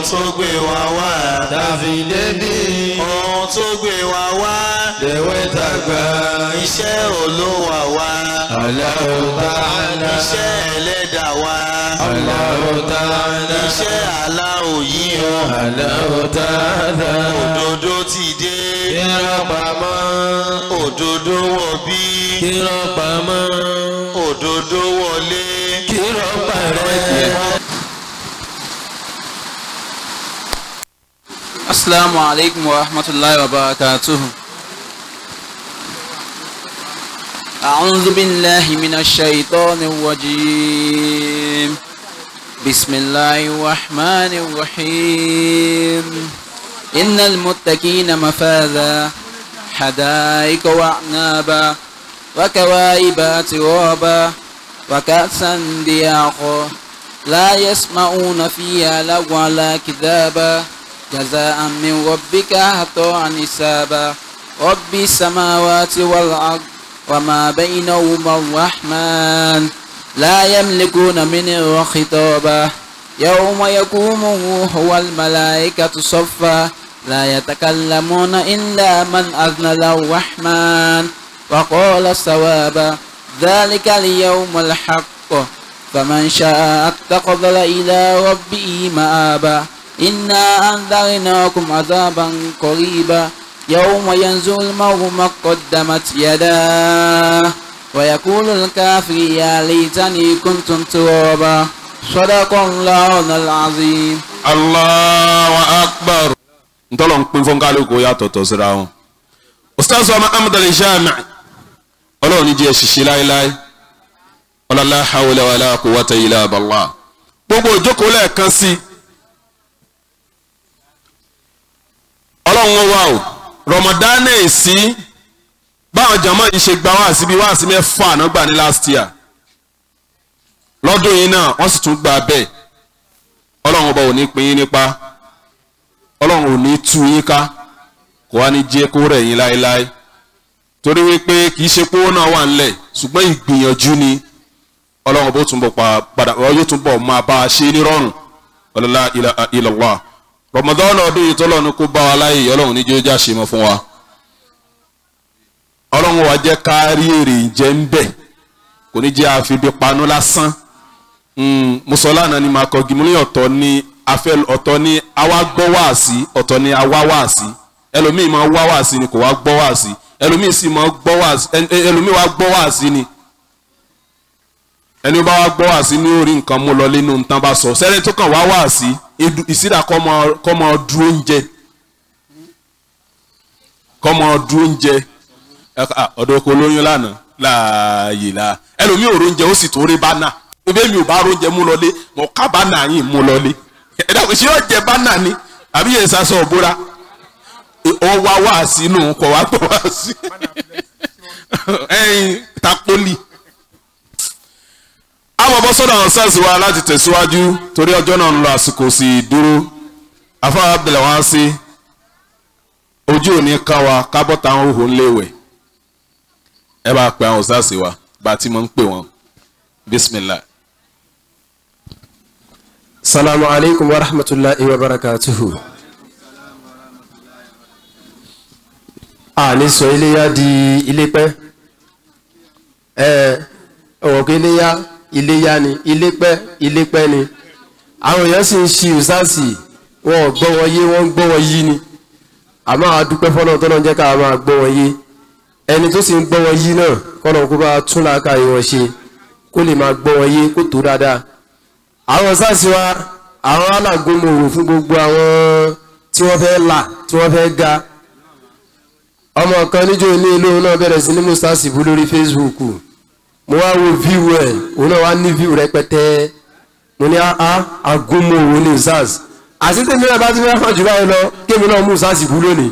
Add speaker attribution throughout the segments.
Speaker 1: tó gbé wa wá.
Speaker 2: tàfi débi
Speaker 1: ohun tó gbé wa wá.
Speaker 2: lèwe tàgbà
Speaker 1: iṣẹ́ olówà wá.
Speaker 2: Allahu ta'ala
Speaker 1: iṣẹ́ ẹlẹ́dàá wá.
Speaker 2: Allahu ta'ala
Speaker 1: iṣẹ́ aláwọ̀ yìí o.
Speaker 2: Allahu ta'ala
Speaker 1: òdodo ti dé.
Speaker 2: kírọ̀ pamọ́
Speaker 1: òdodo wọ̀ bí.
Speaker 2: kírọ̀ pamọ́
Speaker 1: òdodo wọlé.
Speaker 2: kírọ̀ parẹ́.
Speaker 3: Assalamu alaikum wa rahmatullahi wa barakatuh. أعوذ بالله من الشيطان الرجيم بسم الله الرحمن الرحيم إن المتقين مفازا حدائق وأعنابا وكواعب أترابا وكأسا دياقا لا يسمعون فيها لغوا ولا كذابا جزاء من ربك عطاء حسابا رب السماوات والأرض وما بينهما الرحمن لا يملكون منه خطابا يوم يقوم الروح والملائكة صفا لا يتكلمون إلا من أذن له الرحمن وقال صوابا ذلك اليوم الحق فمن شاء اتخذ إلى ربه مآبا إنا أنذرناكم عذابا قريبا يوم ينزل المرء ما قدمت يداه ويقول الكافر يا ليتني كنت ترابا صدق الله العظيم
Speaker 4: Allahu akbar. ntọ́lọ̀ ń pín fún kálukú yàtọ̀tọ̀ síra wọn. ustaz wa muhammad al-jami ọlọ́run ní jẹ́ ṣiṣẹ́ láéláé ọlọ́lá hawla wala quwwata illa billah. gbogbo ìjókòó lẹ́ẹ̀kan sí i. ọlọ́run wà o ramadan èsì báwọn jàmáà yìí ṣe gba wáàsí bíi wáàsí mẹ́fà náà gbà ní last year lọ́dún yìí náà wọ́n sì tún gba bẹ́ẹ̀ ọlọ́run ọba ò ní pín yín nípa ọlọ́run ò ní tú yín ká kò wá ní jẹ́ kó rẹ̀ yín láéláé torí wípé kì í ṣe pé owó náà wà ńlẹ̀ ṣùgbọ́n ìgbìyànjú ni ọlọ́run ọba ó túnbọ̀ pa padà yóò túnbọ̀ máa bá a ṣe nírọ̀rùn ọlọ́lá ilọ̀wà rọmọdọ́nà ọdún yìí tọ́lọ́run kó bá wa láyè ọlọ́run ní jẹ́ ó já ṣe mọ́ fún wa ọlọ́run wa jẹ́ ká rí èrè ìjẹ́ ń bẹ̀ kò ní jẹ́ àfibí panú lásán musola náà ni màá kọgi mo ní ọ̀tọ̀ ni afẹ́ ọ̀tọ̀ ni àwa gbọ́ wáàsí ọ̀tọ̀ ni àwa wáàsí ẹlòmíì máa wá wáàsí ni kò wá gbọ́ wáàsí ẹlòmíì sì máa gbọ́ wáàsí ẹlòmíì wá gbọ́ wáàsí ni ẹni bá wá gbọ́ wáàsí ní orí nǹkan mú lọ nínú nǹkan bá sọ sẹ́ni tó kàn wá wáàsí ìsídà kọ́ mọ dúró oúnjẹ kọ́ mọ dúró oúnjẹ ọ̀dọ̀ oko olóyún lánàá láàyè la ẹlòmíì òrò oúnjẹ ó sì tó rí bánà ebe mi ò bá róúnjẹ mú lọlé mọ ká bánà yín mú lọlé ẹ dàgbé ṣé yóò jẹ bánà ni àbí yẹn sasọ òbúra ọ wá wá sínú kọ wá gbọ wá sí ẹyin tapoli. àwọn bọ́ sọ́dọ̀ àwọn sars wa láti tẹ̀síwájú torí ọjọ́ náà ń lọ àsìkò sí i dúró afáwọn abdulai wá sí ojú òní ká wa kábọ́tà àwọn òhun léwẹ̀ ẹ bá pe àwọn sars wa bá a ti mọ̀ ń pè wọ́n bisimilah.
Speaker 5: salamu alaikum wa rahmatulahi wa barakatuhu. a ní sọ iléyá di ilépẹ́ ẹ ọ̀wọ̀ pé iléyá iléyá ni ilépẹ́ ilépẹ́ ni àwọn èèyàn sì ń ṣi ìsáàsì wọn ò gbọ́ wọn yé wọ́n ń gbọ́ wọn yí ni àmọ́ àdúpẹ́ fọ́nà tọ́nà jẹ́ ká máa gbọ́ wọn yé ẹni tó sì ń gbọ́ wọn yí náà kọ́nà kó bá tún làákàyè wọn ṣe kó lè máa gbọ́ wọn yé kó tó dáadáa àwọn sáàsì wa àwọn alágómòrò fún gbogbo àwọn tí wọ́n fẹ́ là tí wọ́n fẹ́ ga ọmọ kan níjó ní ilé òun náà bẹ̀rẹ̀ sí ní mustasi bú lórí facebook mo wá wo view ẹ̀ òun náà wá ní view rẹpẹtẹ mo ní a agómòrò ní sars àti tèmi náà bá ti fẹ́ hàn jù báyìí lọ kémi náà mustasi bú lónìí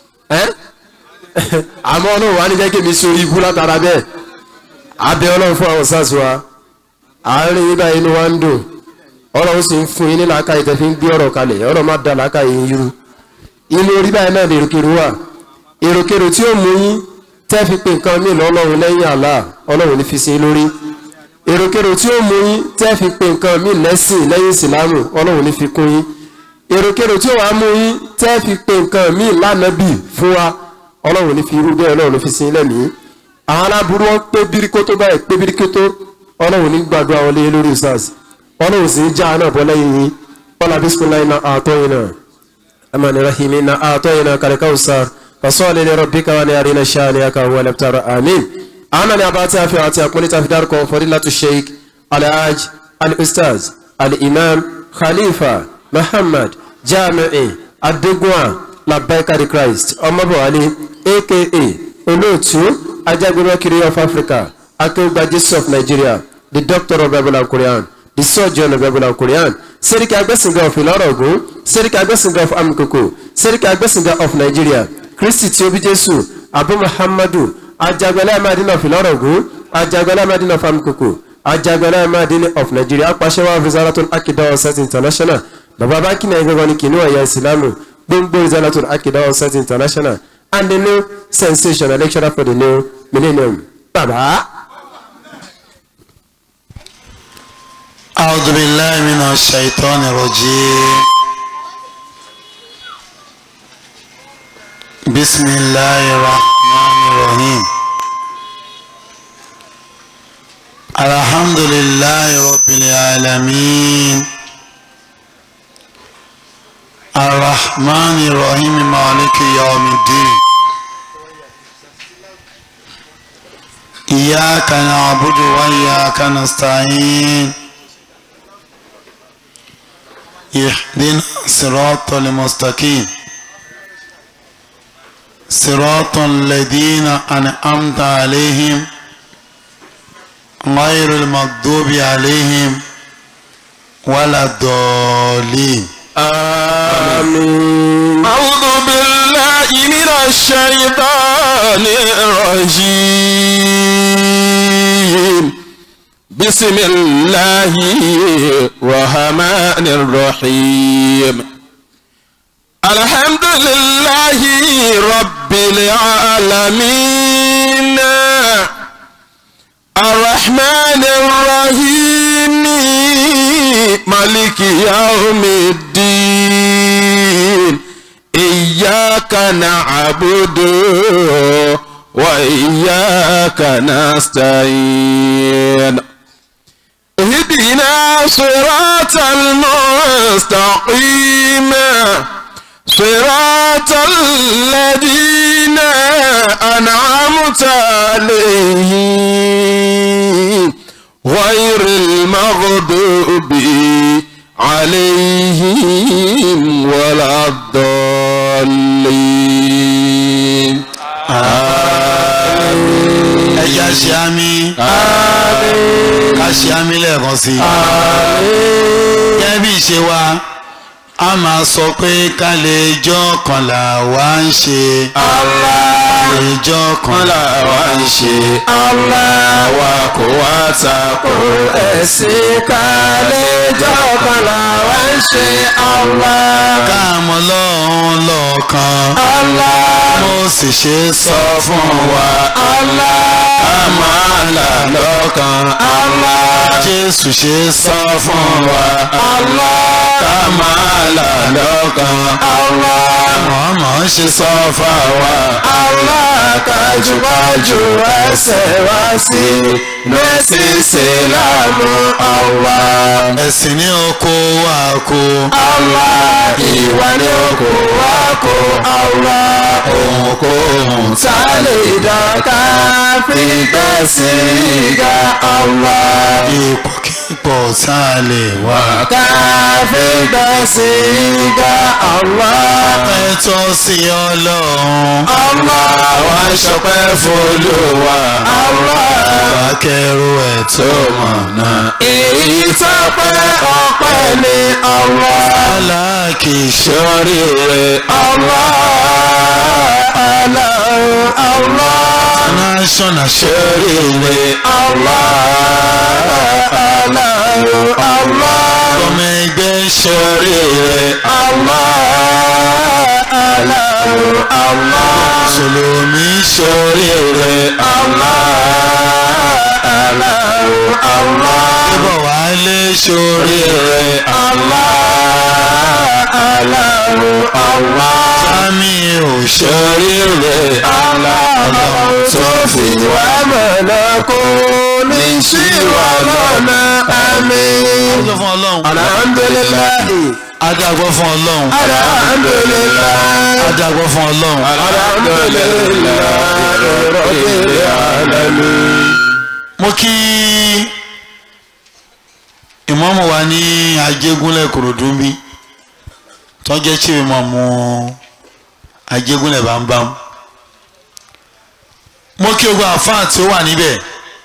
Speaker 5: àmọ́ ọlọ́run wá ní jẹ́ kémi sórí ibú látara bẹ́ẹ̀ abẹ́ ọlọ́run fún àwọn sars wa àárín yín báyìí inú wa ń dùn ọlọ́run sì ń fún yín ní làákàyè tẹ́ fi ń gbé ọ̀rọ̀ kalẹ̀ ọ̀rọ̀ má da làákàyè yín yúru inú orí báyìí náà lè èròkèrò wà èròkèrò tí ó mú yín tẹ́ fi pe nǹkan míì lọ́lọ́run lẹ́yìn àlá ọlọ́run ní fi sí lórí èròkèrò tí ó mú yín tẹ́ fi pe nǹkan míì lẹ́sìn lẹ́yìn ìsìlámù ọlọ́run ní fi kún yín èròkèrò tí ó wàá mú yín tẹ́ fi pe nǹkan míì lánàbì fún wa ọlọ́run ní fi irú bẹ́ẹ̀ ọlọ́run fi sin lẹ́mìí àwọn aláburú wọn pé bíríkótó báyìí pé bíríkótó ọlọ́run ní gbàdúrà wọn lé lórí sars ọlọ́run sì ń já náà bọ́ lẹ́yìn yín ọlá bisimilayi na àtọ́ yín náà amani rahimi na àtọ́ yín náà kàlẹ́kà sar fasọ́ọ̀lì ní rọ̀bì káwa ní àríná ṣáà ní aka wọlé tààrà àmín àwọn ní abá tí a fi àti àpọ́nlé tí a fi dárúkọ fọdílàtú sheik alhaj al-ustaz al-imam khalifa muhammad jami'i adegunwa labbaikari christ ọmọbọwálé aka olóòtú ajagunmọ́kiri of africa akéwùgbà jesus of nigeria the doctor of bible and quran the surgeon of bible and quran sẹ́ríkì agbẹ́sìngà of ìlọ́rọ̀gùn sẹ́ríkì agbẹ́sìngà of amukoko sẹ́ríkì agbẹ́sìngà of nigeria kristi tí ó bí jésù abu muhammadu ajagunlẹ̀ amadina of ìlọ́rọ̀gùn ajagunlẹ̀ amadina of amukoko ajagunlẹ̀ amadina of nigeria apàṣẹwà of zaratul akida ọ̀sẹ̀t international bàbá báńkì náà gbọ́dọ̀ ní kìnìún ẹ̀yà ìsìlámù gbogbo zaratul akida ọ̀sẹ̀t international and the new sensational lecturer for the new millennium. bàbá.
Speaker 1: أعوذ بالله من الشيطان الرجيم بسم الله الرحمن الرحيم الحمد لله رب العالمين الرحمن الرحيم مالك يوم الدين إياك نعبد وإياك نستعين اهدنا الصراط المستقيم صراط الذين أنعمت عليهم غير المغضوب عليهم ولا الضالين
Speaker 5: آمين
Speaker 4: أعوذ بالله من الشيطان الرجيم بسم الله الرحمن الرحيم الحمد لله رب العالمين الرحمن الرحيم مالك يوم الدين إياك نعبد وإياك نستعين اهدنا صراط المستقيم صراط الذين أنعمت عليهم غير المغضوب عليهم ولا الضالين
Speaker 1: ẹja ṣe àmì ká ṣe àmì lẹ́ẹ̀kan sí i gẹ́gẹ́ bí ìṣe wa a máa sọ pé ká lè jọ́ kan là wá ń ṣe lè jọ́ kan là wá ń ṣe
Speaker 4: àwa kò wá takò
Speaker 5: ẹ̀sìn kálẹ́jọ́ kan làwa ń ṣe Allah.
Speaker 1: ká mọ lọ́hún lọ́ọ̀kan mo sì ṣe sọ fún wa
Speaker 4: ká máa là lọ́kàn
Speaker 1: Jésù ṣe sọ fún wa
Speaker 4: ká máa là lọ́kàn
Speaker 1: Mọ̀ọ́mọ̀ ṣe sọ fáwa.
Speaker 5: kájúkájú ẹsẹ̀ wá sí mẹ́sìsì láàmú Allah.
Speaker 1: ẹ̀sìn ní oko wa kó.
Speaker 5: Allah ìwà ní oko wa kó Allah.
Speaker 1: ohunkóhun
Speaker 5: tá a lè dọ́ka fi gbẹ̀sì ga Allah.
Speaker 1: ipòkípò tá a lè wá.
Speaker 5: ká fi gbẹ̀sì ga Allah.
Speaker 1: ẹ̀tọ́ sí ọlọ́run.
Speaker 5: Allah
Speaker 4: àwa ń ṣọpẹ́ f'Olúwa
Speaker 1: bá kẹrù ẹ̀ tó mọ̀nà.
Speaker 5: èyí tó pẹ́ ọpẹ́ ní Allah.
Speaker 1: aláàkì
Speaker 4: sórí rẹ̀
Speaker 5: Allah Allah Allah
Speaker 1: national
Speaker 4: sórí rẹ̀
Speaker 5: Allah Allah Allah
Speaker 1: ọmọ ẹgbẹ́
Speaker 4: sórí rẹ̀
Speaker 5: Allah Allah Allah
Speaker 1: sọlọ́mí
Speaker 4: sórí rẹ̀
Speaker 5: Allah Allah
Speaker 1: ṣọ́bọ̀ wálé sórí
Speaker 4: sórí rẹ̀
Speaker 5: Allah Allah Allah.
Speaker 1: sami ò ṣe
Speaker 5: oríire aláàlọ́ tó fi wá mọ̀nà kó ní sí wà lọ́nà àmín.
Speaker 1: sọ fún ọlọ́run
Speaker 5: alhamdulilayi
Speaker 1: adágbọ́ fún ọlọ́run
Speaker 5: alhamdulilayi
Speaker 1: adágbọ́ fún ọlọ́run
Speaker 5: alhamdulilayi rabbil alamin.
Speaker 1: mo kí ìmọ̀mù wa ní ajégúnlẹ̀ kòròdúnbí tọ́jẹ́ tí mi mọ̀ mú ajégúnlẹ̀ bámbám mo kí ogun àfáà tí ó wà níbẹ̀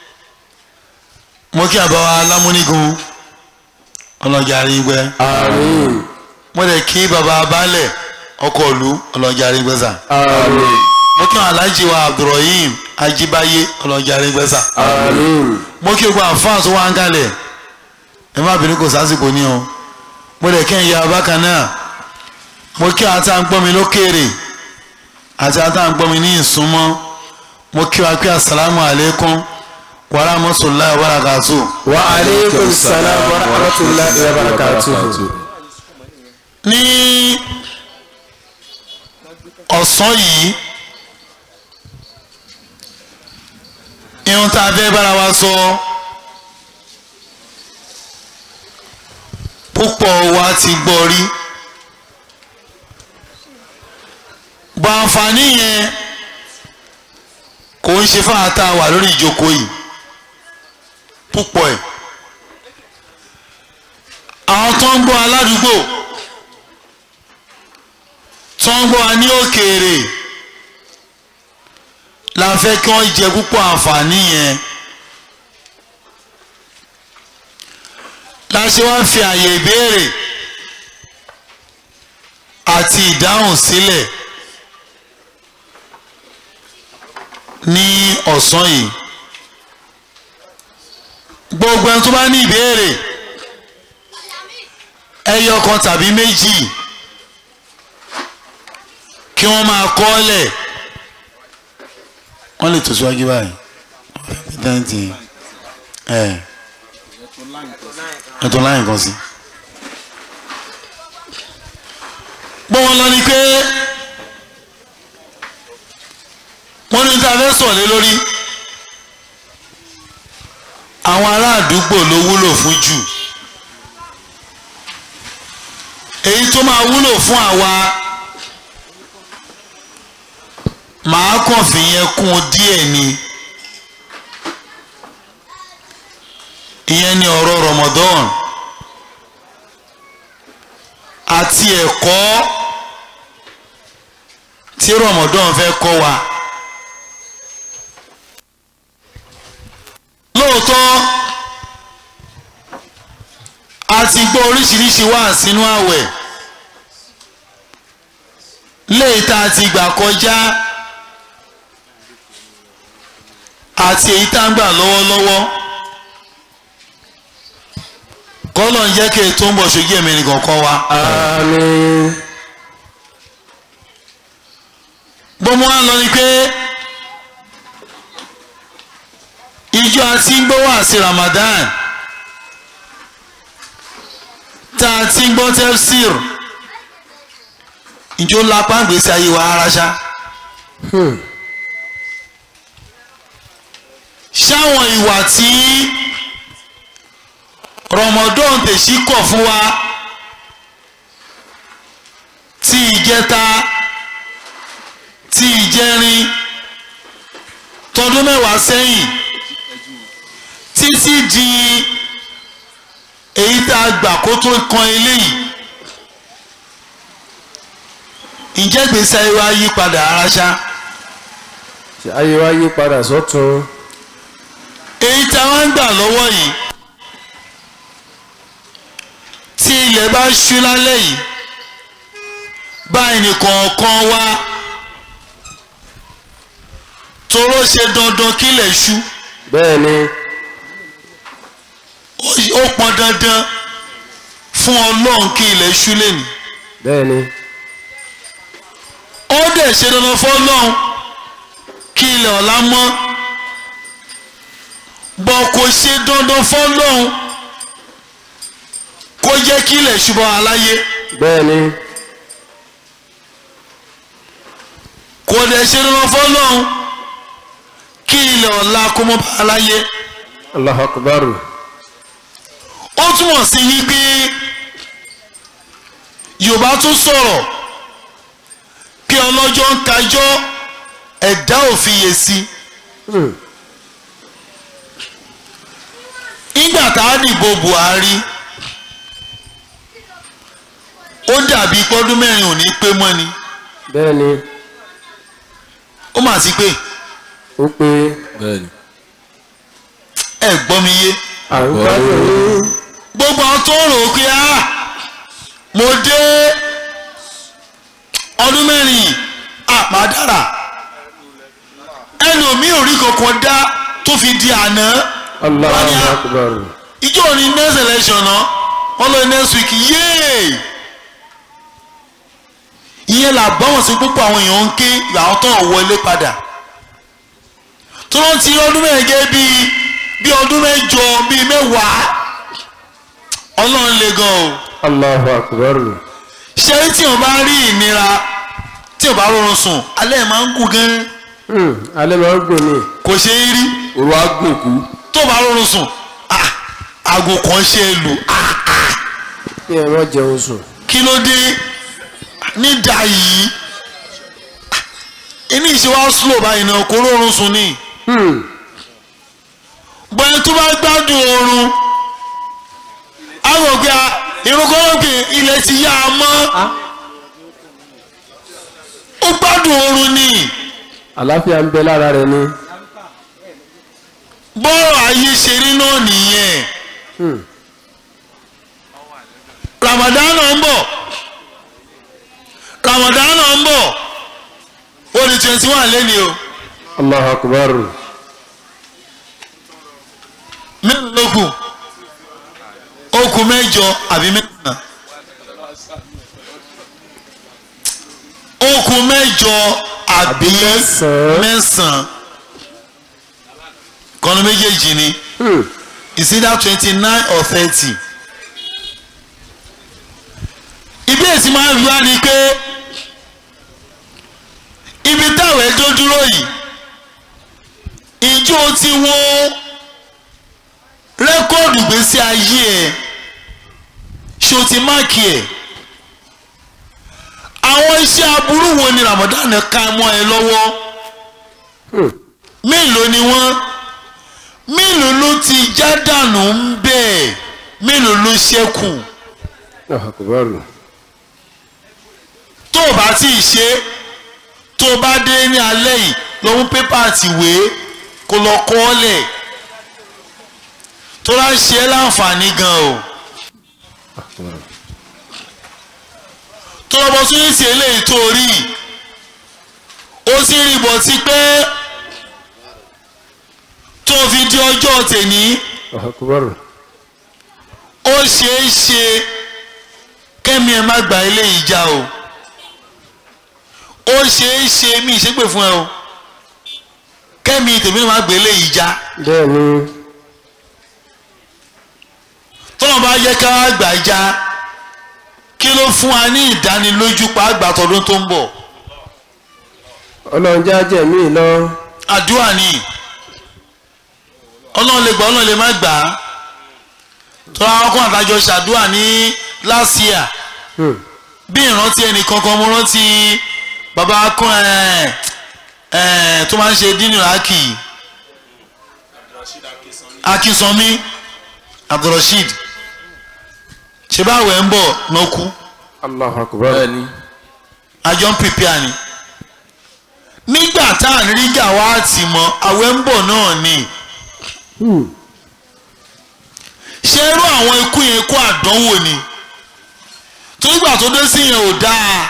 Speaker 1: mo kí àbáwá alámúnigun ọlọ́jà arígbẹ́
Speaker 5: àmín
Speaker 1: mo dẹ̀ kí baba baálẹ̀ ọkọ̀ ìlú ọlọ́jà arígbẹ́sà
Speaker 5: àmín
Speaker 1: mo kí àwọn alájí wa abdulrahim ajíbáyé ọlọ́jà arígbẹ́sà
Speaker 5: àmín
Speaker 1: mo kí ogun àfáà tó wá ń kalẹ̀ ẹ má bínú kò sásìkò ní o mo dẹ̀ kí n ya bákan náà mo kí àwọn tá à ń gbọ́ mi lókèrè àti àwọn tá à ń gbọ́ mi ní ìsúnmọ́ mo kí wa pé asalaamu aleykum wa rahmatulahi wa barakatuh.
Speaker 5: wa aleykum salaam wa rahmatulahi wa barakatuhu.
Speaker 1: ní ọ̀sán yìí ihun tá a fẹ́ bára wa sọ púpọ̀ wa ti gbọ́ rí bọ̀ àǹfààní yẹn kò ń ṣe fáwọn tá a wà lórí ìjókòó yìí púpọ̀ ẹ̀ àwọn tó ń gbọ́ aládùúgbò tó ń gbọ́ wa ní òkèèrè la fẹ́ kí wọ́n jẹ púpọ̀ àǹfààní yẹn la ṣe wá fi àyè ìbéèrè àti ìdáhùn sílẹ̀ ní ọ̀sán yìí gbogbo ẹni tó bá ní ìbéèrè ẹyọ kan tàbí méjì kí wọ́n máa kọ́lẹ̀ wọ́n lè tẹ̀síwájú báyìí pẹ́sidẹ́ǹtì ẹ̀ ẹ̀tọ́ láyìn kan sí. bó wọn lọ ni pé wọ́n ní tá a fẹ́ sọ̀lé lórí àwọn ará àdúgbò ló wúlò fún jù èyí tó máa wúlò fún àwa màá kàn fi yẹn kún un díẹ̀ ni ìyẹn ni ọ̀rọ̀ Ramadan àti ẹ̀kọ́ tí Ramadan fẹ́ kọ́ wa lóòótọ́ a ti gbọ́ oríṣiríṣi wá sínú àwẹ̀ léyìí tá a ti gbà kọjá àti èyí tá a ń gbà lọ́wọ́lọ́wọ́ kọ́lọ̀ ń jẹ́ kí ètò ń bọ̀ ṣojú ẹ̀mí nìkan kọ́ wa.
Speaker 5: àmín.
Speaker 1: gbọ́mọ wa lọ ni pé ìjọ àti ń gbọ́ wá sí Ramadan tá a ti ń gbọ́ tafsir ìjọ lápá ń gbèsè ayé wa ara ṣá. ṣáwọn ìwà tí Ramadan tèṣí kọ̀ fún wa tí ìjẹta tí ìjẹrin tọdún mẹ́wàá sẹ́yìn títí di èyí tá a gbà kó tó kan eléyìí ǹjẹ́ gbèsè ayé wa yí padà ara ṣá
Speaker 5: ṣe ayé wa yí padà sọ́tún.
Speaker 1: èyí tá a wá ń gbà lọ́wọ́ yìí tí ilẹ̀ bá ṣú lálẹ́ yìí báyìí nìkọ̀ọ̀kan wá toró ṣe dandan kílẹ̀ ṣú
Speaker 5: bẹ́ẹ̀ ni
Speaker 1: ó- ó pọn dandan fún ọlọ́run kí ilẹ̀ ṣú lẹ́nu
Speaker 5: bẹ́ẹ̀ ni
Speaker 1: ó dẹ̀ ṣe dandan fún ọlọ́run kí ilẹ̀ ọ̀la mọ́ bọ̀ kò ṣe dandan fún ọlọ́run kó jẹ́ kí ilẹ̀ ṣú bọ́ aláyé
Speaker 5: bẹ́ẹ̀ ni
Speaker 1: kò dẹ̀ ṣe dandan fọ́lọ́hún kí ilẹ̀ ọ̀la kó mọ́ bá a láyé
Speaker 5: Allahu akbar.
Speaker 1: ó túmọ̀ sí wípé yorùbá tún sọ̀rọ̀ pé ọlọ́jọ́ ń kájọ́ ẹ̀dá ò fiyèsí
Speaker 5: Hmm.
Speaker 1: nígbà tá a dìbò buhari ó dàbí pọ́dún mẹ́rin ò ní pé mọ́ ni
Speaker 5: bẹ́ẹ̀ ni
Speaker 1: ó mà sí pé
Speaker 5: ó pé
Speaker 2: bẹ́ẹ̀ni.
Speaker 1: ẹ gbọ́ mi yé
Speaker 5: à ń gbádùn yín.
Speaker 1: gbogbo àwọn tó rò ó pé á mo dé ọdún mẹ́rin àpá dára ẹlòmíì ò rí kankan dá tó fi di àná
Speaker 5: Allahu akbar.
Speaker 1: ìjọ ní next election náà wọ́n lọ next week yéé ìyẹn là báwọn sí púpọ̀ àwọn èèyàn ń ké àwọn tó ń wọlé padà tó lọ́n ti ọdún mẹ́rin gẹ́ bíi bíi ọdún mẹ́jọ bíi mẹ́wàá ọlọ́run le gan o
Speaker 5: Allahu akbar.
Speaker 1: ṣé tí o bá rí ìnira tí o bá rọrùn sùn alẹ́ máa ń gùn gan
Speaker 5: Hmm. alẹ́ máa ń gùn ni.
Speaker 1: kò ṣe é rí
Speaker 4: òru agbòkú
Speaker 1: tó o bá rọrùn sùn ah, aago kan ṣe é lù ah,
Speaker 5: kí ẹ má jẹun sùn.
Speaker 1: kí ló dé nídà yìí inú ìṣe wa slow báyìí náà kò rọrùn sùn ni
Speaker 5: Hmm.
Speaker 1: bọ́ẹ̀ tó bá gbádùn oorun àwọn òkè ìrúkọ́lọ́kè ilẹ̀ ti yá a mọ́ ó gbádùn oorun ni
Speaker 5: àlàáfíà ń bẹ lára rẹ ni.
Speaker 1: bọ́ọ̀rọ̀ ayé ṣe rí náà nìyẹn
Speaker 5: Hmm.
Speaker 1: Ramadan náà ń bọ̀ Ramadan náà ń bọ̀ ó di twenty one lẹ́ni o
Speaker 5: Allahu akbar.
Speaker 1: mélòó ló kù ó kù mẹ́jọ àbí mẹ́sàn-án ó kù mẹ́jọ àbí
Speaker 5: mẹ́sàn-án.
Speaker 1: mẹ́sàn-án kọ́nù méjèèjì ni
Speaker 5: Hmm.
Speaker 1: is either twenty nine or thirty ìbéèrè tí máa ń wá ni pé ibi táwọn ẹjọ́ dúró yìí ìjọ ti wo rẹ́kọ́ọ̀dù gbèsè ayé ẹ̀ ṣó ti máàkì ẹ̀ àwọn iṣẹ́ aburú wo ni Ramadan ká mọ́ ẹ lọ́wọ́
Speaker 5: Hmm.
Speaker 1: mélòó ni wọ́n mélòó ló ti já dànù ń bẹ́ẹ̀ mélòó ló ṣẹ́kù
Speaker 5: Allahu akbar.
Speaker 1: tó o bá tí ì ṣe tó o bá dé ní alẹ́ yìí lọ mú pépà àtìwé kó lọ kọ́ ọ́ lẹ̀ tó bá ń ṣe é láǹfààní gan o tó lọ bọ́ sórí ti eléyìí tó o rí ó sì rí bọ̀ tí pé tó o fi di ọjọ́ tèní
Speaker 5: Allahu akbar.
Speaker 1: ó ṣeé ṣe kẹ́mi ẹ̀ má gba eléyìí já o ó ṣeé ṣe mí ìṣègbè fún ẹ o kẹ́mi tèmi náà má gbé eléyìí já
Speaker 5: bẹ́ẹ̀ ni.
Speaker 1: tọ́lọ́ bá yẹ ká wá gbà já kí ló fún wa ní ìdánilójú pa àgbà tọdún tó ń bọ̀
Speaker 5: ọlọ́run já jẹ̀mí lọ.
Speaker 1: àdúrà ni ọlọ́run lè gbà ọlọ́run lè má gbà á tọ́lá ọkùnrin àtàjọ ṣàdúrà ní last year
Speaker 5: Hmm.
Speaker 1: bí ìrántí ẹnì kankan mo rántí bàbá kún ẹ ẹ tó máa ń ṣe dínú aki akínsanmi abdulrasheed ṣe báwo ẹ ń bọ̀ nọ́kú
Speaker 5: Allahu akbar.
Speaker 2: bẹ́ẹ̀ni.
Speaker 1: àjọ ń prepare ni nígbà tá à ń rí gàwáàtì mọ́ àwẹ̀ ń bọ̀ náà ni
Speaker 5: Hmm.
Speaker 1: ṣé irú àwọn ikú yẹn kó àdánwò ni torígbà tó dé sí yẹn ò dáa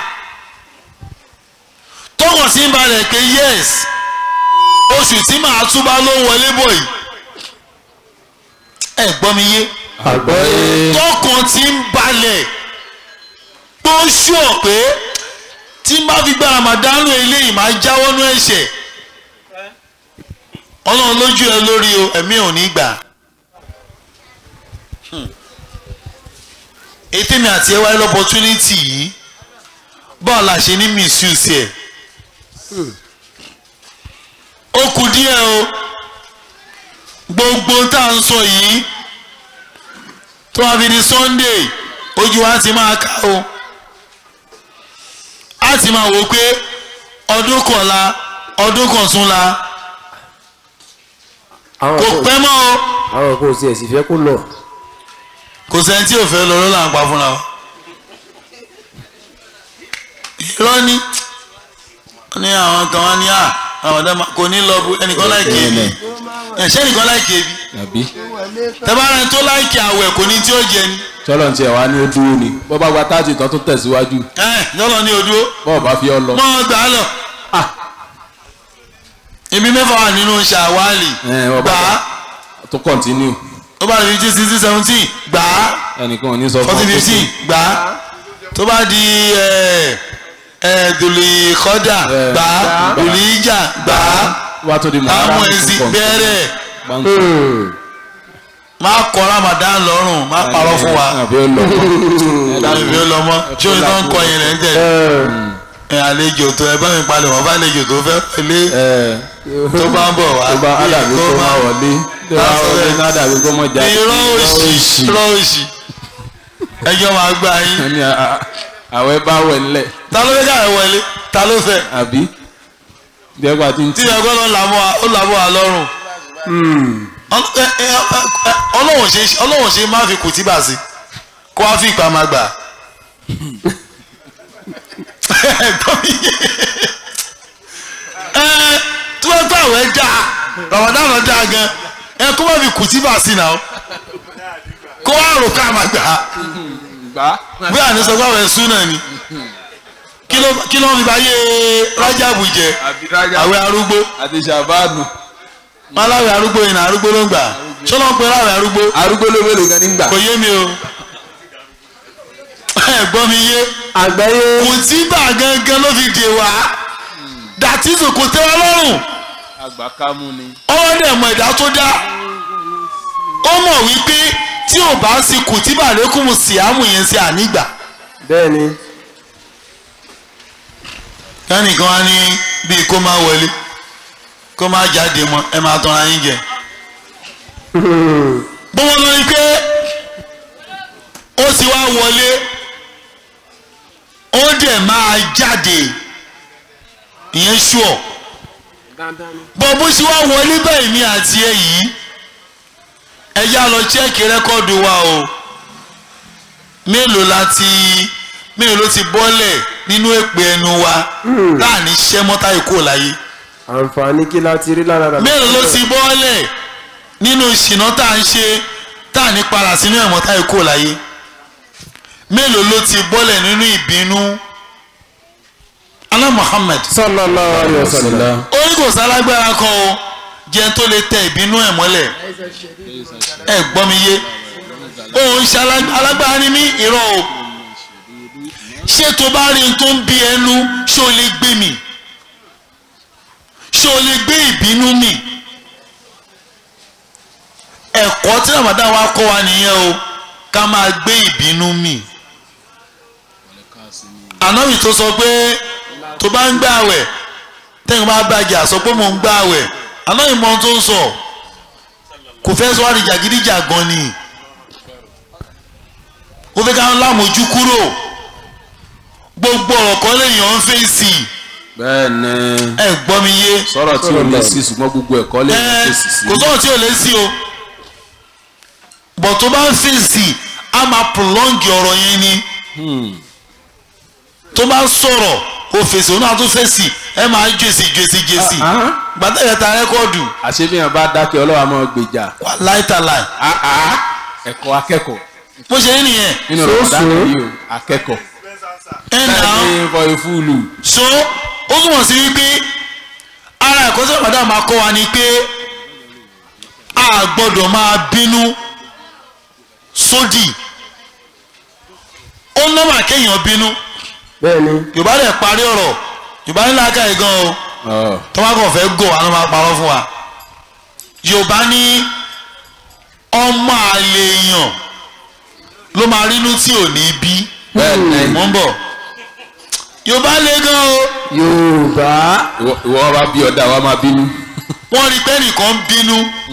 Speaker 1: tọkàn sí ń balẹ̀ pé yes oṣù tí màá túbá ló ń wọlé bọ̀ yìí ẹ gbọ́ mi yé
Speaker 5: àgbọ́yé.
Speaker 1: tọkàn tí ń balẹ̀ tó ṣùọ̀ pé tí n bá fi gba ramadanu eléyìí máa jáwọ́ nú ẹ̀ṣẹ̀ ọlọ́run lójú ẹ lórí o ẹ̀mí ò ní gbà. ètè mi àti ẹ wáyé lọ́pọ̀túnítì yìí báwo la ṣe ní misuse ẹ̀ ó kù díẹ̀ o gbogbo tá à ń sọ yìí tó wá fi di Sunday ojú wa ti máa ká o a ti máa wò pé ọdún kọ̀la ọdún kọ̀túnla
Speaker 5: àwọn
Speaker 1: kò
Speaker 5: kan
Speaker 1: pẹ́ mọ́ o
Speaker 5: àwọn kan ò tiẹ̀ sì fẹ́ kó lọ.
Speaker 1: kò sẹ́ni tí ò fẹ́ lọ ló là ń pa fúnra wa irọ́ ni wọ́n ní àwọn kan wá ní à àwọn ọ̀dọ́ máa- kò ní lọ bu ẹnìkan láìkè ebi ẹ̀ṣẹ́ nìkan láìkè ebi
Speaker 4: àbí
Speaker 1: tẹ́bára tó láìkè àwẹ̀ kò ní tí ó jẹ ni
Speaker 4: tọ́lọ̀ ti ẹ̀ wá ní ó dúró ni bọ́ bá gba táàtì tán tó tẹ̀síwájú
Speaker 1: ẹ̀ yọ́lọ́ ní odúró
Speaker 4: bọ́ọ̀ bá fi ọ lọ.
Speaker 1: mọ́ ọ gbà á lọ. ibi mẹ́fà wà nínú ṣàwálì
Speaker 4: ẹ̀ wọ́n
Speaker 1: gbà
Speaker 4: bá
Speaker 1: á
Speaker 4: tó kọ̀ntínú
Speaker 1: tó bá di fifteen sixteen seventeen gbà á
Speaker 4: ẹnìkan ò ní sọ fún
Speaker 1: fourteen
Speaker 4: ọ pé
Speaker 1: fifteen gbà á tó bá di ẹ̀ ẹ̀ dùlì kọ́dà
Speaker 4: Ẹ̀,
Speaker 1: gbà á
Speaker 4: gbà á.
Speaker 1: dùlì ìjà gbà á
Speaker 4: wá tó di mọ̀
Speaker 1: àwọn ẹ̀sìn bẹ̀rẹ̀ má kọ́ Ramadan lọ́rùn má parọ́ fún wa
Speaker 4: àbí ó lọ
Speaker 1: ìbí ó lọ mọ́ ṣé o ní tó ń kọ yẹn lẹ́ ń tẹ̀lé ẹ̀ àlejò tó ẹ bá mi palẹ̀ wọ́n bá àlejò tó fẹ́ pẹ̀lẹ́ tó bá ń bọ̀ wá
Speaker 4: tó bá ádàbí
Speaker 1: kó
Speaker 4: kó
Speaker 1: má
Speaker 4: má wọlé tó bá wọlé ní ádàbí kó mọ̀ jáde.
Speaker 1: irọ́ òsì irọ́ òsì ẹjọ́ máa gbá yín
Speaker 4: ẹni àwẹ̀ bá wẹ̀ ńlẹ̀
Speaker 1: ta ló fẹ́ káyọ̀ wọlé ta ló fẹ́
Speaker 4: àbí jẹ́gbà tí ń
Speaker 1: tí
Speaker 4: tì
Speaker 1: ẹgbẹ́ lọ làbọ̀ ó làbọ̀ wà lọ́rùn Ọl- ẹ- ẹ- ẹ- ẹ- ọlọ́wọ̀n ṣe ọlọ́wọ̀n ṣe máa fi kùtìbà sí kó wá fi ìpamọ́ gbà Gbọ́ mi yé. ẹ tí wọ́n gbà wẹ́ dáa ramadan dáa gan ẹ kó má fi kùtìbà sí náà kó wá rò ká máa gbà
Speaker 4: gbà
Speaker 1: bí àní sọ pé àwọn ẹ̀sùn náà ni kí ló kí ló ń fi bá yé rájàbù jẹ
Speaker 4: àbírájà
Speaker 1: àwẹ̀ arúgbó
Speaker 4: àti ṣàbáàdù
Speaker 1: wọn láwẹ̀ arúgbó yìí náà arúgbó ló ń gbà ṣọlá ń pe láwẹ̀ arúgbó
Speaker 4: arúgbó ló mélòó gan nígbà.
Speaker 1: kò yé mi o ẹ gbọ́ mi yé
Speaker 5: àgbáyé
Speaker 1: kò tí bà gangan ló fi dè wá dàtísù kò tẹ́ wá lọ́rùn
Speaker 4: àgbà kámú ni.
Speaker 1: ọwọ́ dẹ̀ mọ ìdá tó dá ó mọ̀ wípé tí ò bá sí kù tí bàlékùn síámù yẹn sí ànígbà
Speaker 5: bẹ́ẹ̀ ni
Speaker 1: kẹ́nìkan á ní bíi kó má wọlé kó má jáde mọ́ ẹ máa tọ́ra yín jẹ. bó wọn lọ rí pé ó ti wá wọlé ó dẹ̀ máa jáde ìyẹn ṣùọ́ bọ́ bó ṣe wá wọlé bẹ́ẹ̀ mi àti ẹ yìí ẹ yá lọ chẹ́ẹ̀kì rẹ́kọ́ọ̀dù wa o mélòó la ti mélòó ló ti bọ́lẹ̀ nínú èpè ẹnu wa láàní ṣẹ́ mọ́tà ìkó láyé
Speaker 5: àǹfààní kí láti rí lára rà.
Speaker 1: mélòó ló ti bọ́lẹ̀ nínú ìṣìná tá à ń ṣe tá à ní padà sínú ẹ̀mọ́tà ìkó láyé mélòó ló ti bọ́lẹ̀ nínú ìbínú alá Muhammad
Speaker 5: sallallahu alaihi wasallam.
Speaker 1: ó ní kò sálágbára kan o jẹun tó lè tẹ ìbínú ẹ̀ mọ́lẹ̀ ẹ gbọ́ mi yé òun ṣe alá- alágbára ní mí irọ́ o ṣé tó bá rí n tó ń bí ẹnu ṣé o lè gbé mi ṣé o lè gbé ìbínú mi ẹ̀kọ́ tí Ramadan wa kọ́ wa nìyẹn o ká máa gbé ìbínú mi ànábì tó sọ pé tó bá ń gbààwẹ̀ tẹ́yìn bá bàjẹ́ àsọ pé mò ń gbààwẹ̀ ànábì mọ ohun tó ń sọ kò fẹ́ sọ wá di jàgídíjàgan ni ó fẹ́ ká ń lámòjú kúrò gbogbo ọ̀rọ̀ kan lèèyàn ń fèsì
Speaker 4: bẹ́ẹ̀ ni
Speaker 1: ẹ gbọ́ mi yé
Speaker 4: sọ̀rọ̀ tí ò lè sí ṣùgbọ́n gbogbo ẹ̀kọ́ lè
Speaker 1: ẹ
Speaker 4: fèsì sí.
Speaker 1: kò sọ̀rọ̀ tí ò lè sí o bọ̀ tó bá ń fèsì á máa prolong ọ̀rọ̀ yẹn ni tó bá ń sọ̀rọ̀ o fèsì òun náà tún fèsì ẹ máa jèsì jèsì jèsì gbàtà yẹn ta rẹ́kọ̀dù
Speaker 4: àṣebíyàn bá dákẹ́ ọlọ́wà máa gbèjà
Speaker 1: wà láìtàláì
Speaker 4: ẹ̀kọ́ akẹ́kọ̀ọ́
Speaker 1: bó ṣe rí nìyẹn
Speaker 4: nínú Ramadan yìí o akẹ́kọ̀ọ́
Speaker 1: ẹ nà án
Speaker 4: ní fọ ifúùlù
Speaker 1: so ó túmọ̀ sí wípé ara ẹ̀kọ́ tí Ramadan máa kọ́ wa ni pé a gbọ́dọ̀ máa bínú sódì ó nọ́mà kéèyàn bínú
Speaker 5: bẹ́ẹ̀ ni
Speaker 1: yorùbá lè parí ọ̀rọ̀ yorùbá ní làákàyè gan o tọ́wọ́ kàn fẹ́ gò àwọn máa parọ́ fún wa yorùbá ní ọmọ àlè èèyàn ló máa rínú tí ò ní bí
Speaker 4: bẹ́ẹ̀ ni
Speaker 1: mò ń bọ̀ yorùbá lè gan o
Speaker 5: yorùbá
Speaker 4: ìwọ ìwọ bá bí ọ̀dà wa máa bínú.
Speaker 1: wọ́n rí pé nìkan ń bínú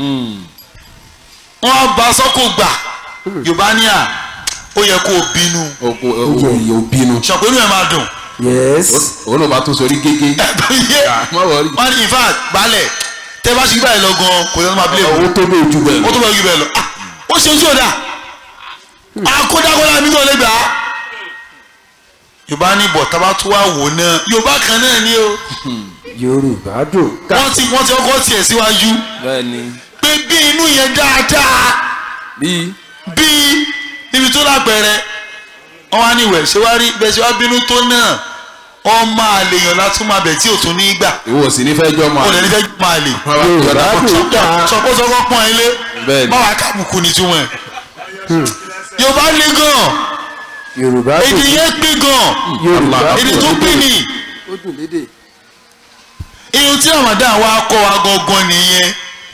Speaker 1: wọ́n á ba sọ́kò gbà yorùbá ní à ó yẹ kó o bínú
Speaker 4: oko oko yóò bínú.
Speaker 1: ṣàpèlú ẹ̀ máa dùn
Speaker 5: yes
Speaker 4: òun náà bá tún sórí gégé.
Speaker 1: ẹ̀bùn yé
Speaker 4: má wọrí.
Speaker 1: wọ́n ní in fact balẹ̀ tẹ́ bá ṣe gbà yẹn lọ gan kò yẹ kó máa bílẹ̀
Speaker 4: owó tó bẹ́ẹ̀ ju bẹ́ẹ̀
Speaker 1: ó
Speaker 4: lọ.
Speaker 1: tó bá yí bẹ́ẹ̀ lọ Ah, ó ṣe ojú ọ̀dà akódákódá mi náà lè gbà á yorùbá ní bọ̀ tábà tó wà wò náà yorùbá kan náà ni o
Speaker 5: yorùbá dùn ká
Speaker 1: wọ́n ti wọ́n ti ọkọ̀ tiẹ̀ síwájú
Speaker 4: bẹ́ẹ̀ni
Speaker 1: pé bí inú yẹn dáadáa
Speaker 4: bíi
Speaker 1: bí níbi tó lápẹẹrẹ wọn wá ní ìwẹ̀ ṣé wá rí bẹ́ẹ̀ ṣe wá bínú tó náà ọmọ àlèyàn látún máa bẹ̀ tí ò tún ní gbà
Speaker 4: ìwọ sì ní fẹ́ jọ máa.
Speaker 1: ó lè ní fẹ́ máa lè
Speaker 5: yorùbá dùn ká
Speaker 1: sọpọ́sọpọ́ pọ́n ilé
Speaker 4: Bẹ́ẹ̀ni.
Speaker 1: má wàá kábùkù ní túmọ̀ ẹ̀ yorùbá le gan
Speaker 5: yorùbá
Speaker 1: èdè
Speaker 5: dùn
Speaker 1: yẹn pé gan
Speaker 5: yorùbá
Speaker 1: èdè tó
Speaker 5: dùn
Speaker 1: pé ní
Speaker 5: ó dùn lédè
Speaker 1: ihun tí ramadan wa kọ́ wa gangan nìyẹn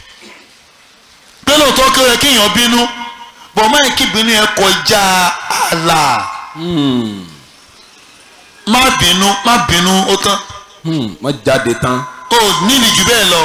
Speaker 1: pé lóòótọ́ kí ó yẹ kéèyàn bínú bọ̀ máa kí bínú yẹn kọjá ààlà má bínú má bínú ó tán
Speaker 4: wọ́n jáde tán.
Speaker 1: ó nílì jù bẹ́ẹ̀ lọ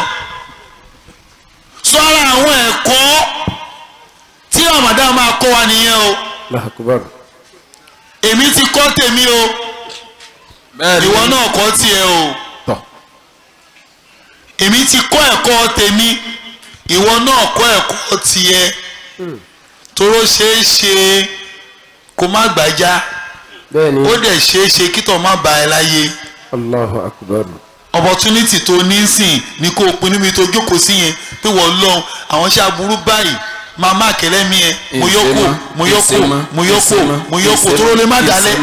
Speaker 1: sọ́ra àwọn ẹ̀kọ́ tí ramadan máa kọ́ wa nìyẹn o
Speaker 5: làkúbàrù
Speaker 1: èmi ti kọ́ tèmi o
Speaker 4: bẹ́ẹ̀ni
Speaker 1: ìwọ náà kọ́ tiẹ̀ o
Speaker 4: tọ̀
Speaker 1: èmi ti kọ́ ẹ̀kọ́ tèmi ìwọ náà kọ́ ẹ̀kọ́ tiẹ̀ toró ṣeé ṣe kó má gbàjá
Speaker 5: bẹ́ẹ̀ ni
Speaker 1: ó dẹ̀ ṣeé ṣe kítọ̀ má ba ẹ láyé
Speaker 5: allahu akbar
Speaker 1: opportunity tó ní sìn ní kó o pinnu mi tó jókòó sí yẹn pé wọ́n lọ́hùn àwọn iṣẹ́ aburú báyìí máa má kẹlẹ́ mi yẹn mo yọ kó mo yọ kó mo yọ kó mo yọ kó tó lè má dalẹ̀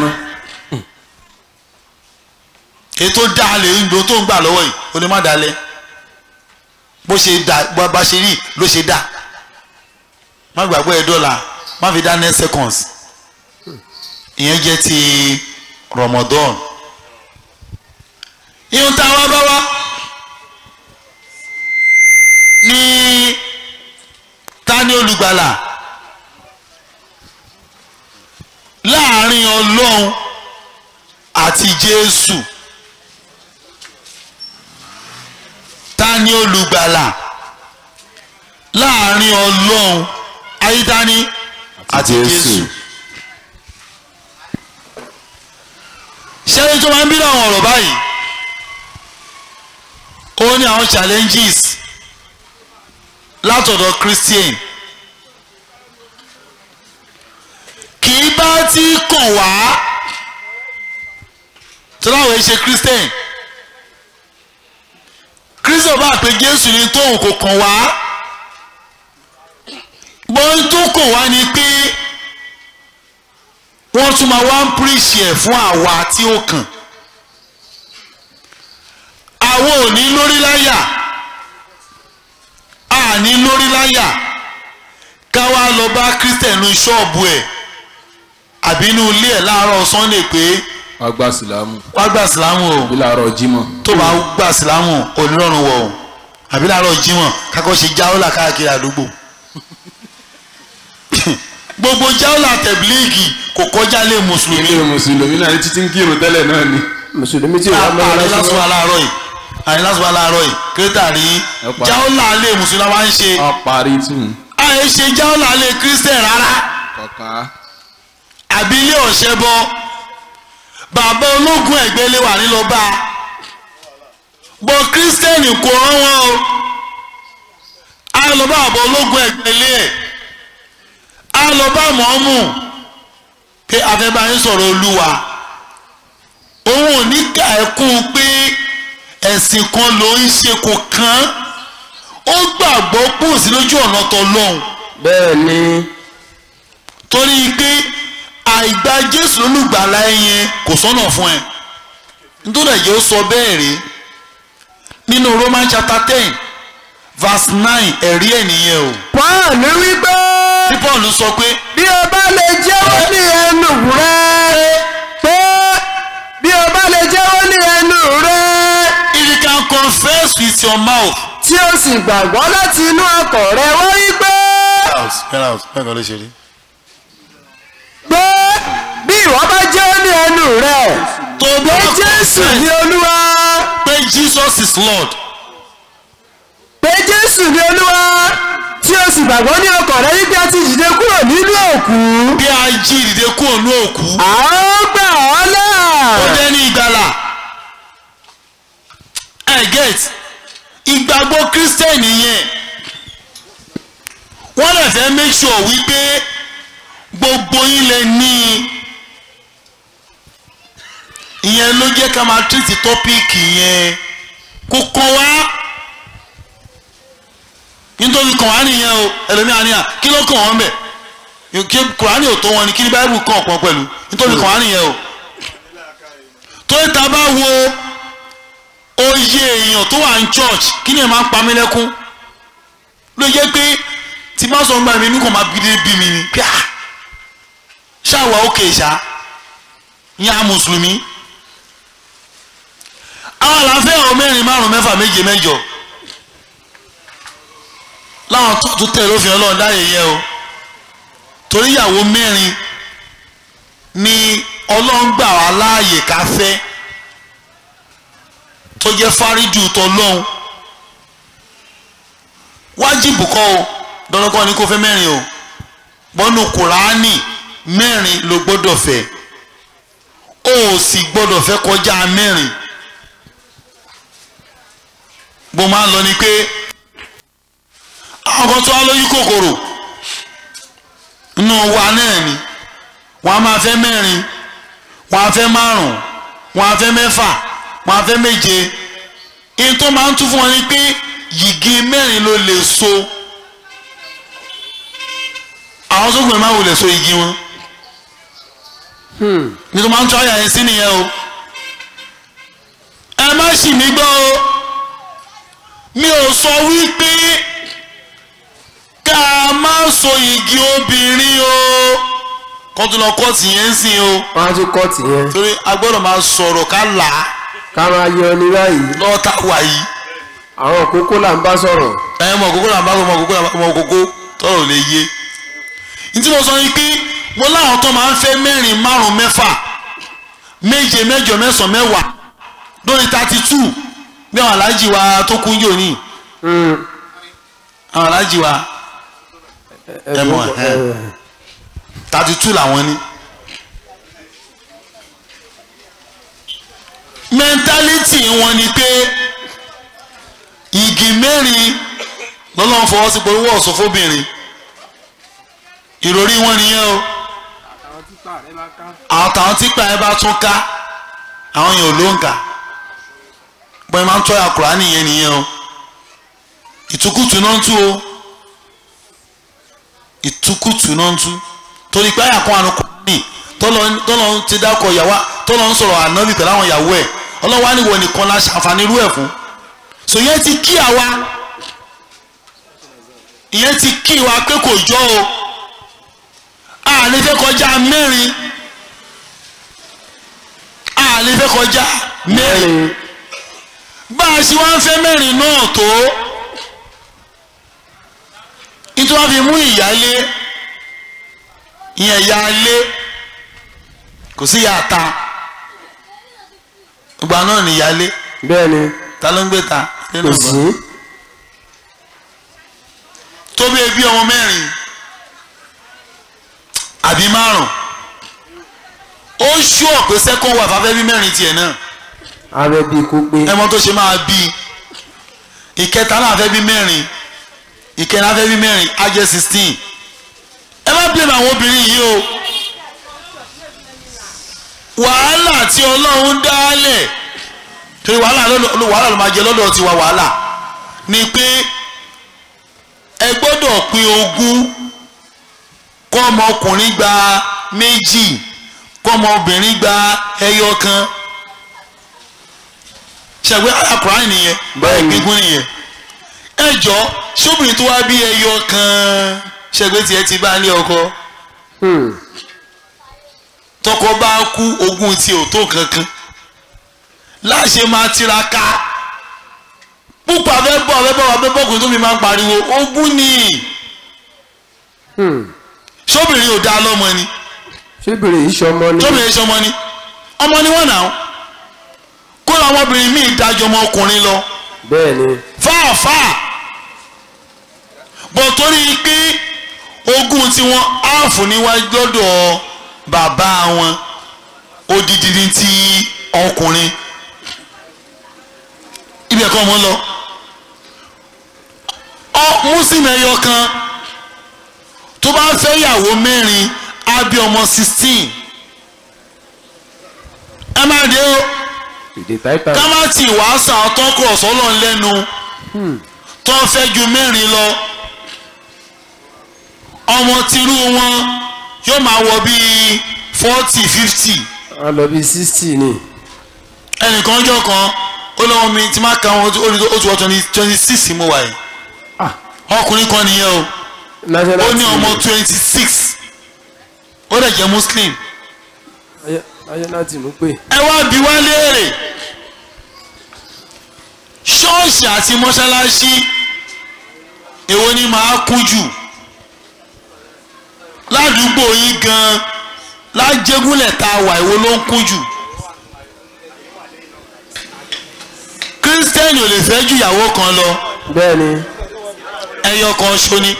Speaker 1: ètò dalẹ̀ ìgbò tó ń gbà lọ́wọ́ yìí ó lè má dalẹ̀ bó ṣe dà bó bá ṣe rí ló ṣe dà má gbàgbọ́ ẹ dọ́là má fi dá nine seconds ìyẹn jẹ́ ti Ramadan ihun tá a wá bá wá ní ta ni olùgbàlà láàrin ọlọ́run àti jésù ta ni olùgbàlà láàrin ọlọ́run ayítání àti jésù ṣẹ́yìn tó máa ń bí àwọn ọ̀rọ̀ báyìí ó ní àwọn challenges látọ̀dọ̀ christian kì í bá ti kàn wá tó láwọn ṣe christian christian bá pé jésù ní tóun kò kàn wá bọ́n tó kàn wá ni pé wọ́n tún máa wá ń píríṣì ẹ̀ fún àwa tí ó kàn àwọn ò ní lórí láyà a ní lórí láyà ká wá lọ bá christian ní ṣọ́ọ̀bù ẹ̀ àbí inú ilé ẹ̀ láàárọ̀ sunday pé
Speaker 4: wọ́n gba sílámù
Speaker 1: wá gbà sílámù o
Speaker 4: bí láàárọ̀ jímọ̀.
Speaker 1: tó bá gbà sílámù onírọ̀rùn wọ̀ o àbí láàárọ̀ jímọ̀ kákọ́ ṣe jáwọ́là káàkiri àdúgbò gbogbo jáwọ́là tẹ̀blíìgì kò kọjá lé mùsùlùmí
Speaker 4: ilé mùsùlùmí náà ní títí ń kírun tẹ́lẹ̀ náà ni.
Speaker 5: mùsùlùmí tí wàá mọ́
Speaker 1: ààrẹ
Speaker 5: ẹ
Speaker 1: lásìkò aláàárọ̀ yìí ààrẹ lásìkò aláàárọ̀ yìí kírẹ́tà rí
Speaker 4: Ẹ pa.
Speaker 1: jáwọ́là lé mùsùlùmí wa ń ṣe
Speaker 4: wọ́n parí tún.
Speaker 1: àyè ṣe jáwọ́là lé kírísítẹ̀ rárá
Speaker 4: kọ̀ọ̀kan.
Speaker 1: àbí ilé ọ̀ṣẹ́ bọ́ bàbá ológun ẹ̀gbẹ́ lè wà nílọ bá a bọ́ kírísítẹ́nì kò rán wọn o á lọ bá bàbá ológun ẹ̀gbẹ́ lé ẹ̀ á lọ bá mọ́mù pé afẹ́báyé sọ̀rọ̀ olúwa òun ò ní ká ẹ̀kún pé ẹ̀sìn kan ló ń ṣe kò kàn án ó gbàgbọ́ pòsí lójú ọ̀nà tọ́lọ́hún
Speaker 5: bẹ́ẹ̀ ni
Speaker 1: torí pé àìgbà jésù olùgbàlà ẹyẹn kò sọ́nà fún ẹ nítorí ẹ̀jẹ̀ ó sọ bẹ́ẹ̀ rí nínú roman chapter ten verse nine ẹ̀rí ẹ̀ nìyẹn o
Speaker 5: paul wípé
Speaker 1: tí paul sọ pé
Speaker 5: bí o bá lè jẹ́wọ́ ní ẹnu rẹ pé bí o bá lè jẹ́wọ́ ní ẹnu rẹ
Speaker 1: if you can confess with your mouth.
Speaker 5: tí o sì gbàgbọ́ láti inú ọkàn rẹ wọ́n wípé
Speaker 1: bẹ́ẹ̀ kan ló ṣe rí.
Speaker 5: pé bí ìwọ bá jẹ́wọ́ ní ẹnu rẹ
Speaker 1: tó
Speaker 5: pé jésù ní olúwa
Speaker 1: is lord
Speaker 5: pé jésù ní olúwa tí o sì gbàgbọ́ ní ọkàn rẹ wípé a ti dìde kúrò nínú òkú
Speaker 1: bí a jí ìdìde kúrò ní òkú
Speaker 5: a ó gbà ọ́ là.
Speaker 1: ó jẹ́ ní ìgbàlà ẹ get ìgbàgbọ́ kírísítẹ́nì yẹn wọ́n lè fẹ́ make sure wípé gbogbo yín lè ní i ìyẹn ló jẹ́ ká máa tírìtì tọ́píìkì yẹn kó kàn wá nítorí kàn wá nìyẹn o ẹlòmíà ni à kí ló kàn wọ́n bẹ̀ kí kùránì ò tó wọn ni kí ni báyìí kàn ọ̀pọ̀ pẹ̀lú nítorí kàn wá nìyẹn o torí ta bá wo oyè èèyàn tó wà ní church kí ni ẹ máa ń pa mí lẹ́kún ló jẹ́ pé tí bá sọ gbà mí inú kan máa bí dé bí mi ni pé ah ṣáwa òkè ṣá yá mùsùlùmí àwọn àlàáfíà ọ̀ mẹ́rin márùn mẹ́fà méje mẹ́jọ láwọn tó tún tẹ̀ lófin ọlọ́run dáyé yẹ o torí ìyàwó mẹ́rin ni ọlọ́run gbà wá láàyè ká fẹ́ tó jẹ́ fárídù tọlọ́hun wájibù kọ́ o dandankan ni kò fẹ́ mẹ́rin o bọ́nù kùránì mẹ́rin ló gbọ́dọ̀ fẹ́ o ò sì gbọ́dọ̀ fẹ́ kọjá mẹ́rin bó máa ń lọ ni pé àwọn kan tó wá lójú kòkòrò inú wa náà ni wọ́n á máa fẹ́ mẹ́rin wọ́n á fẹ́ márùn wọ́n á fẹ́ mẹ́fà wọ́n á fẹ́ méje ihun tó máa ń tún fún wọn ni pé yìgì mẹ́rin ló lè so àwọn sókùnrin máa wò lè so igi wọn ní tó máa ń tún àyà yẹn sí nìyẹn o ẹ má ṣì mí gbọ́ o mi ò sọ wípé ká má so igi obìnrin o kó tó lọ kọ́ọ̀tì yẹn ń sìn o
Speaker 5: wọ́n á tún kọ́ọ̀tì yẹn
Speaker 1: torí a gbọ́dọ̀ máa sọ̀rọ̀ ká là á
Speaker 5: ká máa yọ ní báyìí
Speaker 1: lọ́wọ́ tá a wà yìí
Speaker 5: àwọn kókó là ń bá sọ̀rọ̀
Speaker 1: ẹ mọ kókó làǹbá mọ kókó làǹbá mọ kókó tọrọ ò lè yé ní tí mo sọ yìí pé mo láwọn tó máa ń fẹ́ mẹ́rin márùn mẹ́fà méje mẹ́jọ mẹ́sàn mẹ́wàá lórí thirty two bí àwọn aláàjì wa tó kún yóò ní àwọn aláàjì wa ẹ mọ ẹ thirty two làwọn ní. mẹ́ńtálítì wọn ni pé igi mẹ́rin lọ́lọ́run fọwọ́ sí pé owó ọ̀sán fóbìnrin ìròrí wọn nìyẹn o àwọn táwọn típa ẹ bá tún ká àwọn yẹn ò ló ń kà bọ́n ẹ máa ń tọ́ àkùrá nìyẹn nìyẹn o ìtukùtù náà ń tú o ìtukùtù náà ń tú torí pé àyà kan àrùn kùránì tọ́lọ́ ti dákọ̀ ìyàwó tọ́lọ́ ń sọ̀rọ̀ ànábì pẹ̀lú àwọn ìyàwó ẹ̀ ọlọ́wọ́ á níwọ̀ nìkan la ṣàǹfààní irú ẹ̀ fún so yẹn ti kí àwa ìyẹn ti kí wa pé kò jọ o a lè fẹ́ kọjá mẹ́rin a lè fẹ́ kọjá mẹ́rin bá a ṣe wá ń fẹ́ mẹ́rin náà tó nítorí wọ́n fi mú ìyálé ìyẹn ìyálé kò sí ìyá ta ìgbà náà ní ìyálé
Speaker 5: bẹ́ẹ̀ ni
Speaker 1: ta ló ń gbé ta nínú
Speaker 5: kò
Speaker 1: ìbọn
Speaker 5: sí
Speaker 1: tó bí ebi ọmọ mẹ́rin àbí márùn ó ṣú ọ̀pẹ sẹ́kọ̀n wà fáfẹ́ bí mẹ́rin tiẹ̀ náà
Speaker 5: abẹ́ bíi kó pé
Speaker 1: ẹ mọ tó ṣe máa bí ìkẹta náà fẹ́ bí mẹ́rin ìkẹrin náà fẹ́ bí mẹ́rin á jẹ́ sixteen ẹ má blame àwọn obìnrin yìí o wàhálà tí ọlọ́run dálẹ̀ torí wàhálà ló wàhálà ló máa jẹ lọ́dọ̀ tiwa wàhálà ni pé ẹ gbọ́dọ̀ pín ogún kọ́ ọmọkùnrin gba méjì kọ́ ọmọbìnrin gba ẹyọ kan ṣàgbé àkùrán nìyẹn báyìí gbígún nìyẹn ẹ jọ ṣóbìnrin tó wá bí ẹyọ kan ṣàgbé tiẹ̀ ti bá ní ọkọ
Speaker 5: Hmm.
Speaker 1: tọkọ bá kú ogún tí ò tó kankan láṣẹ máa tiraka púpọ̀ abẹ́bọ̀ abẹ́bọ̀ abẹ́bọ̀ kò tó mi máa ń pariwo ogún ni
Speaker 5: Hmm.
Speaker 1: ṣóbìnrin ò dá lọ́mọ ni
Speaker 5: ṣébìrì ìṣọmọ ni
Speaker 1: ṣóbìnrin ṣọmọ ni ọmọ ni wọ́n náà kó làwọn obìnrin míì dájọ́ ọmọ ọkùnrin lọ
Speaker 5: bẹ́ẹ̀ ni
Speaker 1: fáàfáà bọ̀ torí pé ogún tiwọn áàfù níwájú lọ́dọ̀ bàbá wọn odidi ní ti ọkùnrin ibẹ̀ kọ́ wọn lọ ọ muslim ẹyọ kan tó bá fẹ́ yàwó mẹ́rin á bí ọmọ sixteen ẹ má dé o
Speaker 5: èdè táìtà
Speaker 1: ká má tì wá sàn ọtọ́kọ̀ ọ̀sọ́lọ̀ lẹ́nu tó fẹ́ ju mẹ́rin lọ ọmọ tìrú wọn yóò máa wọ bíi forty fifty
Speaker 5: a lọ bí sixty ni
Speaker 1: ẹnìkan jọ kan ó lọ́wọ́ mi tí máa ka wọn ó ní ó ti wọ twenty twenty six mo wà yìí
Speaker 5: Ah.
Speaker 1: ọkùnrin kan nìyẹn o
Speaker 5: national
Speaker 1: ó ní
Speaker 5: team
Speaker 1: ọmọ twenty six ó dẹ̀ jẹ́ muslim
Speaker 5: Ayé- national team pé
Speaker 1: ẹ wá bí wá léèrè ṣọ́ọ̀ṣì àti mọ́ṣáláṣí èwo ni màá kú jù ládùúgbò yín gan lájẹgúnlẹ̀ tá a wà èwo ló ń kú jù kírísítẹ́nì ò lè fẹ́ ju ìyàwó kan lọ
Speaker 5: bẹ́ẹ̀ ni
Speaker 1: ẹyọ kan ṣo ni.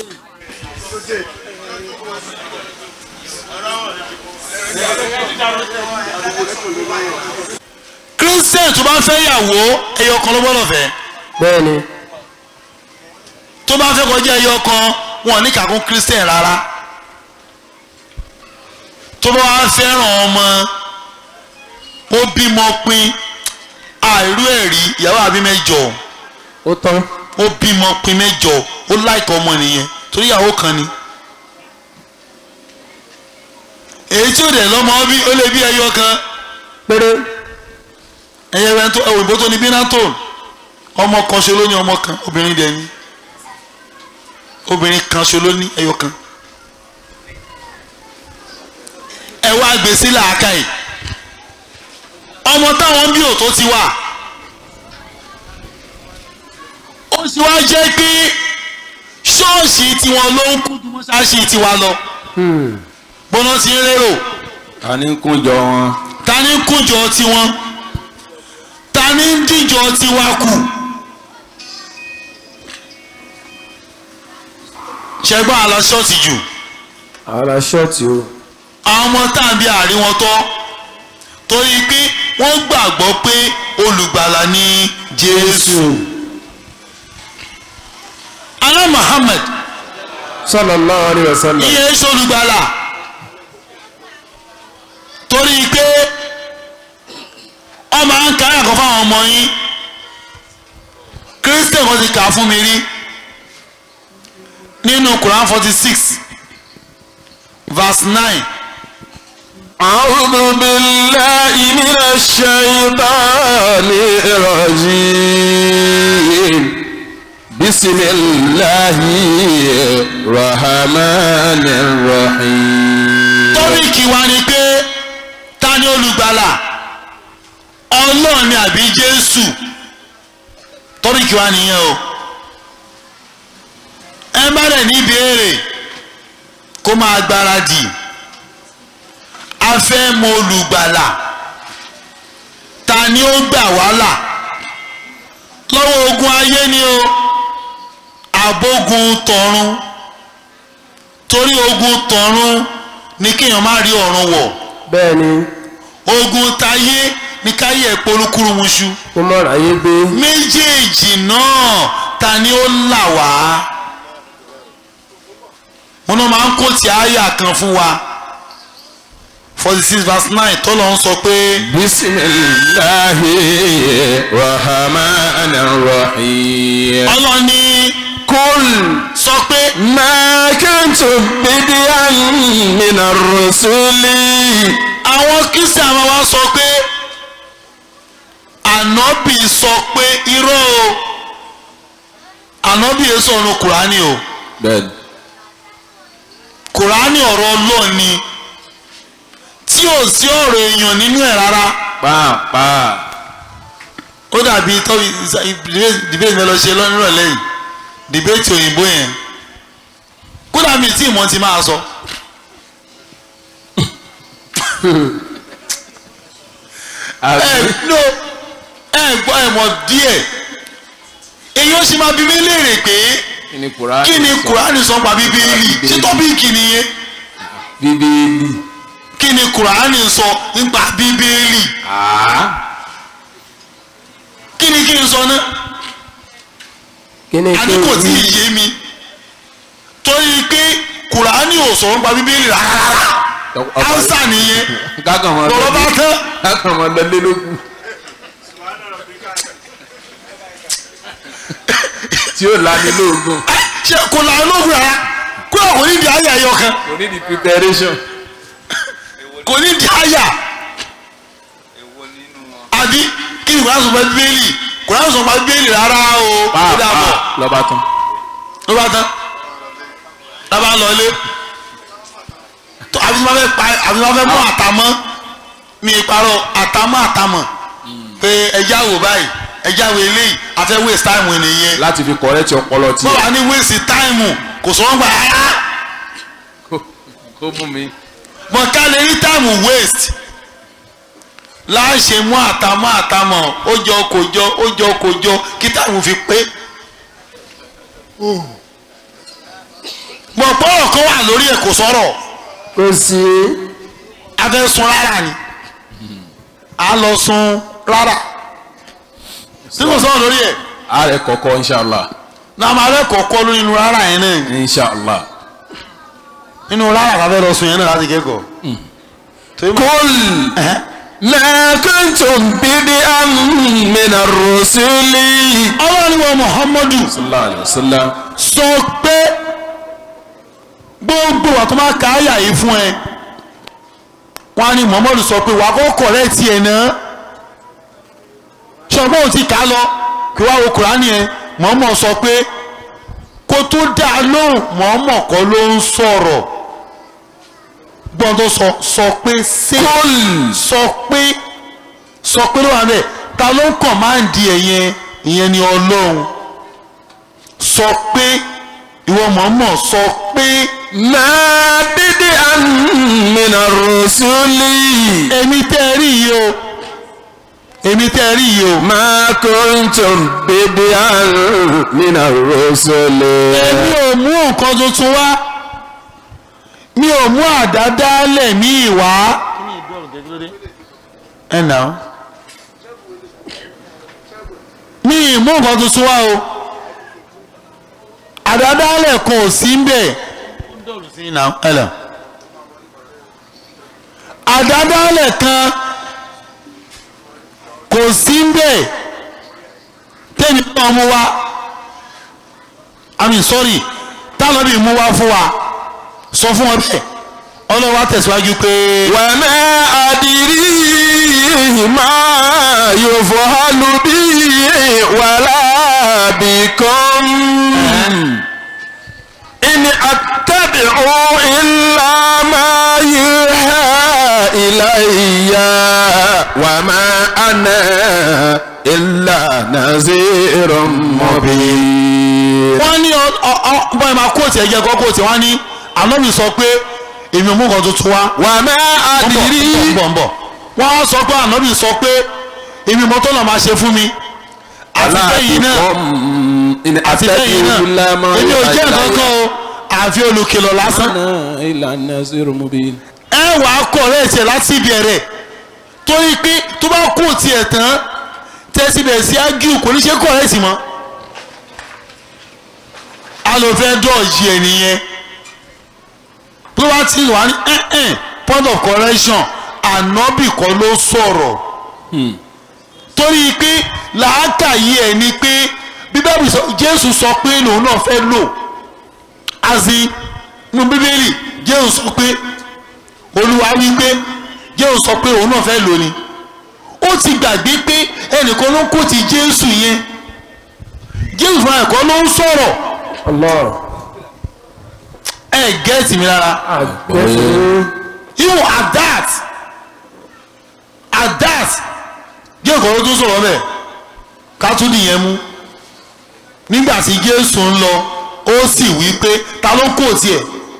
Speaker 1: kírísítẹ́nì tó bá fẹ́ yàwó ẹyọ kan ló gbọ́dọ̀ fẹ́
Speaker 5: bẹ́ẹ̀ ni
Speaker 1: tó bá fẹ́ kọjá ẹyọ kan wọn ò ní kàkún kírísítẹ́nì rárá tó bá wá fẹ́ràn ọmọ ó bímọ pin àìrú ẹ̀rí ìyàwó àbí mẹ́jọ
Speaker 5: ó tán
Speaker 1: ó bímọ pin mẹ́jọ ó láìka ọmọ nìyẹn torí ìyàwó kan ni èyí tí ó dẹ̀ lọ́mọ bí ó lè bí ẹyọ kan
Speaker 5: péré
Speaker 1: ẹyẹ rẹ tó òyìnbó tó ní bínátòn ọmọ kan ṣe ló ní ọmọ kan obìnrin dẹ̀ ní obìnrin kan ṣe ló ní ẹyọ kan ẹ wá gbèsè làákà yìí ọmọ táwọn bí òtó ti wà ó sì wá jẹ́ pé ṣọ́ọ̀ṣì tiwọn ló ń kú ju mọ́ṣáláṣí tiwa lọ gbọ́nà ti ń rérò
Speaker 4: ta ni ń kúnjọ wọn.
Speaker 1: ta ni ń kúnjọ tiwọn ta ni ń díjọ tiwa kù ṣẹgbọn àlọ ṣọ́ọ̀ṣì jù
Speaker 5: ara ṣọ́ọ̀tì o
Speaker 1: àwọn ọmọ tàbí àárín wọn tọ́ torí pé wọ́n gbàgbọ́ pé olùgbàlà ni jésù alá muhammed
Speaker 5: sallallahu alaihi wasallam
Speaker 1: iye ṣe olùgbàlà torí pé ọmọ à ń kárí àkọ́ fáwọn ọmọ yín christian kan ti kà á fún mi rí nínú quran forty six verse nine
Speaker 4: أعوذ بالله من الشيطان الرجيم بسم الله الرحمن الرحيم
Speaker 1: tọ́bíkì wa ni pé ta ni olùgbàlà ọlọ́run ni àbí jésù tọ́bíkì wa nìyẹn o ẹ bá dẹ̀ ní ìbéèrè kó máa gbáradì a fẹ́ mọ olùgbàlà ta ni ó gbà wá là lọ́wọ́ ogun ayé ni o àbógun tọ̀run torí ogun tọ̀run ní kéèyàn má rí ọ̀run wọ̀
Speaker 5: bẹ́ẹ̀ ni
Speaker 1: ogun tayé ní káyé ẹ̀ polúkúrúmuṣu
Speaker 5: kó mọ̀ ráyé gbé
Speaker 1: méjèèjì náà ta ni ó là wá wọn náà máa ń kó tí àyà kan fún wa forty six verse nine tọ́lọ̀ ń sọ pé
Speaker 4: بسم الله الرحمن الرحيم
Speaker 1: ọlọ́ni
Speaker 4: قل
Speaker 1: sọ pé
Speaker 4: ما كنت بديا من الرسل
Speaker 1: àwọn kristian máa wá sọ pé ànábì sọ pé irọ́ o ànábì yẹn sọ̀rọ̀ kùránì o
Speaker 4: bẹ́ẹ̀ni
Speaker 1: kùránì ọ̀rọ̀ ọlọ́ọ̀ ni tí ò sí ọ̀rọ̀ èèyàn nínú ẹ̀ rárá
Speaker 4: pàápàá
Speaker 1: ó dàbí tọ́bi debate mi lọ ṣe lọ́nìrọ̀lẹ́ yìí debate òyìnbó yẹn kódà mi tí ìmọ̀ ti máa sọ. ẹ no ẹ gbọ́ ẹ mọ̀ díẹ̀ èyí ó sì máa bí mi léèrè pé
Speaker 3: kí ni kùránì
Speaker 1: kí ni
Speaker 3: sọ?
Speaker 1: kùránì sọ pa bíbélì ṣé tọ́pìkì nìyẹn
Speaker 3: bíbélì
Speaker 1: kí ni kùránì sọ nípa bíbélì kí ni kí n sọ náà
Speaker 5: kí ni
Speaker 1: àní kò tí ì yé mi torí pé kùránì ò sọ nípa bíbélì rárá ánsà nìyẹn
Speaker 3: kákan mọ
Speaker 1: lọ́rọ́ bá tán
Speaker 3: kákan mọ lọlé lógún tí ó lani lóògùn
Speaker 1: ṣe kò là ń lóògùn rárá kó àwọn onídìí àyà ẹyọ kan
Speaker 3: kò ní di preparation
Speaker 1: kò ní di àyà àbí kí ni kùránì sọ nípa bíbélì kùránì sọ nípa bíbélì rárá o ó dà bọ̀
Speaker 3: pàápàá lọ́ba tán
Speaker 1: ló bá tán lábá lọ ilé tó àbí tí wọ́n fẹ́ pa àbí tí wọ́n fẹ́ mú àtàmọ́ mi ìparọ́ àtàmọ́ àtàmọ́ pé ẹja wò báyìí ẹja wò eléyìí àfẹ́ waste time nìyẹn
Speaker 3: láti fi correct ọpọlọ tí
Speaker 1: bọ́ọ̀ ní waste time kò sọ̀rọ̀ gbà á
Speaker 3: ó mú mi
Speaker 1: mọ̀ ká lè rí time waste láṣẹ mú àtàmọ́ àtàmọ́ ó jọ kò jọ ó jọ kò jọ kí time fi pé mọ̀ pọ́ọ̀rọ̀ kan wà lórí ẹ̀ kò sọ̀rọ̀
Speaker 5: kò sí
Speaker 1: a fẹ́ sun rárá ni a lọ sun rárá tí kò sọ̀rọ̀ lórí ẹ̀
Speaker 3: ààrẹ kọ̀ọ̀kọ́ inshallah
Speaker 1: náà máa fẹ́ kọ̀ọ̀kọ́ lórí inú rárá yẹn náà
Speaker 3: inshallah
Speaker 1: inú rárá la fẹ́ lọ sun yẹn náà láti kẹ́kọ̀ọ́. torí mo-
Speaker 3: kul
Speaker 1: Ẹ̀hẹ́.
Speaker 3: ma kuntum bid'an min ar-rusuli
Speaker 1: ọlọ́run wa muhammadu
Speaker 3: sallallahu alaihi wasallam
Speaker 1: sọ pé gbogbo wa tó máa ka àyà yìí fún ẹ wọn á ní muhammadu sọ pé wà á kọ́ correct ẹ̀ náà ṣọgbọ́n ò ti kà á lọ kí wàá wo kùránì ẹ muhammadu sọ pé kó tó dá a lóhùn muhammadu kọ́ ló ń sọ̀rọ̀ gbọ́n tó sọ sọ pé ṣé sọ pé sọ pé ló wà bẹ́ẹ̀ ta ló ń kọ̀máǹdì ẹ̀ yẹn ìyẹn ni ọlọ́run sọ pé ìwọ mọ̀ọ́mọ̀ sọ pé
Speaker 3: ma bid'an min ar-rusuli
Speaker 1: èmi tẹ́ ẹ rí yìí o èmi tẹ́ ẹ rí yìí o
Speaker 3: ma kuntum bid'an min ar-rusuli
Speaker 1: èmi ò mú nǹkan tuntun wá mi ò mú àdádálẹ̀ ní ìwá. ẹ nà ó mi ì mú nǹkan tuntun wá o àdádálẹ̀ kan ò sí ń bẹ̀. ẹ lọ. àdádálẹ̀ kan kò sí ń bẹ̀ tẹ́mi náà mú wá àmì sọ́rí tálọ́bì mú wá fún wa sọ fún wọn bẹ́ẹ̀ ọlọ́wà tẹ̀síwájú pé
Speaker 3: wa ma adri ma yuf'alu bi wala bikum in attabi'u illa ma yuha ilayya wa ma ana illa nazirun mubin
Speaker 1: wọ́n ní bọ́ẹ̀ máa kóòtù ẹ̀jẹ̀ kọ́ kóòtù wọ́n ní àlọ́bì sọ pé èmi ò mú nǹkan tuntun wá
Speaker 3: wa ma adri
Speaker 1: ń bọ̀ ń bọ̀ wọ́n á sọ pé àlọ́bì sọ pé èmi mọ́tò náà máa ṣe fún mi àti lẹ́yìn náà àti lẹ́yìn náà èmi ò jẹ́ nǹkan kan o àfi olùkìlọ̀ lásán
Speaker 3: ìlànà zero mobile.
Speaker 1: ẹ wà á kọ̀ rẹ̀ tiẹ̀ láti ìbẹ̀rẹ̀ torí pé tó bá kú tiẹ̀ tán tẹ́sí bẹ̀rẹ̀ sí ágíù kò ní ṣe kọ̀ rẹ̀ sí mọ́ a lò fẹ́ dọ̀ọ̀jì ẹ̀ nìyẹn tó bá ti wà ní ẹ̀ẹ́n point of correction ànábì kọ́ ló sọ̀rọ̀ torí pé làákàyè ẹ̀ ni pé bíbélì sọ jésù sọ pé lòun náà fẹ́ lò azi nínú bíbélì jésù sọ pé olúwa wí pé jésù sọ pé òun náà fẹ́ lò ni ó ti gbàgbé pé ẹnìkan ló ń kó ti jésù yẹn jésù fúnra ẹ̀kọ́ ló ń sọ̀rọ̀
Speaker 5: Allah
Speaker 1: ẹ gẹ́ẹ̀tì mi rárá
Speaker 5: àgbẹ̀fẹ̀
Speaker 1: even at that at that jésù kan ló tún sọ̀rọ̀ bẹ́ẹ̀ ká tún nìyẹn mú nígbà tí jésù ń lọ ó sì wí pé ta ló kó tiẹ̀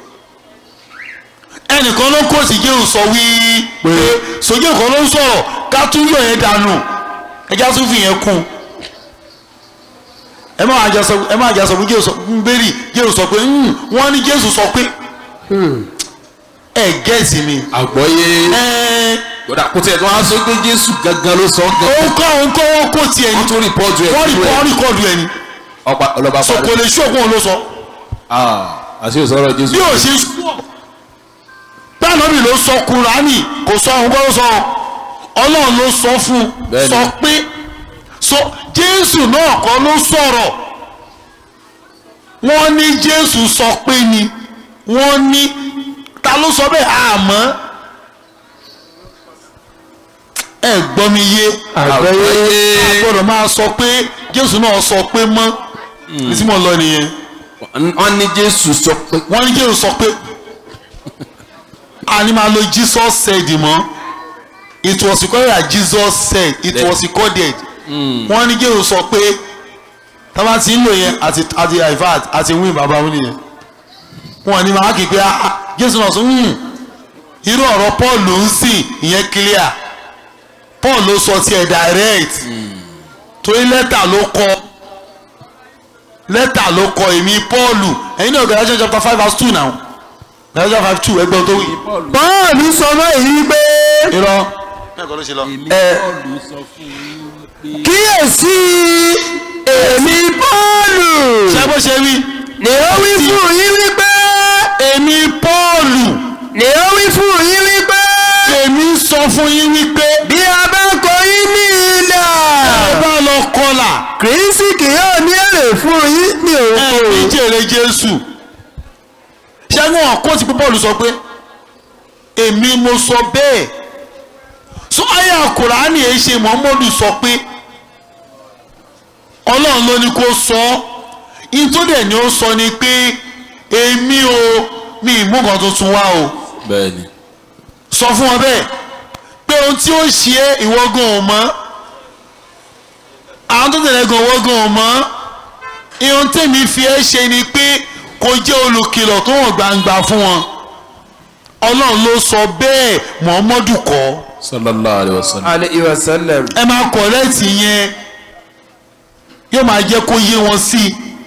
Speaker 1: ẹnìkan ló kó tí jésù sọ wí pé sójú kan ló ń sọ̀rọ̀ ká tún yọ yẹn dànù ẹjá tún fi yẹn kún ẹ má àjà sọ ẹ má àjà sọ pé jésù sọ ń bẹ́rì jésù sọ pé "Hmm, wọ́n ní jésù sọ pé ẹ gẹ́ẹ̀sì mi
Speaker 3: àgbọ́yé
Speaker 1: ẹ
Speaker 3: gbọ́dọ̀ kó tiẹ̀ tó wá sọ pé jésù gangan ló sọ gan
Speaker 1: òun kọ́ òun kọ́ wọ́n kó tiẹ̀ ní
Speaker 3: wọ́n tún rìpọ́ọ̀tù ẹ̀
Speaker 1: wọ́n rí
Speaker 3: nínú ẹ̀.
Speaker 1: wọ́n rìkọ́ọ̀dù ẹ̀ ni
Speaker 3: ọba ọlọ́ba
Speaker 1: so kò
Speaker 3: parí
Speaker 1: lè ṣó òkun ló sọ
Speaker 3: Ah, àti òsọ̀rọ̀ jésù
Speaker 1: bí ò ṣe ṣú báànàbì ló sọ kúránì kò sọ òun kọ́ ló sọ ọlọ́run ló sọ fún un
Speaker 3: Bẹ́ẹ̀ni.
Speaker 1: sọ pé sọ jésù náà kọ́ ló sọ̀rọ̀ wọ́n ní jésù sọ pé ni wọ́n ní ta ló sọ bẹ́ẹ̀ àmọ́ ẹ gbọ́ mi yé
Speaker 5: àgbẹ̀yẹ
Speaker 1: a gbọ́dọ̀ máa sọ pé jésù náà sọ pé mọ́ ní tí mo lọ nìyẹn
Speaker 3: wọ́n ní jésù sọ pé
Speaker 1: wọ́n ní jésù sọ pé a ní máa lo jesus said mọ́ it was recorded that jesus said it
Speaker 3: Then-
Speaker 1: was recorded wọ́n ní jésù sọ pé tábà tí ń lò yẹn àti àti ìfàt àti wíìn bàbá wọn nìyẹn wọ́n ní máa kì í pé ah, ah, jésù náà sọ "Hmm, irú ọ̀rọ̀ paul ló ń sìn ìyẹn clear paul ló sọ tiẹ̀ direct torí lẹ́tà ló kọ lẹ́tà ló kọ èmi paul ẹ̀yin náà Galatians chapter five verse two now Galatians five two ẹgbẹ́ tó wí.
Speaker 5: bọ́ọ̀lù sọ báyìí pé
Speaker 1: irọ́ mẹ́kọ̀ọ́ ló ṣe lọ.
Speaker 5: kíyèsí èmi bọ́ọ̀lù
Speaker 1: ṣé bó ṣe wí
Speaker 5: ni ó wí fún yín wípé
Speaker 1: èmi pọ́ọ̀lù
Speaker 5: ni ó wí fún yín wípé
Speaker 1: èmi sọ fún yín wípé
Speaker 5: bí a bá kọ yín ní ilà
Speaker 1: ẹ bá lọ kọlà
Speaker 5: kìrìsì kì yóò ní èrè fún yín ní
Speaker 1: ẹ ní
Speaker 5: òkú
Speaker 1: jèrè jésù ṣẹ́gun ọ̀kọ́ ti pé pọ́ọ̀lù sọ pé èmi mo sọ bẹ́ẹ̀ sọ ayé àkùránì ẹ̀ ṣe mọ́mọ́dù sọ pé ọlọ́run ló ní kó sọ ọ́ ìtòdẹ̀ ni ó sọ ni pé èmi o mi ì mú nǹkan tuntun wá o
Speaker 3: bẹ́ẹ̀ ni
Speaker 1: sọ fún wọn bẹ́ẹ̀ pé ohun tí ó ṣe é ìwọ́gàn ò mọ́ àwọn tó tẹ̀lé gan ìwọ́gàn ò mọ́ ihun tèmi fi ẹ́ ṣe ni pé kò jẹ́ olùkìlọ̀ tó hàn gbangba fún wọn ọlọ́run ló sọ bẹ́ẹ̀ mọ̀ọ́mọ́dù kọ́
Speaker 3: sallallahu alayhi wa sallam
Speaker 5: alayhi wa sallam
Speaker 1: ẹ máa kọ̀rẹ́ẹ̀tì yẹn yóò máa jẹ́ kó yé wọn sí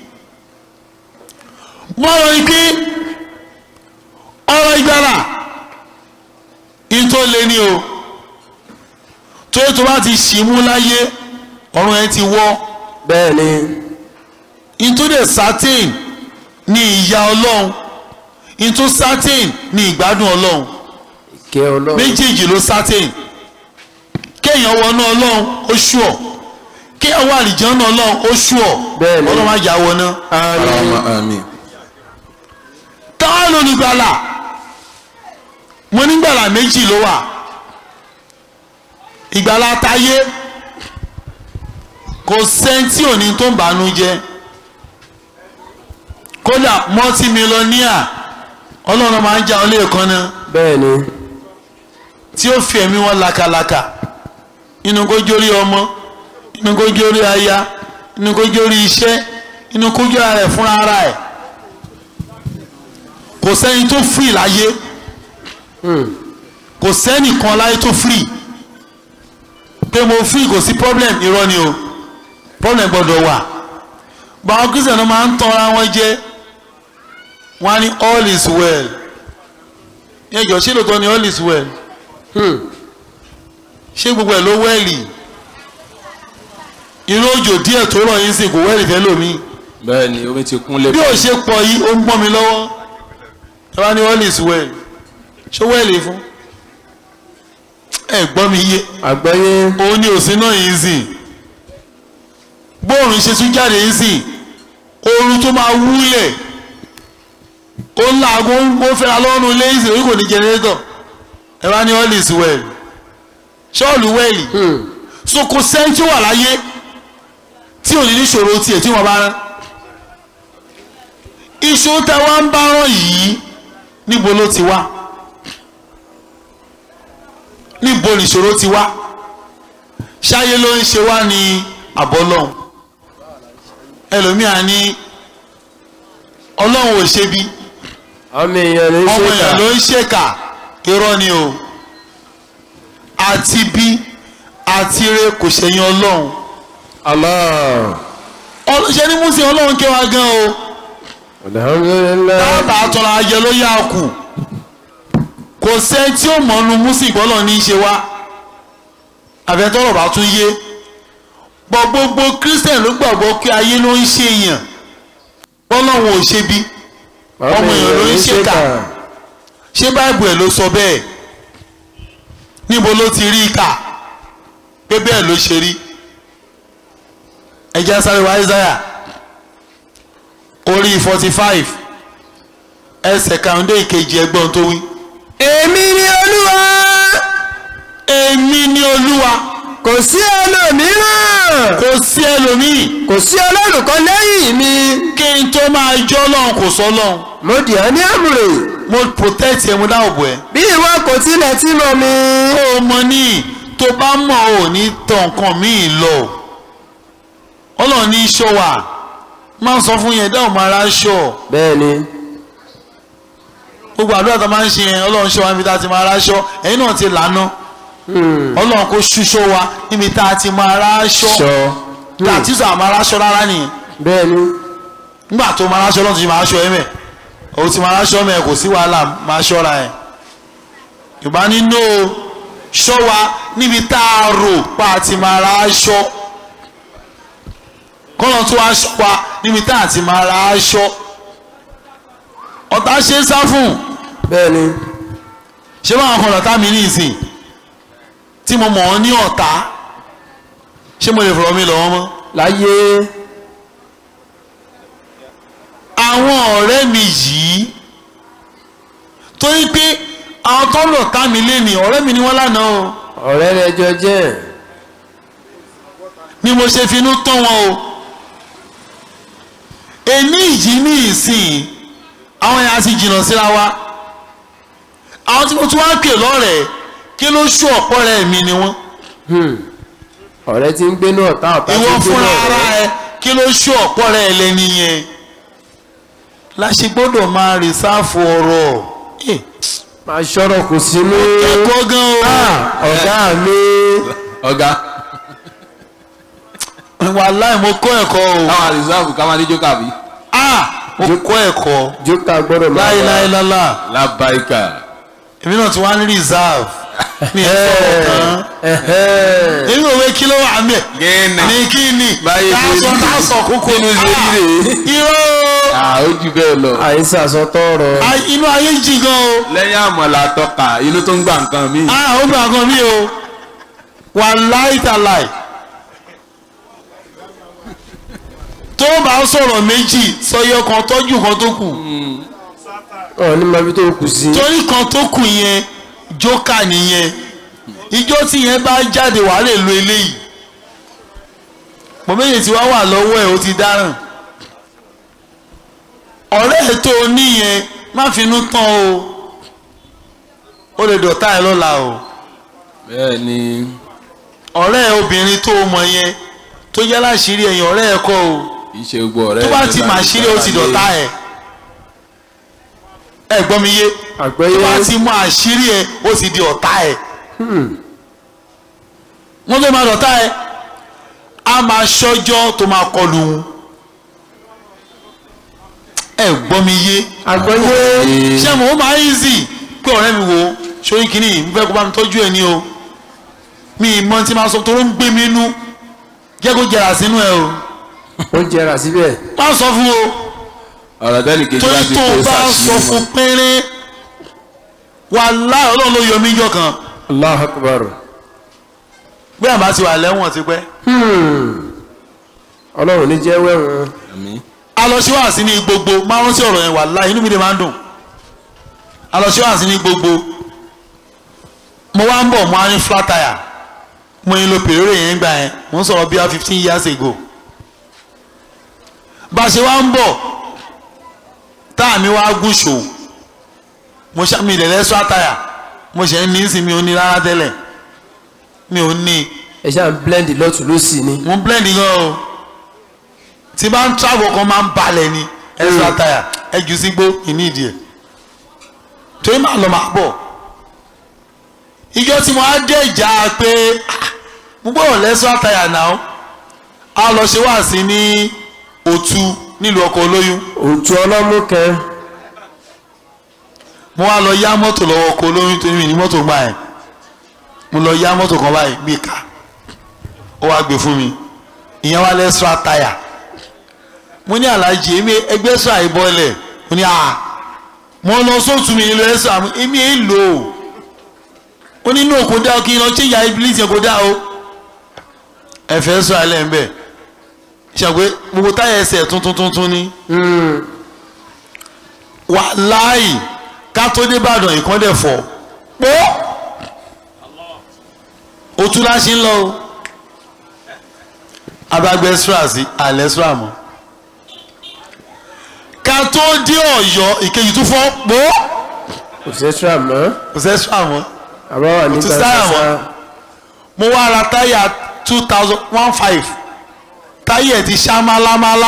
Speaker 1: i wọ́n rọ ike ọ̀rọ̀ ìgbàlà ìtò lé ní o tó yẹ tó bá ti ṣì mú láyé ọ̀run ẹ ti wọ́
Speaker 5: bẹ́ẹ̀ ni
Speaker 1: ìtòdè certain ní ìyà ọlọ́run ìtò certain ní ìgbádùn ọlọ́run
Speaker 5: kí ọlọ́run
Speaker 1: méjèèjì ló certain kéèyàn wọnú ọlọ́run ó ṣùọ̀ kéèyàn wà àlìjọ́nà ọlọ́run ó ṣùọ̀
Speaker 5: Bẹ́ẹ̀ ni.
Speaker 1: ọlọ́run á yà wọná.
Speaker 3: Allahumma àmín
Speaker 1: táwọn olùgbàlà mo nígbàlà méjì ló wà ìgbàlà táyé kò sẹ́ńtì òní tó ń bànú jẹ́ kódà mọ́tìmílọ́níà ọlọ́run máa ń jà ọ́ lẹ́ẹ̀kan náà
Speaker 5: bẹ́ẹ̀ ni
Speaker 1: tí ó fi ẹ̀mí wọn lakalaka inú kó jórí ọmọ inú kó jórí aya inú kó jórí iṣẹ́ inú kó jórí ara ẹ̀ fúnra ara ẹ̀ kò sẹ́ni tó free láyé kò sẹ́ni kan láyé tó free pé mo free kò sí problem irọ́ ni o problem gbọ́dọ̀ wà báwọn kristian náà máa ń tanra wọn jẹ wọn á ní all is well ẹjọ ṣé lóòótọ́ ni all is well ṣé gbogbo ẹ̀ ló wẹ́ẹ̀lì irú òjò díẹ̀ tó rọ̀ yín sì kò wẹ́ẹ̀lì fẹ́ lómi
Speaker 3: bẹ́ẹ̀ ni omi ti kún lé
Speaker 1: bí ó ṣe pọ̀ yìí ó ń gbọ́n mi lọ́wọ́ ẹ wá ní all is well ṣé wẹ́ẹ̀lì fún ẹ gbọ́ mi yé
Speaker 5: àgbáyé
Speaker 1: òun ni òsín náà yìí sìn bóòrùn ṣe tún jáde yìí sìn ooru tó máa wúlẹ̀ ó ń làágùn ó fẹ́ra lọ́rùn ilé ìsìn orí kò ní jẹnẹrétọ̀ ẹ wá ní all is well ṣọ́ọ̀lù wẹ̀lì so kò sẹ́ńtì wà láyé tí ò ní níṣòro tiẹ̀ tí wọ́n bá rán ìṣòro tẹ wá ń bá rán yìí níbo ló ti wá níbo nìṣòro ti wá ṣáyé ló ń ṣe wá ní àbọ́lọ́hún ẹlòmíà ní ọlọ́run ò ṣe bí
Speaker 5: ọmọ èèyàn ló ń
Speaker 1: ọmọ
Speaker 5: ṣe
Speaker 1: èèyàn
Speaker 5: kà
Speaker 1: ló ń ṣèkà irọ́ ni o àti bí àti re kò ṣẹ̀yìn ọlọ́run
Speaker 5: Allah
Speaker 1: ọlọ́ṣẹ́ ní músìn ọlọ́run kẹwàá gan o
Speaker 5: alhamdulilayi
Speaker 1: dábàá tọ́ra ajẹ́ ló yá kù kò sẹ́ tí ó mọ̀ọ́nu músìn ìgbọ́lọ̀ ní í ṣe wá àfẹ́tọ́rọ̀ bá tún yé bọ́ gbogbo christian ló gbàgbọ́ pé ayé ló ń ṣe èèyàn bọ́lọ́run ò ṣe bí ọmọ èèyàn ló ń ṣèkà ṣé báìbù ẹ̀ ló sọ bẹ́ẹ̀ níbo ló ti rí i kà pé bẹ́ẹ̀ ló ṣe rí ẹjẹ́ sáré wa Isaiah orí forty five ẹsẹ̀ kàrúndé ìkejì ẹgbọ́n tó wí.
Speaker 5: èmi ni olúwa
Speaker 1: èmi ni olúwa
Speaker 5: kò sí ẹlòmíràn
Speaker 1: kò sí ẹlòmíì
Speaker 5: kò sí ọlọ́run kan lẹ́yìn mi
Speaker 1: kí n tó máa jọ́ lọ́hùn kò sọ́ lọ́hùn
Speaker 5: mo dì ọ́ ní àmùrè
Speaker 1: mo protect ẹ mo dáàbò bò ẹ.
Speaker 5: bí ìwọ kò tilẹ̀ tí mọ̀ mi
Speaker 1: ó mọ ní tó bá mọ̀ ò ní tàn nǹkan míì lọ ọlọ́run ní í ṣọ́ wa máa ń sọ fún yẹn dáhùn máa ra ṣọ́
Speaker 5: bẹ́ẹ̀ ni
Speaker 1: gbogbo àdúrà tó máa ń ṣe yẹn ọlọ́run ṣọ́ wa níbi tá a ti máa ra ṣọ́ ẹ̀yin náà ti lànà ọlọ́run kò ṣúṣọ́ wa níbi tá a ti máa ra ṣọ́
Speaker 5: sọ
Speaker 1: tá a ti sọ àmọ́ ra ṣọ́ rárá nìyẹn
Speaker 5: bẹ́ẹ̀ ni
Speaker 1: nígbà tó máa ra ṣọ́ lọ́tún ti máa ṣọ́ ẹ mẹ́ o ti máa ra ṣọ́ mẹ́ kò sí wàhálà máa ṣọ́ra ẹ̀ yorùbá nínú ṣọ́ wa níbi tá a rò pa àti máa ra ṣọ́ kọ́nà tó wá ṣọ́ wa níbi tá a ti máa ra ṣọ́ ọ̀tá ṣe é sá fún
Speaker 5: bẹ́ẹ̀ ni
Speaker 1: ṣé báwọn kan lọ́tà mi ní ìsìn tí mo mọ̀ ọ́ ní ọ̀tá ṣé mo lè fọ̀rọ̀ mi lọ́wọ́ mọ́
Speaker 5: láyé
Speaker 1: àwọn ọ̀rẹ́ mi yìí torí pé àwọn tó ń lọ̀tá mi lé ní ọ̀rẹ́ mi ni wọ́n lánàá o
Speaker 5: ọ̀rẹ́ rẹ jọ jẹ́
Speaker 1: ni mo ṣe finú tán wọn o èmi yìí ní ìsìn àwọn yẹn a ti jìnnà síra wa àwọn tí mo tún wá pè lọ́rẹ̀ẹ́ kí ló ṣú ọ̀pọ̀ rẹ̀ mi ni wọ́n
Speaker 5: ọ̀rẹ́ tí ń gbénú ọ̀tá ọ̀tá tí
Speaker 1: ìwọ
Speaker 5: ń gbénú
Speaker 1: fúnra ara
Speaker 5: ọ̀rẹ́
Speaker 1: ẹ kí ló ṣú ọ̀pọ̀ rẹ̀ lẹ́ni yẹn la ṣe gbọ́dọ̀ máa rìsáàfù ọ̀rọ̀ Eh,
Speaker 5: máa ṣọ́rọ̀ kò sínú
Speaker 1: ẹ̀kọ́ gan o
Speaker 5: ọ̀gá mi
Speaker 3: ọ̀gá
Speaker 1: wàláì mo kọ́ ẹ̀kọ́ o
Speaker 3: káwọn àrísàbù ká máa ní jókà bí.
Speaker 1: ah mo kọ́ ẹ̀kọ́
Speaker 5: jókà gbọ́dọ̀ máa wà.
Speaker 1: láìláìlálà
Speaker 3: lábáìkà
Speaker 1: èmi náà ti wá ní reserve mi ò sọ̀rọ̀ kan
Speaker 5: Ẹ̀hẹ́.
Speaker 1: èmi ò wé kí ló wà mẹ́
Speaker 3: gẹ́nà
Speaker 1: ní kí ni
Speaker 3: Báyé ṣe
Speaker 1: káàsọ̀
Speaker 3: rí rèé.
Speaker 1: káàsọ̀ kókó
Speaker 3: Inú ṣe rí rèé.
Speaker 1: irọ́
Speaker 3: ó jù bẹ́ẹ̀ lọ.
Speaker 5: àìsàn àsọtọrọ
Speaker 1: Ah, inú ayé jì gan o
Speaker 3: lẹ́yìn àmọ̀là tọ́ka inú tó ń gbà nǹkan míì.
Speaker 1: ah ó gbà gan mi o wà láìtàláì tó bá sọ̀rọ̀ méjì sọyọ kan tọ́jú kan tó kù
Speaker 5: ọ ní ma fi tó kù sí
Speaker 1: torí kan tó kù yẹn jókà nìyẹn ìjọ tí yẹn bá jáde wàá lè lo eléyìí mọ̀ méjì tí wàá wà lọ́wọ́ ẹ̀ ó ti dáràn ọ̀rẹ́ ẹ̀ tó o níyẹn má finú tán o ó lè dọ̀tá ẹ lọ́la o
Speaker 3: bẹ́ẹ̀ ni
Speaker 1: ọ̀rẹ́ ẹ obìnrin tó o mọ̀ yẹn tó yẹ láṣìírí ẹ̀yìn ọ̀rẹ́ ẹ kọ́ o
Speaker 3: kì í ṣe gbogbo ọ̀rẹ́
Speaker 1: tó bá
Speaker 3: mi
Speaker 1: ti
Speaker 3: là
Speaker 1: mà
Speaker 3: ń
Speaker 1: ṣírí ó ti
Speaker 3: gbára lé.
Speaker 1: dọ̀tá ẹ ẹ gbọ́ mi yé tó
Speaker 5: àgbẹ̀yẹ
Speaker 1: bá ti mọ àṣírí ẹ ó ti di ọ̀tá ẹ wọ́n tó máa dọ̀tá ẹ á máa ṣọ́jọ́ tó máa kọlù wọn ẹ gbọ́ mi yé
Speaker 5: àgbẹ̀yẹ
Speaker 1: ṣé mo máa easy pé ọ̀rẹ́ mi wò ó sórí kìíní ń fẹ́ kó bá mi tọ́jú ẹ ní o mi ì mọ tí máa sọ tó ń gbé mi nú jẹ́ kó jẹrà sínú ẹ o
Speaker 5: ó jẹrà síbẹ̀
Speaker 1: má sọ fún o
Speaker 3: ọ̀rọ̀ tẹ́lẹ̀ kejì
Speaker 1: torí
Speaker 3: láti
Speaker 1: tó
Speaker 3: kó
Speaker 1: o bá sọ
Speaker 3: sàṣìlẹ̀
Speaker 1: fún
Speaker 3: mọ́.
Speaker 1: péré wàláhì ọlọ́run ló yọ mí jọ kan
Speaker 5: allah akbar
Speaker 1: bí àbá ti wà lẹ́wọ̀n ti pẹ́
Speaker 5: ọlọ́run ní jẹ́ wẹ̀wọ̀n
Speaker 3: Àmín.
Speaker 1: alọ́síwáàsí ní gbogbo márùn sí ọ̀rọ̀ yẹn wàláhì inú mi dé máa ń dùn alọ́síwáàsí ní gbogbo mo wá ń bọ̀ mo á ní flat tire mo yín lo pèrè yẹn gbà yẹn mo ń sọ̀rọ̀ bí i fifteen years ago bá a ṣe wá ń bọ̀ táà mi wá gùn ṣòwò mo ṣá mi ìdẹ̀lẹ́ flat tire mo ṣe ń ní sí mi ò ní rárá tẹ́lẹ̀ mi ò ní
Speaker 5: ẹ ṣáà ń blend lọ́tún lọ́sì ni
Speaker 1: mo ń blend gan o tí bá ń travel kan máa ń balẹ̀ ni extra tire ẹ jù sí gbó ìní ìdí ẹ̀ torí máa lọ máa bọ̀ ìjọ tí mo á dé ìjà pé ah, mo gbọ́dọ̀ lẹ́sọ́ tire náà a lọ ṣe wá sí ní òtú nílùú ọkọ̀ olóyún
Speaker 5: òtù ọlọ́mú kẹ
Speaker 1: mo wá lọ yá mọ́tò lọ́wọ́ ọkọ̀ olóyún tó ní mọ́tò gbà ẹ̀ mo lọ yá mọ́tò kan báyìí bí ká ó wá gbé fún mi ìyẹn wá lẹ́sírà táyà mo ní aláàjì èmi ẹgbẹ́ sọ àìbọ̀lẹ̀ mo ní à mo lọ sóòtú mi nílò ẹ̀sọ́ àmú èmi èé lò ó ó ní inú òkú dá o kí n lọ ṣé ìyá ibilíìsì kò dá o ẹ̀fẹ̀ sọ alẹ́ ń bẹ̀ ṣàgbé gbogbo táyà ẹsẹ̀ tuntun tuntun ni wàláì ká tó dé Ìbàdàn ìkọ́ndẹ̀ fọ̀ pọ́ òtún láṣí ń lọ o abagbẹ sra sí alẹ́ sra mọ́ ká tó dé Ọ̀yọ́ ìkejì tún fọ́ pọ́
Speaker 5: kò sẹ́sírà mọ́
Speaker 1: kò sẹ́ sra mọ́
Speaker 5: àbá wà ní
Speaker 1: Òtún sáyà mọ́. mo wá ra táyà two thousand one five táyà ẹ̀ ti ṣá málámálá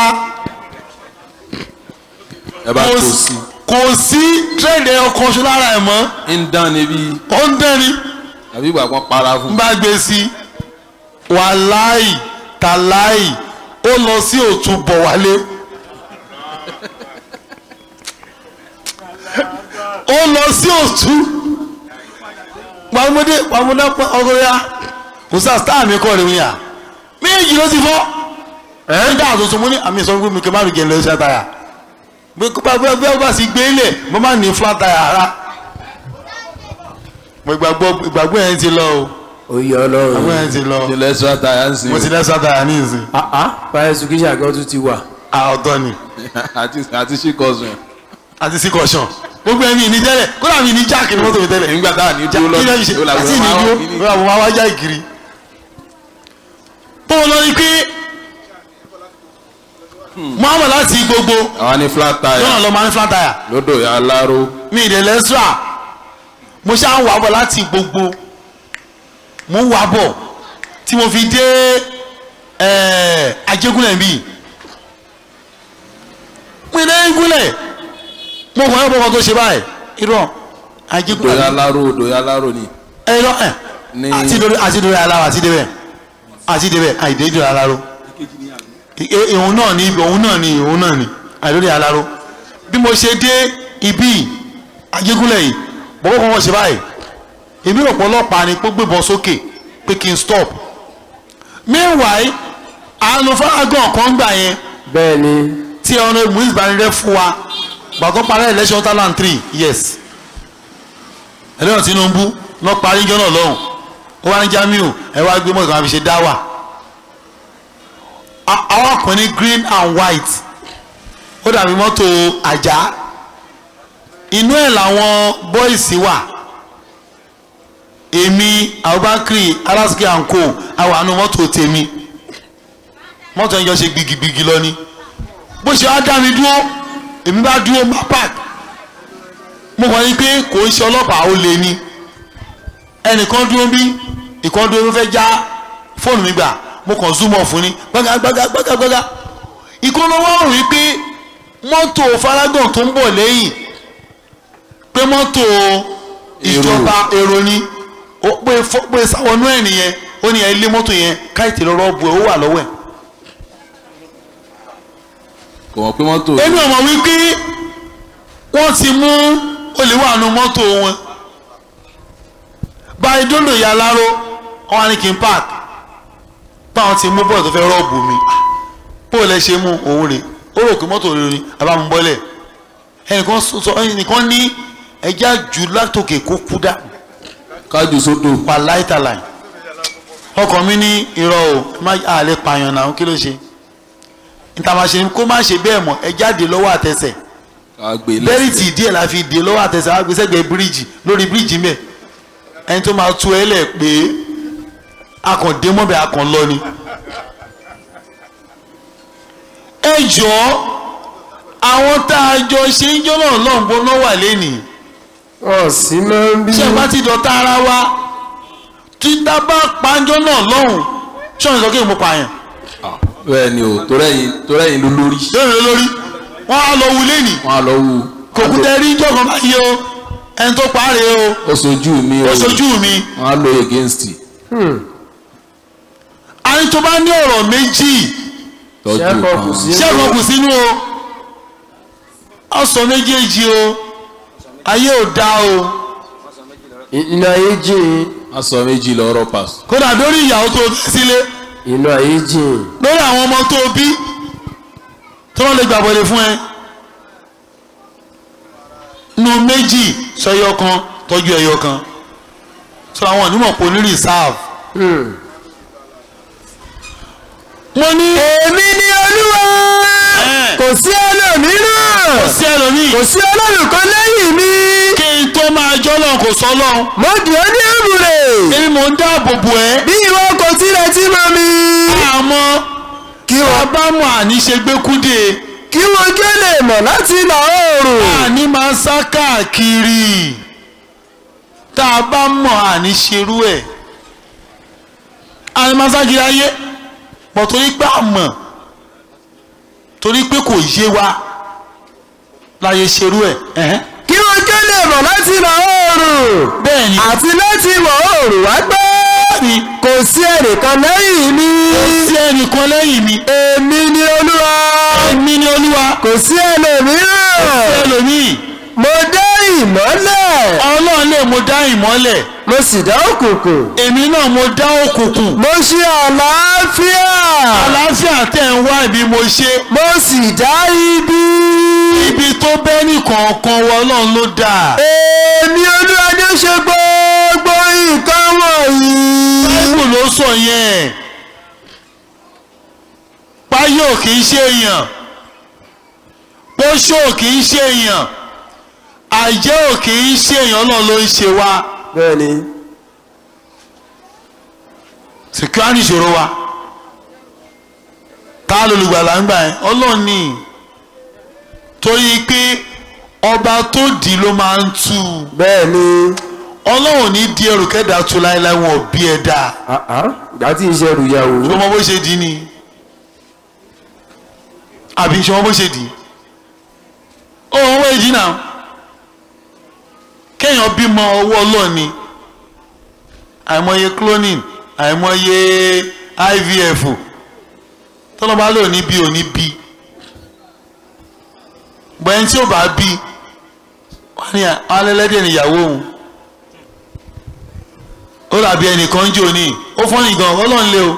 Speaker 3: ẹ bá
Speaker 1: kò
Speaker 3: tó
Speaker 1: sí-
Speaker 3: sí
Speaker 1: kò sí tírẹ̀dì ọkọ̀ ṣọ lára ẹ̀ mọ́
Speaker 3: ń dán níbi
Speaker 1: ó ń dẹ́ni
Speaker 3: àbí ìgbà kan para
Speaker 1: n
Speaker 3: fún
Speaker 1: bá gbé sí wàláì tàláì ó lọ sí òtún bọ̀ wálé ó lọ sí òtún pàmòdé pàmòdé ọgọrẹ́yà kò sá star mi kọ́ rẹ̀ wíyà méjì ló ti fọ́ ẹ̀ ń dá àtúntò mú ní àmì ìsọ̀rọ̀ mi kì í má rí jẹ́ lọ́sẹ̀ àtàyà bí bí bí ó bá sì gbé lẹ̀ mo máa ní flat tire ara mo ìgbàgbọ́ ìgbàgbọ́ yẹn ti lọ o
Speaker 5: oyè
Speaker 1: ìgbàgbọ́
Speaker 5: ọlọ́run
Speaker 1: yẹn ti lọ
Speaker 3: ilẹ̀ ẹ̀sọ́ àtàyà ń sìn
Speaker 1: mo ti lẹ́sẹ̀ àtàyà ní ìsìn
Speaker 5: báyìí sùkíṣà gan tún ti wà
Speaker 1: àọ̀tọ̀ ni
Speaker 3: àti àti ṣìkọ̀sùn
Speaker 1: àti sí kọ̀ṣọ̀n gbogbo ẹ̀mí ní tẹ́lẹ̀ kódà mi ní jáàkì ní mọ́tò mi tẹ́lẹ̀
Speaker 3: nígbà tá à ní
Speaker 1: já
Speaker 3: dúró
Speaker 1: kí lẹ́yìn ṣe
Speaker 3: lọ́dún
Speaker 1: àti ìní dúró lọ́wọ́ àwọn máa wá já ìkiri. bó o lọ rí pé muhammed láti gbogbo
Speaker 3: àwọn ní flat tire
Speaker 1: lọ́nà lọ́ọ́ máa ń flat tire
Speaker 3: lódò ya aláró
Speaker 1: mi ìdè lẹ́sírà mo ṣáà ń wà bọ̀ láti gbogbo mo ń wà bọ̀ tí mo fi dé ẹ̀ẹ́ ajégúnlẹ̀ bíi mo ìdè gúnlẹ̀ mo kàn yín bọ́kàn tó ṣe báyìí irọ́
Speaker 3: odò ya
Speaker 1: ajégúnlẹ̀
Speaker 3: aláró odò ya aláró ni
Speaker 1: irọ́ ẹ̀
Speaker 3: Ní-
Speaker 1: àti dorí àti dorí aláwọ̀ àti débẹ̀ àti débẹ̀ àìdè dorí aláró I- ìhun náà ni ibi òun náà ni ìhun náà ni àìdórí aláró bí mo ṣe dé ibi ajégúnlẹ̀ yìí bọ́kọ́ kan wọ́n ṣe báyìí èmi ọ̀pọ̀lọpàá ni pé gbébọn sókè pé kí n stop meanwhile àánú fárágàn kan gbà yẹn
Speaker 5: bẹ́ẹ̀ ni
Speaker 1: tí ọ̀nà ìmúlẹ̀ ìbánirẹ́ fún wa gbàtọ́ parí election two thousand three yes ẹlẹ́yìn Tinubu lọ parí jọ náà lọ́hùn ó wá ní Jamiu ẹ wá gbé mọ́tò kan fi ṣe dáwà A- àwọn kan ní green and white ó dàbí mọ́tò àjà inú ẹ̀ làwọn boys wà èmi Abubakar Alaski and co àwọn àánú mọ́tò tèmi mọ́tò yẹn jọ ṣe gbigigbigi lọ ni bó ṣe wá dá mi dúró èmi bá dúró má park mo kàn ní pé kò ń ṣe ọlọ́pàá ó lé ní ẹnìkan dúró bí ìkan dúró ló fẹ́ já fóònù mi gbà mo kàn zoom off ní gbága gbága gbága gbága ìkan ló wá rò wípé mọ́tò faragan tó ń bọ̀ lẹ́yìn pé mọ́tò ìjọba èrò ni ó pé fọ́- pé sáwọnú ẹ̀ nìyẹn ó ní ẹ lé mọ́tò yẹn káìtì lọ́rọ́ bu ẹ̀ ó wà lọ́wọ́ ẹ̀
Speaker 3: kò mọ̀ pé mọ́tò
Speaker 1: èmi ò mọ̀ wípé wọ́n ti mú olè wà nù mọ́tò wọn báyìí dóńdó ìyá aláró wọn á ní kí n park báwọn ti mú bọ́ọ̀ tó fẹ́ rọ́ọ̀bù mi bó lẹ ṣe mú òun rè ó rò pé mọ́tò rẹ ni àbámúbọ́lẹ̀ ẹnìkan sọ ẹnìkan ní ẹja jù látòkè kó kú dá
Speaker 3: kájú sódò
Speaker 1: wà láìtàláì ọkàn mi ní irọ́ o ẹ má àlè pààyàn náà kí ló ṣe níta máa ṣe ni kó má ṣe bẹ́ẹ̀ mọ́ ẹ jáde lọ́wọ́ àtẹsẹ̀
Speaker 3: àgbè
Speaker 1: bẹ́rìtì díẹ̀ la fi dè lọ́wọ́ àtẹsẹ̀ wá gbé sẹ́gbẹ̀ẹ́ bíríìjì lórí bíríìjì mẹ́ ẹni tó máa tú ẹ lẹ̀ pé akàn dé mọ́bẹ̀ akàn lọ ni. ẹ jọ̀ọ́ àwọn tá a jọ ṣe ń jọ́nà lọ́nbọ́n náà wà lẹ́nìí
Speaker 5: wọn sì máa ń bí
Speaker 1: ṣé ìpá ti dọ̀tá ara wa tí tá a bá panjọ́ náà lọ́hùn ṣọ́ọ̀nì sọ kí n mú pààyàn
Speaker 3: bẹ́ẹ̀ ni o torẹ́yìn torẹ́yìn ló lórí
Speaker 1: lórí ló lórí wọ́n á lọ wù lẹ́nìí
Speaker 3: wọn á lọ wú
Speaker 1: kò kú tẹ́ rí jọ̀kan báyìí o ẹni tó parí o
Speaker 3: ó sojú mi o
Speaker 1: ó sojú mi
Speaker 3: wọn á lọ against
Speaker 1: àní tó bá ní ọ̀rọ̀ méjì
Speaker 3: lọ́jọ́
Speaker 5: ṣẹ́kọ̀ kù
Speaker 3: kan
Speaker 5: sí
Speaker 1: ṣẹ́gun kù sínú o ọ̀sán méjèèjì o ayé ò dá o
Speaker 5: inú ayé jìn
Speaker 3: aṣọ méjì lọ́rọ̀ pass
Speaker 1: kódà lórí ìyàwó tó bí sílé
Speaker 5: inú ayé jìn
Speaker 1: lórí àwọn ọmọ tó bí tí wọ́n lè gbàbọ̀lẹ̀ fún ẹ nu méjì sọ ẹyọ kan tọ́jú ẹyọ kan sọ àwọn onímọ̀ pò ní reserve. mo ní.
Speaker 5: èmi ni olúwa
Speaker 1: ẹ,
Speaker 5: kò sí ẹlòmíràn
Speaker 1: sí ẹlòmíì
Speaker 5: kò sí ọlọ́run kan lẹ́yìn mi
Speaker 1: kí n tó máa jọ́lọ̀ kò sọ́lọ́
Speaker 5: mo dì ọ́ ní èbùrè
Speaker 1: èmi mò ń dáàbò bò ẹ́
Speaker 5: bí ìwọ kò tilẹ̀ tí mọ̀ mi
Speaker 1: àmọ́
Speaker 5: kí
Speaker 1: wọ́n
Speaker 5: wọ́n
Speaker 1: bá mọ̀ àníṣe gbẹ́kúdé
Speaker 5: kí wọ́n kí ó lè mọ̀ láti ìlà oòrùn
Speaker 1: àní máa sá káàkiri tá a bá mọ̀ àníṣerú ẹ̀ àní máa sá kiri ayé pọ̀ torí pé àmọ̀ torí pé kò yé wa láyé ṣerú ẹ̀ ẹ̀hẹ́n.
Speaker 5: kí wọ́n kí ó lè mọ̀ láti ìlà oòrùn
Speaker 1: bẹ́ẹ̀ ni
Speaker 5: àti láti ìwọ̀ oòrùn wá gbé
Speaker 1: ni
Speaker 5: kò sí ẹnìkan lẹ́yìn mi
Speaker 1: kò sí ẹnìkan lẹ́yìn mi
Speaker 5: èmi ni olúwa
Speaker 1: èmi ni olúwa
Speaker 5: kò sí ẹlòmíràn
Speaker 1: ẹlòmíì
Speaker 5: mo dá ìmọ́lẹ̀
Speaker 1: ọlọ́run lè mo dá ìmọ́lẹ̀
Speaker 5: mo sì dá òkùnkùn
Speaker 1: èmi náà mo dá òkùnkùn
Speaker 5: mo ṣe àlàáfíà
Speaker 1: àlàáfíà tẹ̀ ń wá ibi mo ṣe
Speaker 5: mo sì dá ibi
Speaker 1: ibi tó bẹ́ nìkọ̀ọ̀kan wọ ọlọ́run ló dà
Speaker 5: èmi olúwa ni ó ṣe gbogbo nǹkan wọ̀nyí.
Speaker 1: báìbù ló sọ yẹn páyò kì í ṣe èèyàn pósò kì í ṣe èèyàn àjẹ́ ò kì í ṣe èèyàn náà ló ń ṣe wá
Speaker 5: bẹ́ẹ̀ni
Speaker 1: sìkúrá nìṣòro wa ta lolùgbàlà ń gbà ẹ́ ọlọ́run ní torí pé ọba tó dì í ló máa ń tú u
Speaker 5: bẹ́ẹ̀ni
Speaker 1: ọlọ́run ní di ẹrù kẹ́dà tú láéláé wọn ò bí ẹ dáa
Speaker 5: ìgbà tí iṣẹ́ rù yàwó
Speaker 1: ṣé ọmọ bó ṣe dì í ni àbí ṣé ọmọ bó ṣe dì í ó wọn wọ́n èjì náà kéèyàn bímọ ọwọ́ ọlọ́ọ̀ni àìmọye cloning àìmọye IVF tọ́lọ́ba lò ní bí ò ní bí bọ́ẹ̀ tí ò bá bí wọ́n ní alẹ́lẹ́dẹ̀ níyàwó òun ó dàbí ẹnìkan ń jò ní ó fọ́nì gan ọlọ́run lé o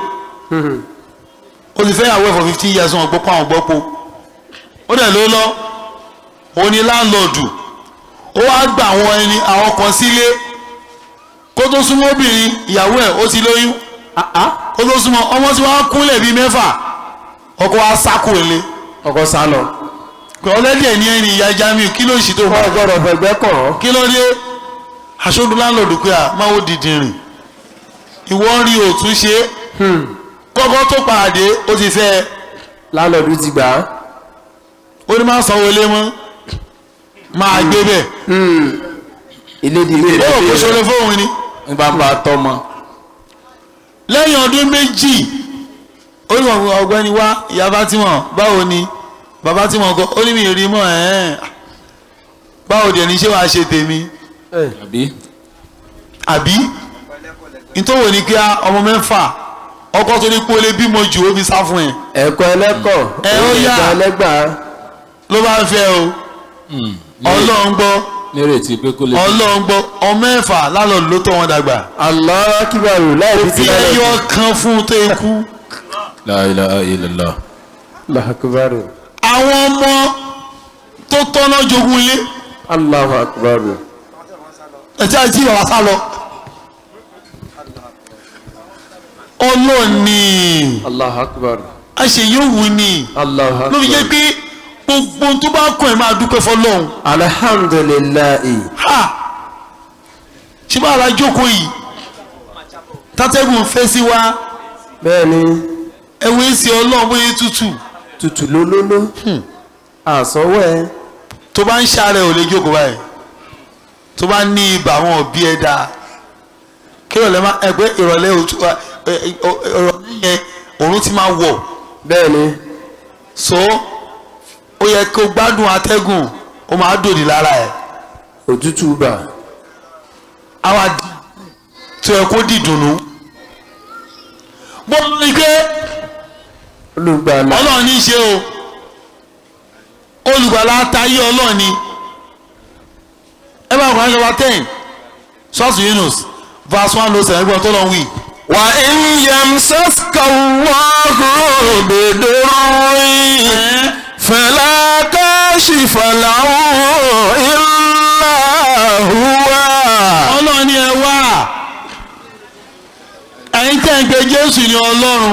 Speaker 1: ó ti fẹ́ yàwó ẹ̀ for fifteen years wọn gbọ́ pa àwọn gbọ́ po ó dẹ̀ ló lọ òun ni láńlọ́ọ̀dù ó wá gba àwọn ẹni àwọn kan sílé kó tó súnmọ́ obìnrin ìyàwó ẹ̀ ó ti lóyún kó tó súnmọ́ ọmọ tí wọ́n á kúnlẹ̀ bíi mẹ́fà ọkọ wa sákò lé
Speaker 5: ọkọ sálọ.
Speaker 1: ọlẹ́dẹ̀ ní ẹni ìyá Jamiu kí ló ń ṣe tó
Speaker 5: wọ́n gbọ́dọ̀ fẹ̀gbẹ́ kàn án.
Speaker 1: kí ló dé aṣojú láńlọ́ọ̀dù pé à máa ó dìdì rìn ìwọ ń rí òtún ṣe kọ́kọ́ tó pàdé ó ti fẹ́ ẹ
Speaker 5: lálọ́ọ̀dù ti gbà á.
Speaker 1: ó ní máa sanwó ilé mọ́ máa gbé bẹ̀
Speaker 5: ilé di ilé
Speaker 1: ó kò
Speaker 5: rẹ̀
Speaker 1: ṣọlẹ̀ fóun ni
Speaker 3: ní bá ń bá a tọ́ mọ́
Speaker 1: lẹ́yìn ọdún méjì ó ní wọn ọ̀gbẹ́ni wá ìyá Fátímọ̀ báwo ni bàbá tí wọn kọ ó ní mi rí mọ́ ẹ̀ẹ́n báwo dẹ̀ ní ṣé wàá ṣe tèmi
Speaker 3: àbí
Speaker 1: àbí nítorí ní kí á ọmọ mẹ́fà ọkọ tó ní pé ó lè bímọ jù ó fi sá fún ẹ
Speaker 5: ẹ̀kọ́ ẹlẹ́kọ̀
Speaker 1: Ẹ ó yá.
Speaker 5: ẹ̀kọ́ ẹlẹ́gbàá.
Speaker 1: ló bá ń fẹ́ o ọlọ́run gbọ́
Speaker 3: nírètí pé kó lè
Speaker 1: ọlọ́run gbọ́ ọmọ mẹ́fà lálọ́ ló tọ́ wọn dàgbà
Speaker 5: Allahu akbar láì fi ti
Speaker 1: fi ẹyọ kan fún un tó ikú
Speaker 3: La ilaha illallah
Speaker 5: Allahu akbar
Speaker 1: àwọn ọmọ tó tọ́nà jogún ilé
Speaker 5: Allahu akbar
Speaker 1: ẹ̀tí àti bàbá sá lọ ọlọ́ọ̀ni
Speaker 5: Allahu akbar
Speaker 1: àṣeyọ̀wù ni
Speaker 5: Allahu
Speaker 1: ló fi jẹ́
Speaker 5: akbar.
Speaker 1: pé gbogbo ohun tó bá kàn ẹ́ máa dúpẹ́ fọlọ́hún
Speaker 5: alhamdulilayi
Speaker 1: ha ṣé bá ara jókòó yìí tátẹ́gùn fẹ́ sí wa
Speaker 5: bẹ́ẹ̀ni
Speaker 1: ẹ̀wọ̀n èsì ọlọ́run bóyá tútù
Speaker 5: tutù lólóló àsọwọ́ ẹ
Speaker 1: tó bá ń ṣàárẹ̀ ò lè jókòó báyìí tó bá ní ibà wọn ò bí ẹ dáa kí ìrọ̀lẹ́ má ẹgbẹ́ ìrọ̀lẹ́ òtú ẹ, ẹ, ẹ, ìrọ̀lẹ́ yẹn òórùn ti máa wọ̀
Speaker 5: bẹ́ẹ̀ni
Speaker 1: so ó yẹ kó gbádùn atẹ́gùn ó máa dòdì lára ẹ̀
Speaker 5: òtútù bà
Speaker 1: àwa di tó yẹ kó dìdùnnú bó ń rí pé
Speaker 5: olùgbàlà
Speaker 1: ọlọ́run ní í ṣe o olùgbàlà tayé ọlọ́run ni ẹ bá kọ́ ẹ́sọ́ wa ten ṣọ́ọ̀tù Yunus verse one ló sẹ̀rẹ̀ gbọ́n tó lọ wí.
Speaker 4: wà ń yamsaska Allahu bidurrin fala kashifa lahu illa huwa.
Speaker 1: ọlọ́run ni ẹ wá ẹ̀yin tẹ́ ń pe Jésù ní ọlọ́run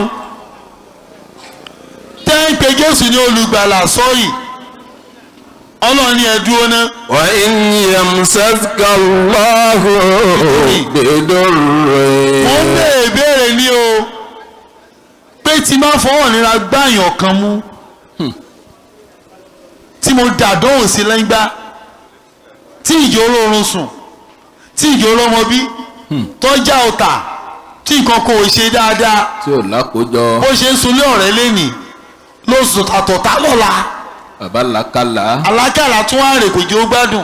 Speaker 1: tẹ́ ń pe Jésù ní olùgbàlà sọ́ọ̀yì ọlọ́run ni ẹ dúró ná
Speaker 4: wà ń yamsaska Allahu bidurrin.
Speaker 1: mo ń béèrè béèrè ní o pé tí máa fọwọ́ nira gbáyàn kan mú tí mo dàdóhùn sí lẹ́ngbá tí ìjọ olóorun sùn tí ìjọ olómọ bí tọ́jà ọ̀tà tí nǹkan kò ṣe dáadáa
Speaker 3: tí ò lákòójọ
Speaker 1: bó ṣe ń sunlé ọ̀rẹ́ lẹ́nìí ló sùn àtọ̀tà lọ́la
Speaker 3: bàbá làkàlà
Speaker 1: alákàlà tún wá rè kò jẹ́ ó gbádùn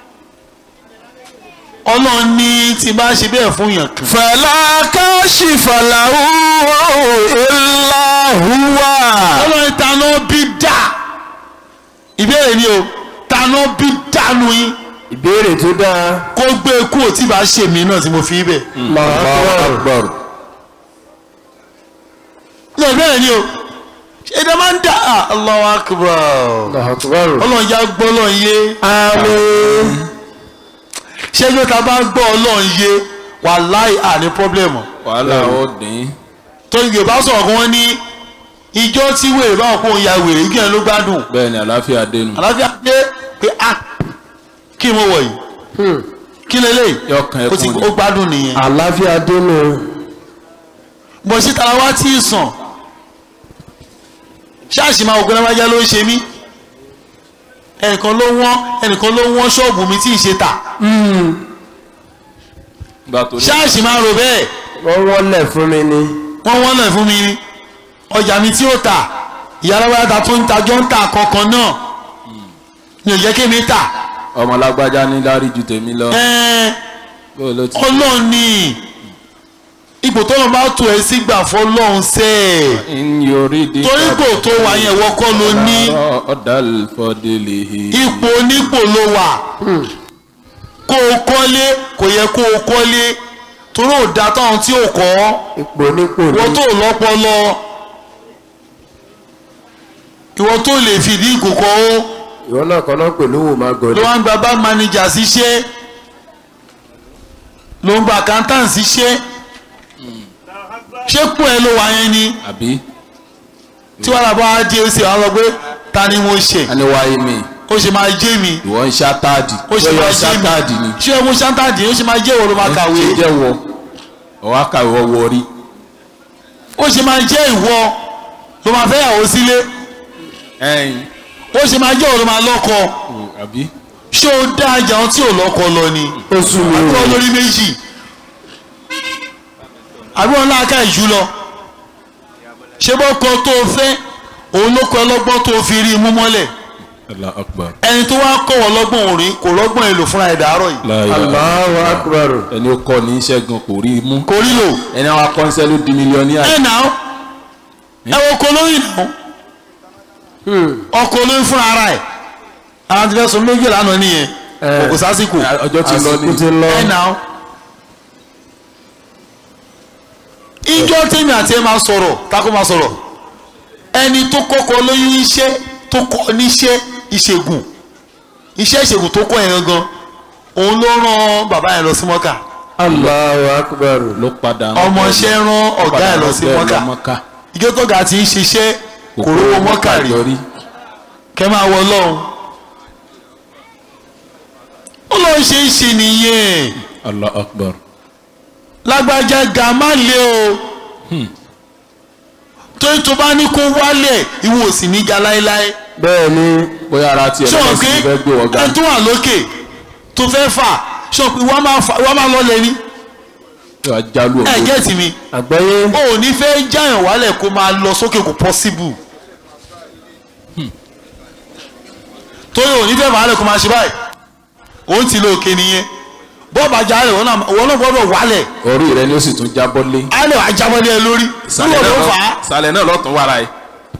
Speaker 1: ọlọ́run ní tí bá ṣe bẹ́ẹ̀ fún yàn kan
Speaker 4: fala kashifa lahu illa huwa.
Speaker 1: ọlọ́run taná bí dà ìbéèrè ni o taná bí dànù yín
Speaker 5: ìbéèrè tó dáa
Speaker 1: kó gbé e kúrò tí bá ṣe mí náà tí mo fi bẹ̀.
Speaker 5: Allahu Akbar
Speaker 1: ní ìbéèrè ni o ṣé ẹ̀dá máa ń dà á Allahu Akbar
Speaker 5: Allahu Akbar
Speaker 1: ọlọ́run já gbọ́ ọlọ́run yé
Speaker 5: àmín
Speaker 1: ṣé ló ta bá gbọ́ ọlọ́run yé wàláì àní pọ́blẹ́mù
Speaker 3: wàhálà ó dín
Speaker 1: torí yorùbá sọ̀rọ̀ kan wọ́n ní ìjọ tí wèrè báwọn kó ya wèrè kí ẹ ló gbádùn
Speaker 3: bẹ́ẹ̀ ni àlàáfíà dénú
Speaker 1: àlàáfíà dé pé a kí mo wọ̀ yìí
Speaker 5: Hmm.
Speaker 1: kí lélẹ̀
Speaker 3: yọkàn
Speaker 1: ó ti
Speaker 3: ẹkún
Speaker 1: ó
Speaker 3: ni
Speaker 1: gbádùn nìyẹn
Speaker 5: àlàáfíà dénú
Speaker 1: bó sí tara wá tí ì sàn ṣáàṣì máa ògbẹ́ lábájá ló ń ṣe mí ẹnìkan ló wọ́n ẹnìkan ló wọ́n ṣọ́ọ̀bù mi tí ì ṣe tà
Speaker 3: gba torí
Speaker 1: ṣáàṣì máa rò bẹ́ẹ̀
Speaker 5: wọ́n wọ́lẹ̀ fún mi ni
Speaker 1: wọ́n wọ́n náà fún mi ni ọjà mi tí ó tà ìyá alábáyá ta tó ń tajọ́ ń tà kankan náà ni ò jẹ́ kí mi tà
Speaker 3: ọmọ lágbájá ní lárí ju tèmi lọ
Speaker 1: ẹ́ẹ́
Speaker 3: bóyá ló ti
Speaker 1: ọlọ́run ni ipò tó lọ́n bá tó ẹ sí gbà fọlọ́run sẹ́ ẹ̀
Speaker 3: ń yorí di
Speaker 1: torí kò tó wà yẹn wọ́kọ́ ló ní
Speaker 3: ọ̀dà fọdélé
Speaker 1: ipò onípò ló wà kó o kọ́lé kò yẹ kó o kọ́lé torí ò dá táwọn tí ò kọ́
Speaker 5: ipò nípò ní
Speaker 1: ìwọ tó lọ́pọlọ ìwọ tó lè fìdí ìkòkò ó
Speaker 5: ìwọ náà kan náà pẹ̀lú wò máa
Speaker 1: ló
Speaker 5: gọ̀dọ̀
Speaker 1: wá ń gba bá manager síṣẹ́ ló ń gba accountant síṣẹ́ ṣé pọ̀ ẹ ló wà yẹn ni
Speaker 3: àbí
Speaker 1: tí wàhálà bá wá dé ó sì wá lọ pé ta ni mo ṣe
Speaker 3: a ní wáyé mi
Speaker 1: ó ṣe máa jẹ́ mi
Speaker 3: ìwọ ń ṣátáàdì
Speaker 1: ó ṣe máa jẹ́
Speaker 3: ṣátáàdì
Speaker 1: mi
Speaker 3: ni
Speaker 1: ṣé ẹ mú ṣáńtàdì ó ṣe máa jẹ́ ìwọ ló máa kàwé
Speaker 3: ṣe jẹ́ wọ ọwọ́ kàwé wọ wọrí
Speaker 1: ó ṣe máa jẹ́ ìwọ ló máa fẹ́ yàwó sílé
Speaker 3: ẹ̀yìn
Speaker 1: ó ṣe máa jẹ́ ìwọ ló máa lọ́kọ
Speaker 3: àbí
Speaker 1: ṣé ó dá ajá ohun tí ò lọ́kọ lọ ni
Speaker 5: ó sún mi
Speaker 1: àbí
Speaker 5: o
Speaker 1: wọn lórí méjì àbí wọn láàká ìjú lọ ṣé bọ́kọ tó o fẹ́ òun ló kọ ọlọ́gbọ́n tó o fi rí i mú mọ́lẹ̀
Speaker 3: Allah akbar
Speaker 1: ẹni tó wá kọ̀ wọ́n lọ́gbọ́n òrin kò lọ́gbọ́n èlò fúnra ẹ̀ dàárọ̀ yìí
Speaker 3: La ilaha
Speaker 5: Allahu Akbar
Speaker 3: ẹni ó kọ́ ní ṣẹ́gun kò rí i mú
Speaker 1: kò rí lò
Speaker 3: ẹni àwọn akọ́nṣẹ́ ló di mílíọ̀nìyà
Speaker 1: ẹ̀ nà ó ẹ wo ọkọ olóyìn náà ọkọ olóyìn fúnra ara ẹ̀ àwọn ti fẹ́ sọ méjì lánàá nìyẹn
Speaker 5: Eh.
Speaker 1: kò sásìkò
Speaker 3: ọjọ́ ti lọ
Speaker 5: àsìkò
Speaker 3: ní
Speaker 5: ti lọ
Speaker 1: ẹ̀ nà ó. ìjọ tèmi àti ẹ máa sọ̀rọ̀ tako máa sọ̀rọ̀ ẹni tó kọ́kọ́ lóyún iṣẹ́ tó kọ́ níṣẹ́ ìṣègùn iṣẹ́ ìṣègùn tó kọ́ yẹn gangan òun ló rán bàbá yẹn lọ sí mọ́kà
Speaker 5: Allahu Akbar
Speaker 3: ló padà
Speaker 1: ọmọọṣẹ́ rán ọ̀gá ẹ̀ lọ sí mọ́kà
Speaker 3: mọ́kà
Speaker 1: ìjọ tó ga ti ń ṣiṣẹ́ kò rówó mọ́kà rí
Speaker 3: yọrí
Speaker 1: kẹ́ máa wọ lọ́hùn ó lọ́ọ́ ṣe é ṣe nìyẹn
Speaker 3: Allah akbar
Speaker 1: lágbájá ga má lé o torí tó bá ní kó wálẹ̀ ìwọ ò sì ní ga láéláé
Speaker 5: bẹ́ẹ̀ ni
Speaker 3: bóyá ara tiẹ̀
Speaker 1: ṣé o
Speaker 3: lọ́wọ́
Speaker 1: pé
Speaker 3: sí fẹ́ gbé wọ́n ga
Speaker 1: ẹ tó wà lókè tó fẹ́ fà ṣé o pé wọ́n máa fà wọ́n máa lọ́lẹ̀ ní
Speaker 3: yóò wá jálù
Speaker 1: ẹ
Speaker 3: ògbó
Speaker 1: gẹ́ẹ̀tì mi
Speaker 5: àgbáyé
Speaker 1: o ò ní fẹ́ jáyàn wálẹ̀ kó máa lọ sókè kò possible torí o ò ní fẹ́ wálẹ̀ kó máa ṣe báyìí òun ti lo òkè nìyẹn bọ́ọ̀bù ajá rẹ̀ wọ́n náà wọ́n náà gbọ́dọ̀ wálẹ̀
Speaker 3: orí rẹ ni ó sì tún jábọ́ lé
Speaker 1: á lè wá jábọ́ lé ẹ lórí
Speaker 3: ìsàlẹ̀
Speaker 1: nígbà
Speaker 3: náà
Speaker 1: tó
Speaker 3: lọ-
Speaker 1: fà á
Speaker 3: ìsàlẹ̀ náà lọ́tún wàrà ẹ̀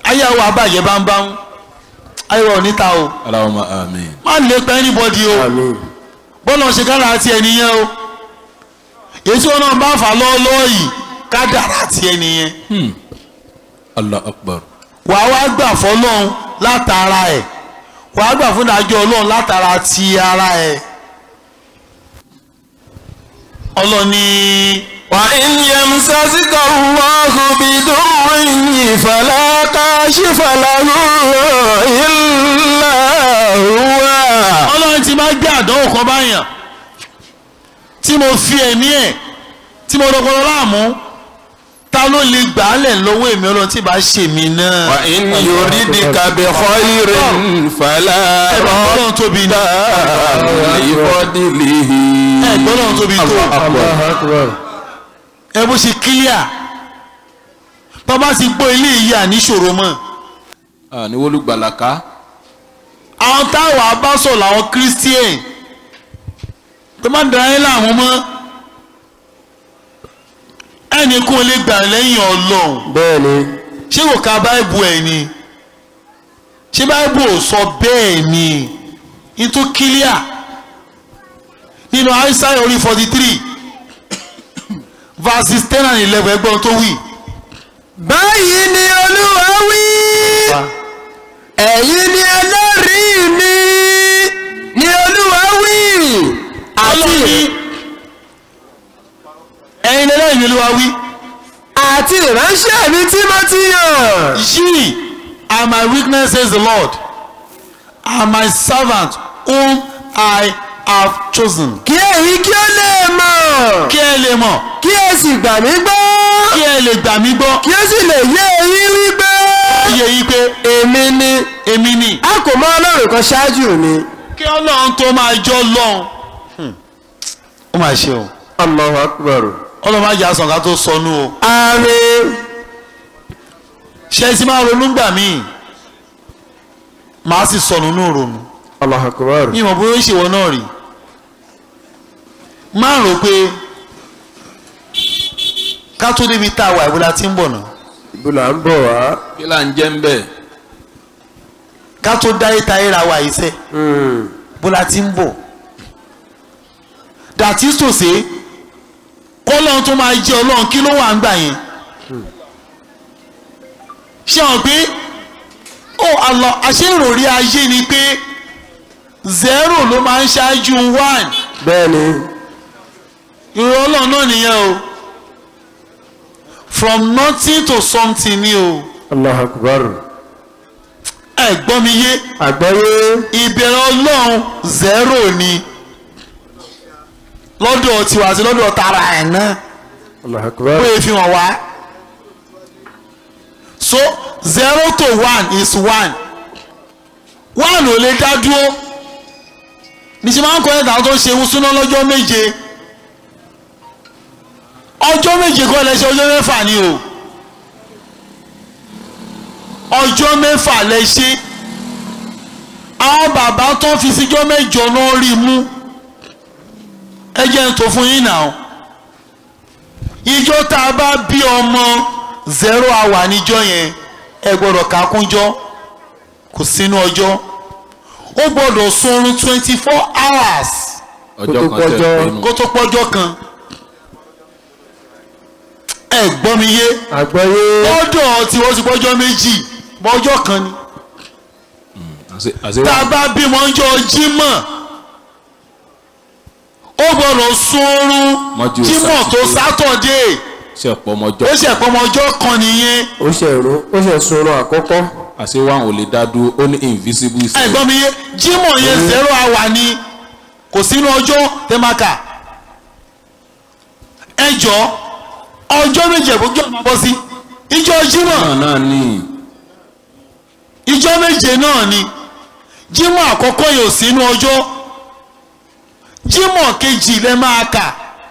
Speaker 1: ayáwó abàjẹ́ bámbám ayáwó oníta o
Speaker 3: Allahumma amin.
Speaker 1: má lè pa anybody o
Speaker 5: àmín
Speaker 1: bọ́lá ṣe kára àti ẹnìyẹn o èyí tí wọn náà bá fà lọ́ọ́lọ́ọ́ yìí ká dára àti ẹnìyẹn
Speaker 3: Allah akbar.
Speaker 1: wà á wá gbà fọlọ́run látara ẹ̀ wà á gbà fún ìdájọ́ ọlọ́run látara ti ara ẹ̀ ọlọ́ni
Speaker 2: وإن يمسسك الله بضر فلا كاشف له إلا هو
Speaker 1: ọlọ́run ti máa gbé àdánwò kan báyàn tí mo fi ẹ̀mí ẹ̀ tí mo dọ́gbọ́n láàmú ta ló lè gbà á lẹ̀ lọ́wọ́ èmi ọlọ́run tí ì bá ṣe mí náà.
Speaker 2: وإن يردك بخير فلا
Speaker 1: ẹ̀rọ ọlọ́run tóbi ní
Speaker 2: لفضله
Speaker 1: ẹ̀gbọ́n ọlọ́run tóbi tó
Speaker 5: Allahu akbar
Speaker 1: ẹ bó ṣe kílíà bàbá ti gbọ́ ilé yìí àníṣòro mọ́
Speaker 3: Ah, ní wọ́lú gbàlàká.
Speaker 1: àwọn táwọn abásọ̀ làwọn christian tó má dara ẹ́ láwọn mọ́ ẹnì kún lè gbà lẹ́yìn ọlọ́run
Speaker 5: bẹ́ẹ̀ ni
Speaker 1: ṣé kò ka báìbù ẹ̀ ni ṣé báìbù ò sọ bẹ́ẹ̀ ni nítorí kílíà nínú Aísáyà orí forty three verses ten and eleven ẹgbọ́n tó wí.
Speaker 5: báyìí ni olúwa wí ẹ̀yin ni ẹlẹ́rìí mi ni olúwa wí
Speaker 1: ọlọ́ni ẹ̀yin lẹ́lẹ́yìn ni olúwa wí.
Speaker 5: àti ìránṣẹ́ mi tí mo ti yàn.
Speaker 1: Ye are my weakness, says the Lord, and my servant whom I have chosen.
Speaker 5: kí èyí kí ó lè mọ̀
Speaker 1: Kí ẹ lè mọ̀,
Speaker 5: kí ẹ sì gbà mí gbọ́
Speaker 1: kí ẹ lè gbà mí gbọ́,
Speaker 5: kí ó sì lè yé eyín wípé
Speaker 1: iye yìí pé
Speaker 5: èmi ni
Speaker 1: èmi ni.
Speaker 5: a kò mọ ọlọ́run kan ṣáájú mi.
Speaker 1: Kí Ọlọ́run tó máa jọ́ lọ́hùn. Ó máa ṣe o.
Speaker 5: Allahu akbar.
Speaker 1: Ọlọ́run máa jà sàn ká tó sọnù o.
Speaker 5: àmín.
Speaker 1: Ṣé ẹ ti máa ronú gbà míì? Màá sì sọnù nù ronú.
Speaker 5: Allahu akbar.
Speaker 1: Mi ò mọ̀ bóyá ó ṣèwọ náà rí. Máa rò pé ká tó débi tá a wà ìbúra tí ń bọ̀ náà.
Speaker 5: ibo là ń bọ̀ wá.
Speaker 3: kí là ń jẹ́ ń bẹ̀.
Speaker 1: ká tó dáyé táyé ra wa yìí sẹ́ bó la ti ń bọ̀ dàtí sòsè kọ́lọ́n tó máa jẹ́ ọlọ́run kí ló wà ń gbà yẹn ṣé wọn pé ó àlọ́ àṣé ìròrí ayé ni pé zero ló máa ń ṣáájú one
Speaker 5: bẹ́ẹ̀ ni
Speaker 1: ìròrí ọlọ́run náà nìyẹn o from nothing to something ni o
Speaker 5: Allahu akbar.
Speaker 1: ẹ gbọ́ mi yé
Speaker 5: àgbọ́yé
Speaker 1: ìbẹ̀rẹ̀ ọlọ́run zero ni lọ́dọ̀ tiwa àti lọ́dọ̀ tara ẹ̀ náà
Speaker 5: Allahu akbar.
Speaker 1: ó yẹ fi hàn wá so zero to one is one one ò lè dá dúró níṣẹ́ máa ń kọ́ ẹ̀dá tó ń ṣe ń súná lọ́jọ́ méje ọjọ́ méje kọ́ lẹ́sẹ̀ ọjọ́ mẹ́fà ni o ọjọ́ mẹ́fà lẹ́sẹ̀ àwọn bàbá tó fi síjọ́ mẹ́jọ náà rí mú ẹ jẹ́ n tó fún yín náà ìjọ tá a bá bí ọmọ zero hour níjọ́ yẹn ẹ gbọ́dọ̀ kákúnjọ́ kò sínú ọjọ́ ó gbọ́dọ̀ sunrun twenty four hours
Speaker 3: ọjọ́
Speaker 5: Kó tó
Speaker 3: kan tẹ̀
Speaker 5: pọ́jọ́.
Speaker 3: pinnu.
Speaker 1: kó tó pọ́jọ́ kan ẹ gbọ́ mi yé
Speaker 5: àgbọ́yé
Speaker 1: lọ́dọ̀ tí wọ́n ti pọ́jọ́ méjì pọ́jọ́ kan ni
Speaker 3: Àṣé- àṣé
Speaker 1: tá
Speaker 3: wà-
Speaker 1: a bá bímọ ọjọ́ jímọ̀ ó gbọ́dọ̀ sunrun
Speaker 3: Mọ́jú
Speaker 1: jímọ̀ tó
Speaker 3: Sátidé.
Speaker 1: sátọ̀dé
Speaker 3: ṣe ọ̀pọ̀ ọmọjọ́
Speaker 1: ó ṣe pọ́mọ ọjọ́ kan nìyẹn
Speaker 5: ó ṣe ìrún ó ṣe sunrun àkọ́kọ́.
Speaker 3: àṣé wà ò lè dá dúró ó ní invisible
Speaker 1: ẹ gbọ́ mi yé jímọ̀ yẹn zero hour ni kò sínú ọjọ́ tẹ́mákà ẹ jọ ọjọ́ méje ìbójú ọ̀nà bọ́ sí ìjọ jímọ̀
Speaker 3: náà náà ní
Speaker 1: ìjọ méje náà ni jímọ̀ àkọ́kọ́ yóò sínú ọjọ́ jímọ̀ kejì lẹ máa kà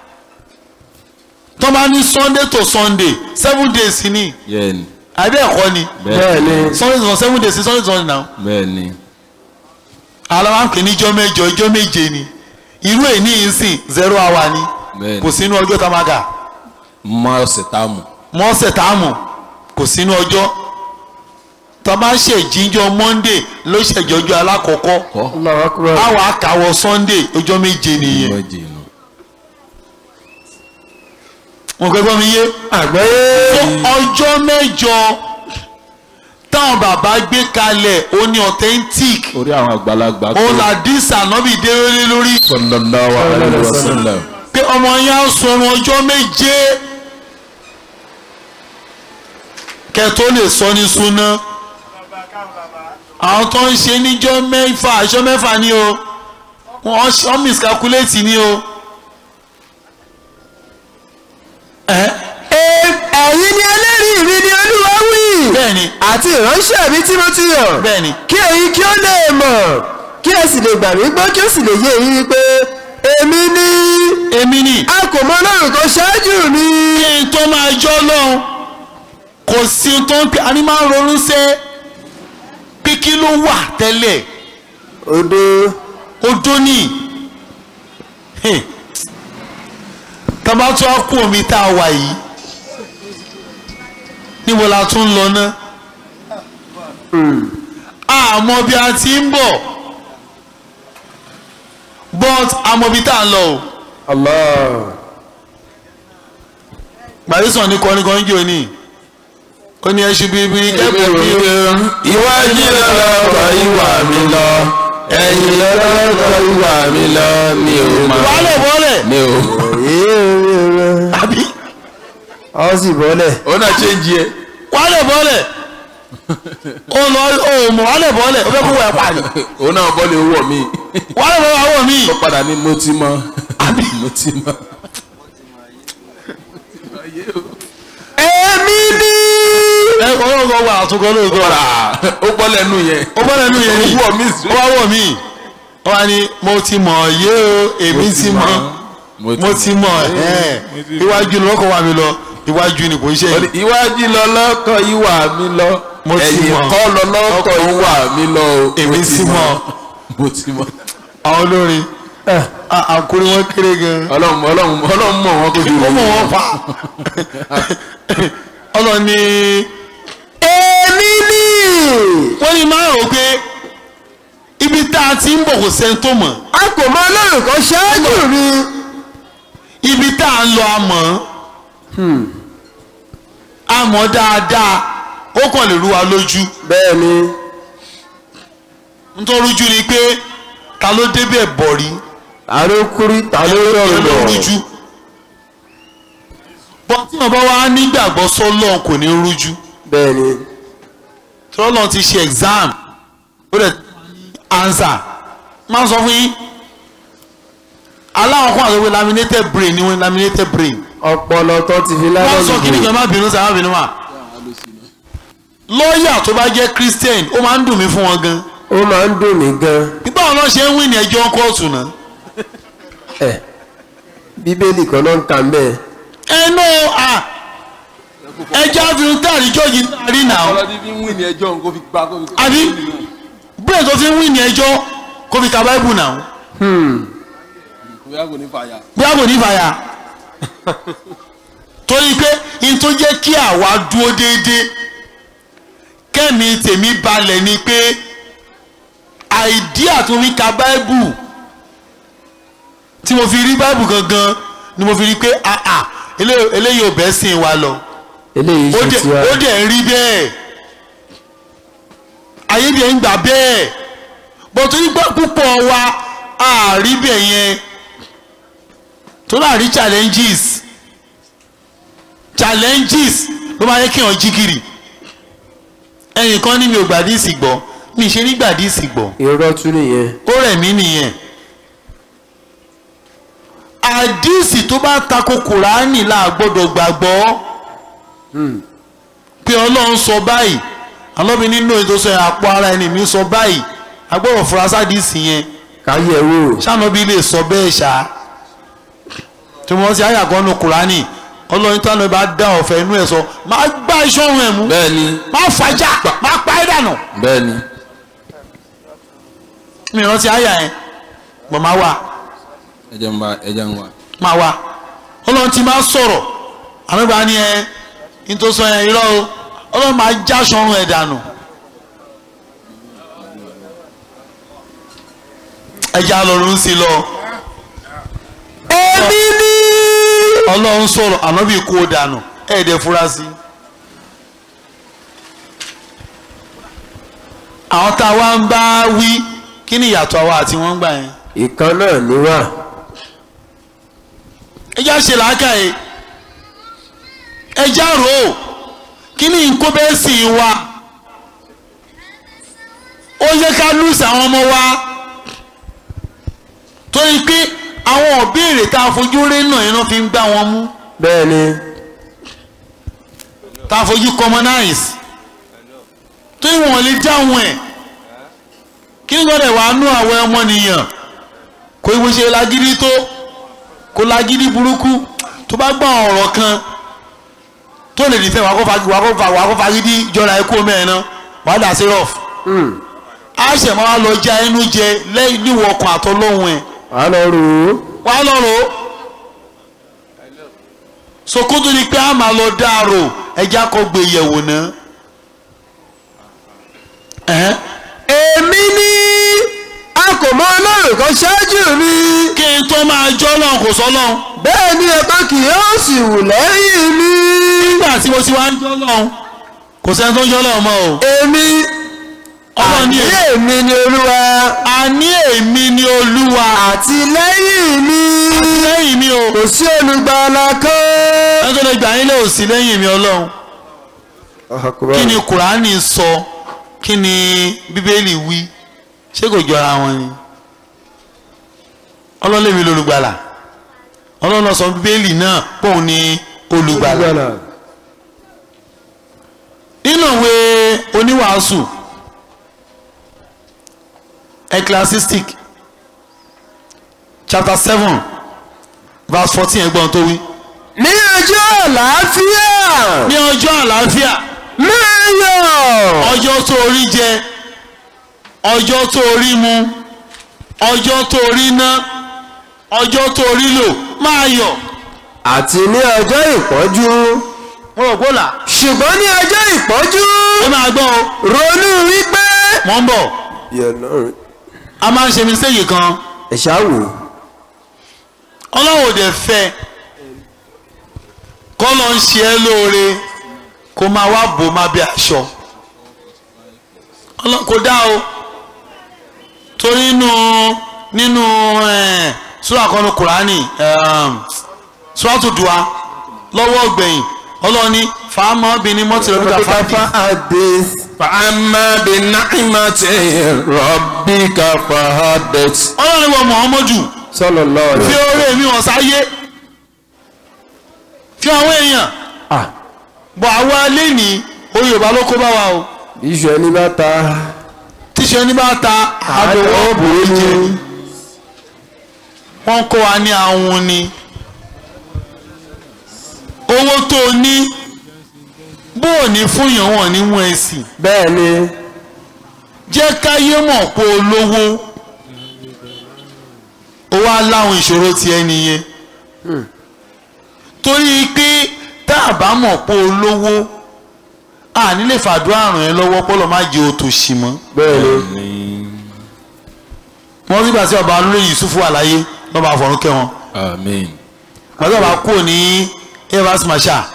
Speaker 1: tó bá ní sunday to sunday seven days ni
Speaker 3: yẹ́nì
Speaker 1: àbí ẹ̀kọ́ ni
Speaker 5: bẹ́ẹ̀ ni
Speaker 1: sunday to seven days sunday to sunday now
Speaker 3: bẹ́ẹ̀ ni
Speaker 1: aláwa ń pè ní ijọ́ mẹ́jọ ijọ́ méje ni irú èyí ní ìsìn zero hour ni
Speaker 3: bẹ́ẹ̀
Speaker 1: kò
Speaker 3: ni
Speaker 1: sínú ọjọ́ tá a máa kà
Speaker 3: mọ́ ọ̀sẹ̀ tá a mọ̀
Speaker 1: mọ́ ọ̀sẹ̀ tá a mọ̀ kò sínú ọjọ́ tọ́ba ṣèjíjọ monday ló ṣèjọjọ alákọ̀ọ́kọ́
Speaker 5: Allahu akbar.
Speaker 1: àwọn àkàwọ̀ sunday ọjọ́ méje nìyẹn wọn gbẹgbẹ mi yé
Speaker 5: àgbáyé.
Speaker 1: fún ọjọ́ mẹ́jọ táwọn bàbá gbé kalẹ̀ ó ní authentic
Speaker 3: orí àwọn àgbàlagbà
Speaker 1: ó là dísà nọ́bì délé lórí
Speaker 3: sallallahu alaihi wasallam
Speaker 1: pé ọmọ yẹn á sọrun ọjọ́ méje kẹtó lè sọ ní súná àwọn tó ń ṣe níjọ́ mẹ́fà aṣọ mẹ́fà ni o wọ́n wọ́n miscalculate ni o. ẹ
Speaker 5: ẹ̀yin ni ẹlẹ́rìí mi ni olúwa wí.
Speaker 1: bẹ́ẹ̀ni
Speaker 5: àti ìránṣẹ́ mi tímọ́tíyàn.
Speaker 1: bẹ́ẹ̀ni
Speaker 5: kí ẹ̀yin kí ó lè mọ̀ kí ẹ sì lè gbà mí gbọ́ kí ó sì lè yé yín wípé èmi ni
Speaker 1: èmi ni
Speaker 5: a kò mọ ọlọ́run kan ṣáájú mi.
Speaker 1: kí n tó máa jọ́ lọ́hùn kò sí ohun tó ń pè á ní máa ń ronú sẹ́ pé kí ló wà tẹ́lẹ̀
Speaker 5: odò
Speaker 1: odó ní tọ́ba tó á kú omi tá a wà yìí níbo la tún ń lọ ná àmọ́ bí a ti ń bọ̀ but àmọ́ bí tá a ń lọ o
Speaker 5: Allah.
Speaker 1: gbàdúsàn ní kọrin kan jò ní ó ní ẹṣu bíbí kẹ́kọ̀ọ́ bí o
Speaker 2: iwájú lọ́lọ́kọ̀ ìwà mi lọ ẹ̀yìn lọ́lọ́kọ̀ ìwà mi lọ mi ò mọ̀
Speaker 1: wàhálẹ̀ bọ́ọ̀lẹ̀
Speaker 2: mi ò.
Speaker 1: àbí
Speaker 5: ọ sì bọ́lẹ̀.
Speaker 2: ó náà ṣe ń jí ẹ.
Speaker 1: wàhálẹ̀ bọ́ọ̀lẹ̀ ó lọ ó mọ̀ wàhálẹ̀ bọ́ọ̀lẹ̀ ó fẹ́ kó wẹ̀ pa ni
Speaker 2: ó náà bọ́ọ̀lù owó mi
Speaker 1: wàhálẹ̀ bọ́ọ̀lẹ̀ àwọn míì
Speaker 2: ó padà ní mo ti mọ mo ti mọ.
Speaker 5: èmi ni.
Speaker 1: ẹ ọlọ́gọ́ wà àtúnkọ́ lóòótọ́ rà
Speaker 2: ó bọ́ lẹ́nu yẹn.
Speaker 1: ó bọ́ọ̀lẹ̀ nù yẹn ni
Speaker 2: ó wọ̀ mí sí.
Speaker 1: ó wá wọ̀ mí ó wá ní mo ti mọ̀ yé o èmi ti mọ̀ mo ti mọ̀ ẹ̀ iwájú ni wọ́n kọ́ wà mí lọ iwájú ni kò ń ṣe
Speaker 2: Ó ní,
Speaker 1: yìí
Speaker 2: iwájú lọ́lọ́kọ̀ ìwà mi lọ
Speaker 1: Mo ti
Speaker 2: ẹ̀yìn
Speaker 1: mọ̀.
Speaker 2: kọ́ lọ́lọ́kọ̀ ìwà mi lọ o. Mo
Speaker 1: èmi
Speaker 2: ti
Speaker 1: ti mọ̀
Speaker 2: mo ti mọ̀.
Speaker 1: àwọn olórin àkúrẹ́ wọn kéré gan-an.
Speaker 2: ọlọ́run ọlọ́run ọlọ́run mọ̀ wọn kó ju
Speaker 1: ó mọ̀ wọ́n pa ọlọ́ni
Speaker 5: èmi ni.
Speaker 1: wọ́n ní máa rò pé ibi tá a ti ń bọ̀ kò sẹ́ni tó mọ̀
Speaker 5: a kò mọ ọlọ́run kan ṣáájú mi.
Speaker 1: ibi tá a ń lọ a mọ̀ a mọ̀ dáadáa ó kàn lè rú wa lójú
Speaker 5: bẹ́ẹ̀ ni.
Speaker 1: nítorí rújú ni pé ta ló débẹ̀ bọ̀ rí
Speaker 5: ta ló kúrí ta ló rọrùn
Speaker 1: ló
Speaker 5: lọ.
Speaker 1: rújú bọ́n tí wọ́n bá wá nígbàgbọ́ sọ́lọ́n kò ní rújú
Speaker 5: bẹ́ẹ̀ ni.
Speaker 1: tọ́lọ́n ti ṣe exam ó dẹ̀ answer máa ń sọ fún yín aláwọ̀ kan àti pé laminated brain ni wọ́n laminated brain
Speaker 5: ọpọlọ tó ti fi
Speaker 1: wọ́n
Speaker 5: lábẹ́
Speaker 1: sọ kí ni kan má bínú sáà má bínú wà lọ́ọ̀yà tó bá jẹ́ christian ó máa ń dùn mí fún wọn gan
Speaker 5: ó máa ń dùn mí gan.
Speaker 1: nígbà wọn lọ ṣe ń wí ní ẹjọ́ kóòtù náà
Speaker 5: ẹ bíbélì kan náà ń kà ń bẹ́ẹ̀.
Speaker 1: ẹnu à ẹjọ́ àfihàn táàrí jọ́ọ̀jì rí nà ó
Speaker 2: ọlọ́dún fi ń wí ní ẹjọ́ nǹkan fi gba kó fi.
Speaker 1: àbí brain tó fi ń wí ní ẹjọ́ kó fi ka bible nà ó
Speaker 2: bóyá kò ní fàyà.
Speaker 1: bí a kò ní fàyà torí pé n tó jẹ́ kí àwa dúró déédéé kẹ́mi tèmi balẹ̀ ni pé àìdíà tó fi ka báíbù tí mo fi rí báíbù gangan ni mo fi rí pé àà elé- eléyìí ò bẹ́ sìn wa lọ
Speaker 5: eléyìí
Speaker 1: ó
Speaker 5: ṣe
Speaker 1: dẹ̀
Speaker 5: tiwa.
Speaker 1: ó dẹ̀ ń rí bẹ́ẹ̀ ayé dẹ̀ ń gbà bẹ́ẹ̀ bọ̀tún nígbà púpọ̀ wa àárí bẹ̀ yẹn tó náà rí challenges challenges ló máa yẹ kí wọ́n jí kiri ẹnì kan ní mi ò gbàdísì gbọ́ mi ì ṣe ní gbàdísì gbọ́
Speaker 5: irọ́ tún nìyẹn.
Speaker 1: ó rẹ̀ mí nìyẹn àdísì tó bá tako kùránì là gbọ́dọ̀ gbàgbọ́ pé ọlọ́run sọ báyìí alọ́bi nínú ètò sọ àpò ara ẹni mi sọ báyìí agbọ́dọ̀ fura sádìsì yẹn
Speaker 5: káyẹ̀ wò.
Speaker 1: sànàbí lè sọ bẹ́ẹ̀ ṣá tí wọ́n ti àyàkọ́ nu kùránì ọlọ́run tí wọ́n bá dá ọ̀fẹ́ inú ẹ̀ sọ máa gbá iṣẹ́ ọ̀run ẹ̀ mú
Speaker 2: bẹ́ẹ̀ni
Speaker 1: máa fàjà máa pa ẹ̀ dànù
Speaker 2: bẹ́ẹ̀ni.
Speaker 1: mi rántí àyà ẹ̀ gbọ̀n máa wà
Speaker 2: ẹjẹ ń wa ẹjẹ ń wa.
Speaker 1: máa wà ọlọ́run ti máa sọ̀rọ̀ àmì bá ní ẹ ní tó sọ yẹn irọ́ o ọlọ́run máa já aṣọ ọ̀run ẹ̀ dànù ẹja lọ́rùn sí lọ
Speaker 5: èmi ni.
Speaker 1: ọlọ́run sọ̀rọ̀ ànábì kó o dànù ẹ̀ẹ́dẹ̀ fura sí. àwọn tá a wá ń bá wí kí ni ìyàtọ̀ àwa àti wọ́n ń gbà yẹn.
Speaker 5: ìkan náà ni wà.
Speaker 1: ẹja ṣe làákàyè ẹja rò ó kí ni nǹkó bẹ́ẹ̀ sì wá ó yẹ ká lùsì àwọn ọmọ wa torí pé àwọn òbéèrè tá a fojú rí náà iná fi ń gbá wọn mú
Speaker 5: bẹ́ẹ̀ ni.
Speaker 1: tá a fojú commonize tó ìwọ̀n lè dáhùn ẹ̀ kí ni gbọ́dọ̀ wàá nú àwọn ọmọnìyàn kò ìwé ṣe lágídí tó kò lágídí burúkú tó bá gbọ́ ọ̀rọ̀ kan tó lè nífẹ̀ẹ́ wàá kó fa wàá kó fa wàá kó fa gidi jọra ẹkú mẹ́rin náà wàá dà sí rọ̀f á ṣẹ̀ máa wá lọ já ẹnu jẹ lẹ́yìn níwọ̀ ọkàn àtọ́lọ́hún ẹ̀
Speaker 5: wàá lọ rò ó.
Speaker 1: wàá lọ rò ó sokoto ni pé a máa lọ dáàrò ẹja kọ gbé yẹ̀wò náà ẹ̀hẹ́n.
Speaker 5: èmi ni a kò mọ ọlọ́run kan ṣáájú mi.
Speaker 1: kí n tó máa jọ́ lọ́hùn kò sọ́ lọ́hùn
Speaker 5: bẹ́ẹ̀ ni ẹ̀kan kì yóò sì wù lẹ́yìn mi.
Speaker 1: nígbà tí mo ti wá ń jọ́ lọ́hùn kò sẹ́ni tó ń jọ́ lọ́hùn mọ́ o
Speaker 5: èmi
Speaker 1: ọlọ́run ní
Speaker 5: àní
Speaker 1: èmi
Speaker 5: èmi ni olúwa
Speaker 1: àní èmi ni olúwa
Speaker 5: àti lẹ́yìn mi
Speaker 1: lẹ́yìn mi o
Speaker 5: kò sí olùgbàlà kan.
Speaker 1: ẹni tó lè gbà yín lé òsì lẹ́yìn mi ọlọ́run kí ni kùránì sọ kí ni bíbélì wí ṣé kò jọra wọn ni ọlọ́run lèmi lolùgbàlà ọlọ́run ló sọ bíbélì náà pòun ni olùgbàlà nínú ìwé oníwàásù ecclesiastic chapter seven verse fourteen ẹgbọ́n tó wí.
Speaker 5: ní ọjọ́ àlàáfíà
Speaker 1: ní ọjọ́ àlàáfíà
Speaker 5: máa yọ̀.
Speaker 1: ọjọ́ tó rí jẹ ọjọ́ tó rí mu ọjọ́ tó rí ná ọjọ́ tó rí lò máa yọ̀.
Speaker 5: àti ní ọjọ́ ìpọ́njú
Speaker 1: mo rò gbọ́dọ̀
Speaker 5: ṣùgbọ́n ní ọjọ́ ìpọ́njú
Speaker 1: ó máa gbọ́ o
Speaker 5: ronú wípé.
Speaker 1: mọ̀ ń bọ̀ a máa ń ṣe mistake kan
Speaker 5: ẹ ṣáà wò.
Speaker 1: ọlọ́run ò dẹ̀ fẹ́ kọ́ lọ ń ṣe ẹ́ lóore kó máa wá bò má bí aṣọ Ọlọ́- kò dá o torí nínú nínú eh, sura kan ní kùránì suratu dùá lọ́wọ́ gbẹ̀yìn ọlọ́run ní fàámọ́ obìnrin mọ́tìlẹ́mìtà fàájì
Speaker 5: hadith.
Speaker 4: فأما بنعمة ربك فحدث
Speaker 1: ọlọ́run ní wọ Muhammadu
Speaker 5: sallallahu alaihi
Speaker 1: fi oore mi hàn sáyé fi àwọn èèyàn
Speaker 5: ah
Speaker 1: bọ̀ àwa lẹ́ni orí yorùbá ló kó bá wa o
Speaker 5: iṣu ẹni bá ta.
Speaker 1: tíṣe ní bá ta àdòwò bòó jẹ wọ́n kó wa ní àwọn ni owó tó o ní bó o ní fún yàn wọ́n ní wọ́n ẹ sì
Speaker 5: bẹ́ẹ̀ ni
Speaker 1: jẹ́ káyé mọ̀ pé o lówó o wá láwọn ìṣòro ti ẹ nìyẹn torí pé tá a bá mọ̀ pé o lówó a nílè fàdúrà ràn ẹ́ lọ́wọ́ pọ́lọ́ má jẹ́ òtòṣì mọ́
Speaker 5: bẹ́ẹ̀ ni
Speaker 1: wọ́n rí gbàtí ọba olóyè Yusufu wà láyé lọ́ba àfọ̀rún kẹ́ wọn
Speaker 3: Amen.
Speaker 1: gbàtí ọba kúrò ní evans masha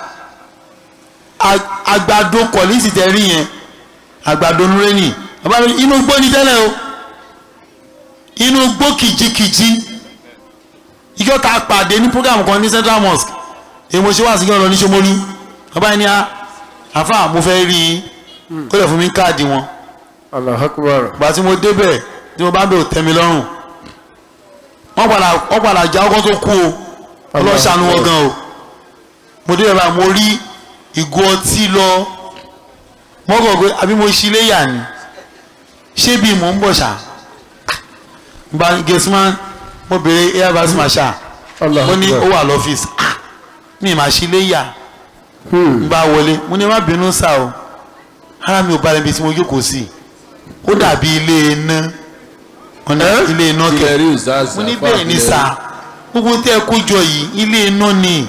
Speaker 1: àgbàdo kọ̀lísì tẹ rí yẹn àgbàdo nureni bàbá mi inú gbó ni tẹ́lẹ̀ o inú gbó kìjikìji ìjọ ta pàdé ní program kan ní central mosque èyí mo ṣe wá sígbọ́n lọ ní Ṣómólú bàbá yẹn ní a àfa mo fẹ́ rí i ó lè fún mi káàdì wọn
Speaker 5: Allahu Akbar.
Speaker 1: gbà tí mo débẹ̀ tí mo bá bẹ̀ ò tẹ́ mi lọ́rùn wọ́n padà wọ́n padà já ọkọ̀ tó kú o ọlọ́ṣàánú wọn gan o mo débẹ̀ báyìí mo rí ìgò ọtí lọ wọ́n kọ̀ pé àbí mo ṣí léyà ni ṣé bí mò ń bọ̀ ṣá gba gẹ̀ẹ́sìmá mo béèrè airbus masha
Speaker 5: Allahu
Speaker 1: ó ní
Speaker 5: Akbar.
Speaker 1: ó wà lọ́fíìsì ah mi mà ṣí léyà ń bá wọlé mo ní má bínú sá o ara mi ò balẹ̀ ibi tí mo jókòó sí ó dàbí ilé iná ọ̀nà ilé iná kẹ
Speaker 3: Ilẹ̀ rí ìzáàzà.
Speaker 1: mo ní bẹ́ẹ̀ ní sá gbogbo tẹ́ ẹ kó jọ yìí ilé iná ni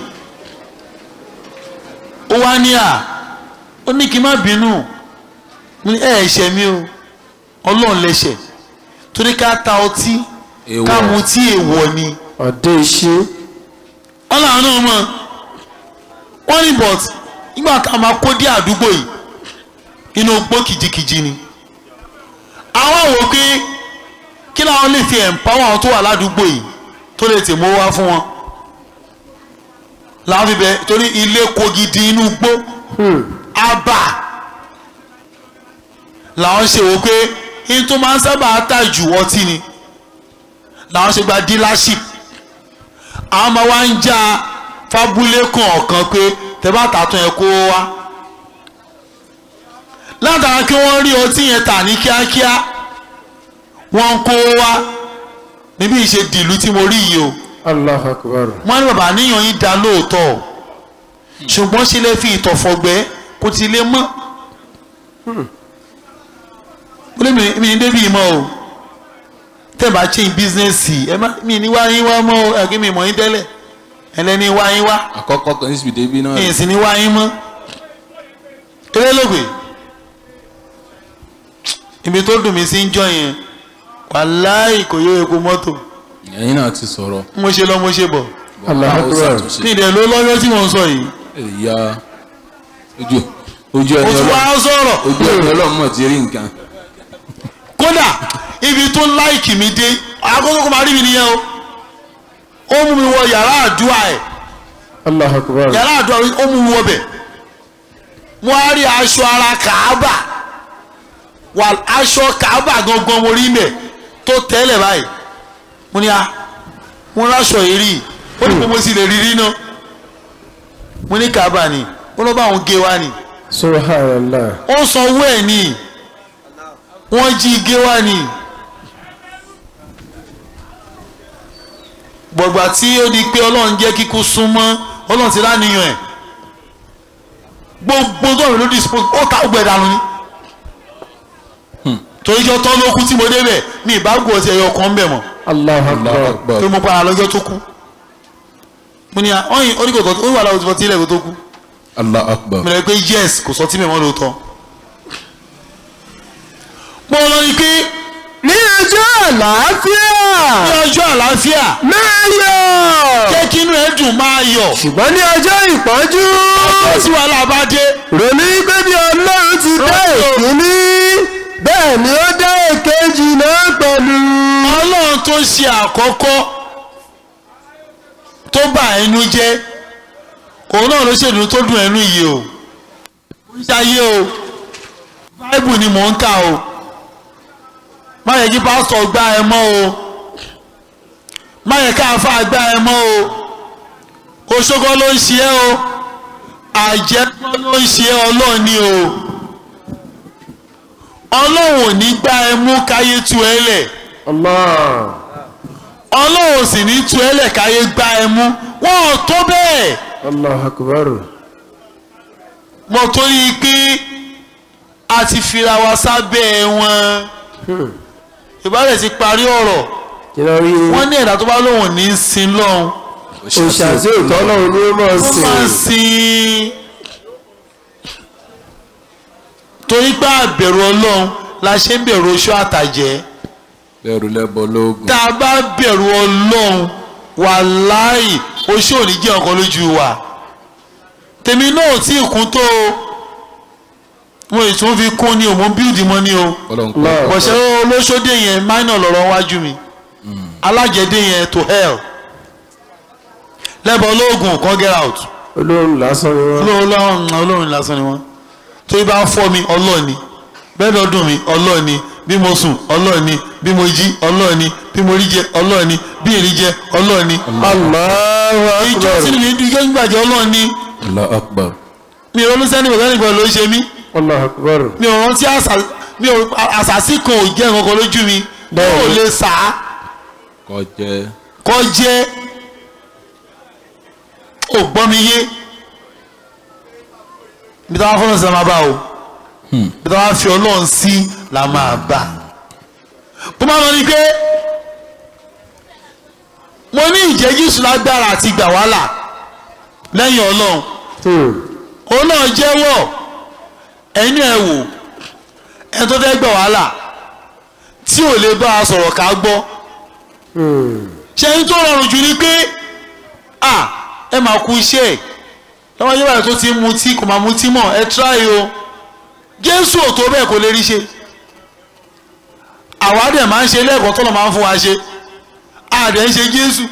Speaker 1: ó wá ní à ó ní kí n má bínú mo ní ẹ ẹ̀ṣẹ̀ mi o ọlọ́run lẹ́ṣẹ̀ torí ká ta ọtí
Speaker 3: Èèwọ̀.
Speaker 1: ká mu tí èèwọ̀ ni
Speaker 5: ọ̀dẹ́ iṣẹ́
Speaker 1: wọ́n làwọn náà mọ̀ wọ́n ní but nígbà tá a máa kó dé àdúgbò yìí inú gbó kìjikìji ni àwọn wò pé kí làwọn lè fi empower àwọn tó wà ládùúgbò yìí tó lè tè mọ́ wá fún wọn làwọn fi bẹ torí ilé kó gidi inú gbó àbà làwọn ṣe wò pé in tó máa ń sábà tà jù ọtí ni làwọn ṣe gba dealership àwọn ọmọ wa ń já fábúlé kọ̀ọ̀kan pé tẹ́bá tààtún ẹ̀ kó wá látara kí wọ́n rí ọtí yẹn tà ní kíákíá wọ́n ń kó wá níbi ìṣe dìlú tí mo rí yìí o
Speaker 5: allah akbar
Speaker 1: wọ́n ní bàbá níyàn yín da lóòótọ́ ṣùgbọ́n ṣe lè fi ìtọ̀fọ̀gbẹ́ kó ti lè mọ́ ó lè mi ní débi ìmọ̀ o tẹ́ bá change business ẹ má mi ní wá yín wá mọ́ o ẹ̀kí mi mọ̀ yín tẹ́lẹ̀ ẹlẹ́ni wá yín wá
Speaker 3: àkọ́kọ́ kan níbi débi náà
Speaker 1: èyí sì ní wá yín mọ́ eré lóògbé ibi tó dùn mí sí ń jọ yẹn wàláì kò yọ epo mọ́tò
Speaker 3: ẹ̀yin náà ti sọ̀rọ̀
Speaker 1: mo ṣe lọ mo ṣe bọ̀
Speaker 5: allah
Speaker 3: Báwo
Speaker 5: akbar
Speaker 3: ṣàtúnṣe?
Speaker 1: ní ìdẹ̀ ló lọ́yọ́ tí mò ń sọ yìí
Speaker 3: ìyá ojú ojú
Speaker 1: mo
Speaker 3: ẹni
Speaker 1: tún wá
Speaker 3: ọlọ́run
Speaker 1: sọ̀rọ̀
Speaker 3: ojú ẹni ọlọ́run mọ̀ ti rí nǹkan
Speaker 1: kódà ibi tó láìkì mi dé akókó kó máa rí mi nìyẹn o ó mú mi wọ yàrá àdúrà ẹ̀
Speaker 5: allah akbar
Speaker 1: yàrá àdúrà ó mú mi wọ bẹ̀ mo á rí aṣọ ara kàábà wà aṣọ kàábà gangan mo rí mẹ́ tó tẹ́lẹ̀ báyìí mo ní a mo ráṣọ yìí rí ó ní mo sì lè rí rí náà mo ní kàábà ni ó lọ́ bá àwọn gé wá ni
Speaker 5: subhanallah
Speaker 1: ó sanwó ẹ̀ ní wọ́n jí gé wá ní gbọ̀gbà tí ó di pé ọlọ́run jẹ́ kíkú súnmọ́ ọlọ́run ti láníyàn ẹ̀ gbogbo tó ló dispose ó ta ọgbẹ́ dànù ni torí jọ tọ́ ló kú tí mo débẹ̀ mi ìbágbó ọtí ẹ̀yọ kan ń bẹ̀ mọ́
Speaker 5: allah
Speaker 3: Allahu
Speaker 5: akbar
Speaker 3: Akbar
Speaker 1: tó mo para lọ́jọ́ tó kú mo ní à ọyìn oníkòkò ó wà láwùjọ tí ilẹ̀ kó tó kú
Speaker 3: Allahu Akbar
Speaker 1: mo lè pe yes kò sọ tí mi mọ́ lóòótọ́ mo lọ ní pé
Speaker 5: ní ọjọ́ àlàáfíà
Speaker 1: ní ọjọ́ àlàáfíà
Speaker 5: máa yọ̀
Speaker 1: jẹ́ kí inú ẹ̀ dùn máa yọ̀
Speaker 5: ṣùgbọ́n ní ọjọ́ ìpọ́njú
Speaker 1: ọjọ́ tí wàhálà bá dé
Speaker 5: ronú pé bí ọlọ́run ti dá èkíní bẹ́ẹ̀ ni ó dá èkejì náà pẹ̀lú.
Speaker 1: ọlọ́run tó ṣe àkọ́kọ́ tó bà ẹnu jẹ́ òun náà ló ṣèlú tó dùn ẹnu yìí o ṣayé o báìbù ni mò ń kà o má yẹ kí pásítọ̀ gbá ẹ mọ́ o má yẹ ká àáfàá gbá ẹ mọ́ o oṣogbo ló ń ṣe ẹ́ o àjẹgbọ́ ló ń ṣe ẹ́ ọlọ́run ni o ọlọ́run ò ní gbá ẹ mú káyé tu ẹ lẹ̀
Speaker 5: Allah
Speaker 1: ọlọ́run sì ní tu ẹ lẹ̀ káyé gbá ẹ mú wọn ò tó bẹ́ẹ̀
Speaker 5: Allah akbar
Speaker 1: mo torí pé a ti fira wa sábẹ́ wọn ìbálẹ̀ ti parí ọ̀rọ̀
Speaker 5: kí ló rí
Speaker 1: wọ́n ní ẹ̀dá tó bá lóun ní í sin lọ́hùn
Speaker 5: òṣàṣì ìtọ́lọ́run ni ó máa
Speaker 1: ó máa ń
Speaker 5: sìn
Speaker 1: sin torí pé àbẹ̀rù ọlọ́run la ṣe ń bẹ̀rù oṣù àtàjẹ́
Speaker 3: bẹ́ẹ̀rù lẹ́bọ lóògùn
Speaker 1: tá a bá bẹ̀rù ọlọ́run wàláì oṣù ò ní jẹ́ ọkàn lójú wa tèmi náà tí ì kún tó o mo ì tún fi kún ni o mo ń bíldì mọ́ ni o
Speaker 3: ọlọ́run
Speaker 5: Allah.
Speaker 3: kọ́
Speaker 1: bọ̀ṣẹ́ olóṣòdè yẹn minor lọ́rọ̀ wájú mi alájẹdé yẹn to hell lẹ́bọ̀ olóògùn kan get out
Speaker 5: olóhùn lásán ni wọ́n.
Speaker 1: olóòrùn olóòrùn lásán ni wọ́n tó yí bá fọ́ mi ọlọ́ọ̀ni bẹ́ẹ̀ lọ́dún mi ọlọ́ọ̀ni bí mo sùn ọlọ́ọ̀ni bí mo jí ọlọ́ọ̀ni bí mo rí jẹ ọlọ́ọ̀ni bí èrí jẹ ọlọ́ọ̀ni
Speaker 5: Allahu
Speaker 1: ìjọ
Speaker 5: akbar
Speaker 1: sínú mi dúró gbàjẹ́ ọlọ́ọ̀ni
Speaker 3: Allahu Akbar
Speaker 1: mi ò ronú sẹ́ni bàbá nìkan ló ṣe mí
Speaker 5: Allahu akbar
Speaker 1: mi ò rántí àṣà mi ò àṣàṣì kan ò jẹ́ nǹkan kan lójú mi mi ò lè sà á
Speaker 3: kọ́ jẹ́
Speaker 1: kọ́ jẹ́ ò gbọ́ mi yé bí táwọn fọlọ́n sí la máa bá o bí táwọn fi ọlọ́run sí la máa bá bó máa lọ ní pé mo ní ìjẹ́ jésù lágbára àti gbà wàhálà lẹ́yìn ọlọ́run
Speaker 5: Hmm.
Speaker 1: òun náà jẹ́wọ́ ẹ̀yin ẹ̀ wò ẹni tó fẹ́ gbà wàhálà tí ò lè bá a sọ̀rọ̀ ká gbọ́ ṣe ń tó rọrùn jù ni pé à ẹ máa kú iṣẹ́ ẹ̀ lọ́wọ́ yóò báyìí tó ti ń mutí kò máa mutí mọ́ ẹ tíráyé o jésù ò tó bẹ́ẹ̀ kò lè rí ṣe àwa dẹ̀ máa ń ṣe lẹ́ẹ̀kan tó lọ́ máa ń fún wa ṣe àdẹ̀ ń ṣe jésù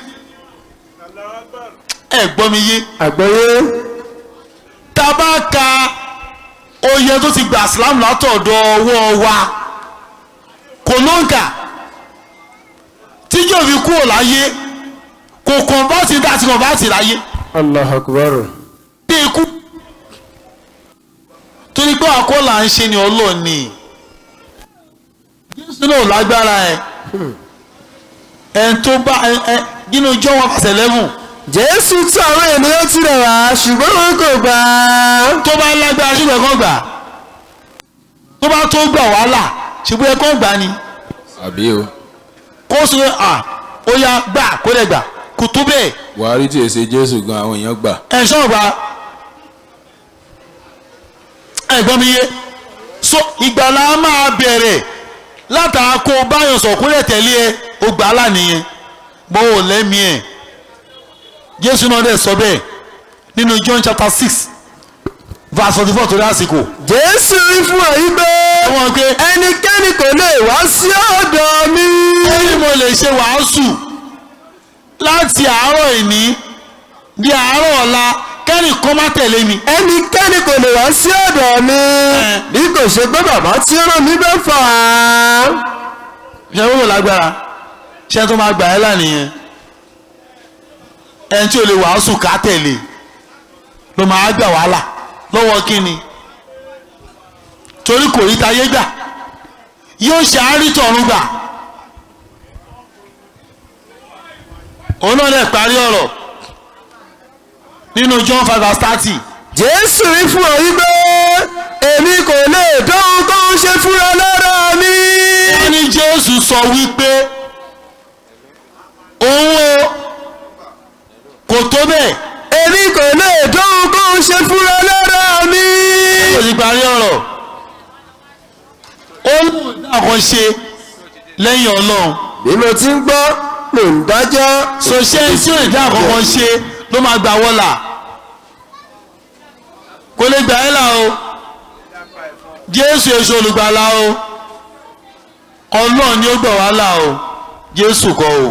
Speaker 1: ẹ gbọ́ mi yé
Speaker 5: àgbọ́yé
Speaker 1: tá a bá ka oyè tó ti gbà sílámù látọ̀dọ̀ ọwọ́ wa kò ló ń kà tí yóò fi kúrò láyé kò kọ̀ǹbọ́ọ̀tì dá sí kọ̀ǹbọ́ọ̀tì láyé
Speaker 5: allah akbar
Speaker 1: bí ikú torí pé àkọlà ń ṣe ni ọlọ́ọ̀ni jésù náà lágbára ẹ ẹ tó bá ẹ ẹ nínú john one verse eleven
Speaker 5: jésù tí àwọn ènìyàn tirẹ̀ wá ṣùgbọ́n wọn kò gbà á.
Speaker 1: tó bá lágbára ṣùgbọ́n ẹ̀kọ́ gbà tó bá tó gbà wàhálà ṣùgbọ́n ẹ̀kọ́ gbà ni
Speaker 3: àbí o
Speaker 1: kó sọ à ó yá gbà kó lè gbà kò tó bẹ́ẹ̀
Speaker 3: buhari tí èsè jésù gan àwọn èèyàn gbà
Speaker 1: ẹ̀ ṣọ́ọ̀gbà ẹ̀gbọ́n mi yé so ìgbàlá máa bẹ̀rẹ̀ látara kó o báyọ̀ sọ̀kúnlẹ̀ tẹ̀lé ẹ o gbà á lánìyẹn bó o lẹ́mìí ẹ̀ jésù náà dẹ̀ sọ bẹ́ẹ̀ nínú john chapter six verse forty four torí àsìkò
Speaker 5: jésù wí fún ọ yí pé
Speaker 1: wọ́n pé
Speaker 5: ẹnikẹ́ni kò lè wá sí ọ̀dọ̀ mi.
Speaker 1: ó ní mo lè ṣe wàásù láti àárọ̀ ìní di àárọ̀ ọ̀la kẹ́nì kan má tẹ̀lé mi.
Speaker 5: ẹnikẹ́ni kò lè wá sí ọ̀dọ̀ mi bí kò ṣe pé bàbá tí ó rán mi bẹ́ fà á.
Speaker 1: ṣe wọ́n lágbára ṣe tó máa gbà ẹ́ lánìyẹn ẹni tí o lè wàásù ká tẹ̀lé ló máa gbà wàhálà lọ́wọ́ kíni torí kò rí tayé gbà yóò ṣe àárítọ̀run gbà òun náà lè parí ọ̀rọ̀ nínú John five verse thirty
Speaker 5: jésù wí fún ọ yí pé èmi kò lè dóhun tó ń ṣe fúnra lára mi.
Speaker 1: wọ́n ní Jésù sọ wípé òun o kò tó bẹ́ẹ̀
Speaker 5: èmi kò lè dóhun tó ń ṣe fúnra lára mi.
Speaker 1: kò sì parí ọ̀rọ̀ ó ń dàkọ́ ṣe lẹ́yìn ọlọ́run
Speaker 5: bí mo ti ń gbọ́ mò ń dájọ́.
Speaker 1: so ṣé tí ò lè dá àkọ́kọ́ ṣe ló máa gbà wọ́là kò lè gbà ẹ́ là o Jésù èso olùgbàlà o ọlọ́run ni ó gbà wá là o Jésù kọ́ o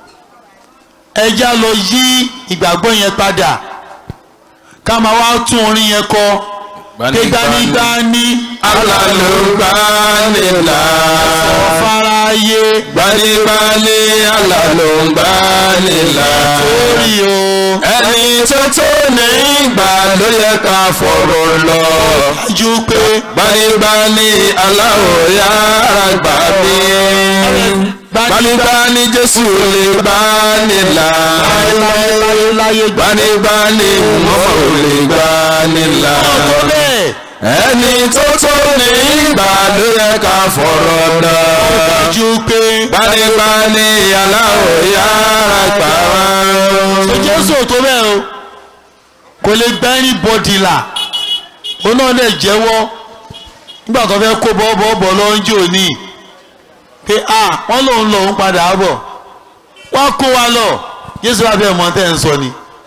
Speaker 1: ẹja lọ yí ìgbàgbọ́ yẹn padà ká máa wá tún orin yẹn kọ pé gbanigbani
Speaker 2: alálùbánilà
Speaker 1: ọ̀fáráyé
Speaker 2: gbanibani alálùbánilà
Speaker 1: orí o
Speaker 2: ẹni tó tó ní ìgbà ló yẹ ká fọ̀rọ̀ lọ
Speaker 1: ju pé
Speaker 2: gbanibani aláwọ̀ yára gbà mí gbanibani jésù lè gbanilà
Speaker 1: láyé gbà
Speaker 2: gbanibani mọ́ ò lè gbanilà
Speaker 1: ọ̀tọ̀ bẹ́ẹ̀
Speaker 2: ẹni tó tó ní ìgbà ló yẹ ká fọ̀rọ̀ lọ.
Speaker 1: ju pé
Speaker 2: gbanibani aláwọ̀ yára gbà wá.
Speaker 1: ṣe Jésù ò tó bẹ́ẹ̀ o kò lè gbá ẹni bọ́dì là òun náà lè jẹ́wọ́ nígbà tó fẹ́ kó bọ́ọ̀bọ̀ lọ́njọ́ òní pé a wọ́n lòun lòun padà bọ̀ wọ́n kó wa lọ Jésù wà bẹ́ẹ̀ mọ́ tẹ́ ń sọ ni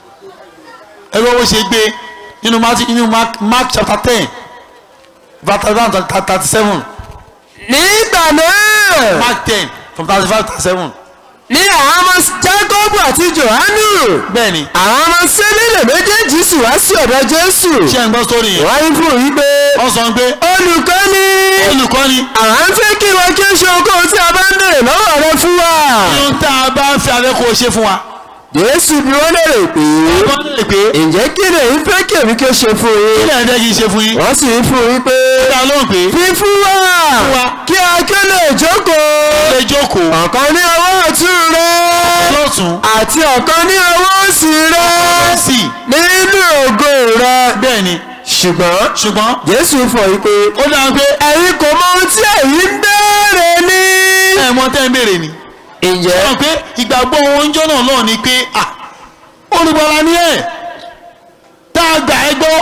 Speaker 1: ẹgbẹ́ wo ṣe gbé nínú Matthew- nínú Mark Mark chapter ten verse thirty seven
Speaker 5: nígbà náà
Speaker 1: Mark ten from thirty five thirty seven
Speaker 5: ní àwọn ọmọ jákọ́bù àti jòhánù
Speaker 1: bẹ́ẹ̀ ni
Speaker 5: àwọn ọmọ sẹ́lẹ̀lẹ̀ méjèèjì sì wá sí ọ̀dọ̀ jésù
Speaker 1: ṣé ẹ̀ ń gbọ́ sórí yẹn
Speaker 5: wọ́n ń fún yí pé
Speaker 1: wọ́n sọ pé
Speaker 5: olùkọ́ni
Speaker 1: olùkọ́ni
Speaker 5: àwọn ń fẹ́ kí wọ́n kí ó ṣe ohunkóhun tí a bá ń bèrè lọ́wọ́ rẹ fún wa.
Speaker 1: ohun tá a bá ń fi abẹ́ kó o ṣe fún wa.
Speaker 5: jésù bí wọ́n lè rè pé
Speaker 1: wọ́n lè pé
Speaker 5: ǹjẹ́ kí lè ń fẹ́ kí èmi kí ó ṣe fún
Speaker 1: kí
Speaker 5: yín.
Speaker 1: lè ń jẹ́ kí n ṣe fún yín.
Speaker 5: wọ́n sì ń fún yín pé
Speaker 1: dá lóhùn pé
Speaker 5: fífún wa
Speaker 1: wa.
Speaker 5: kí a kí ó lè jókòó
Speaker 1: lè jókòó
Speaker 5: ọ̀kan ní ọwọ́ ọ̀tún rẹ
Speaker 1: lọ́tún
Speaker 5: àti ọ̀kan ní ọwọ́ òsì rẹ
Speaker 1: sí
Speaker 5: nínú ògo rẹ.
Speaker 1: bẹ́ẹ̀ ni
Speaker 5: ṣùgbọ́n
Speaker 1: ṣùgbọ́n
Speaker 5: jésù fọ̀ yí pé
Speaker 1: ó dáa pé
Speaker 5: ẹ̀yin kò mọ ohun tí ẹ̀yin ń béèrè ní.
Speaker 1: ẹ̀ mọ tẹ́ ń béèrè ni.
Speaker 5: ǹjẹ́
Speaker 1: wọ́n pé ìgbàgbọ́ oúnjẹ náà náà ni pé à olùgbàlà ni ẹ̀ tá a gbà ẹ́ gbọ́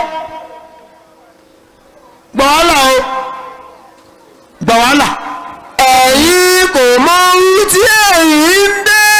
Speaker 1: gbà wàhálà o gbà wàhálà
Speaker 5: ẹ̀yin kò mọ ohun tí ẹ̀yin ń béèrè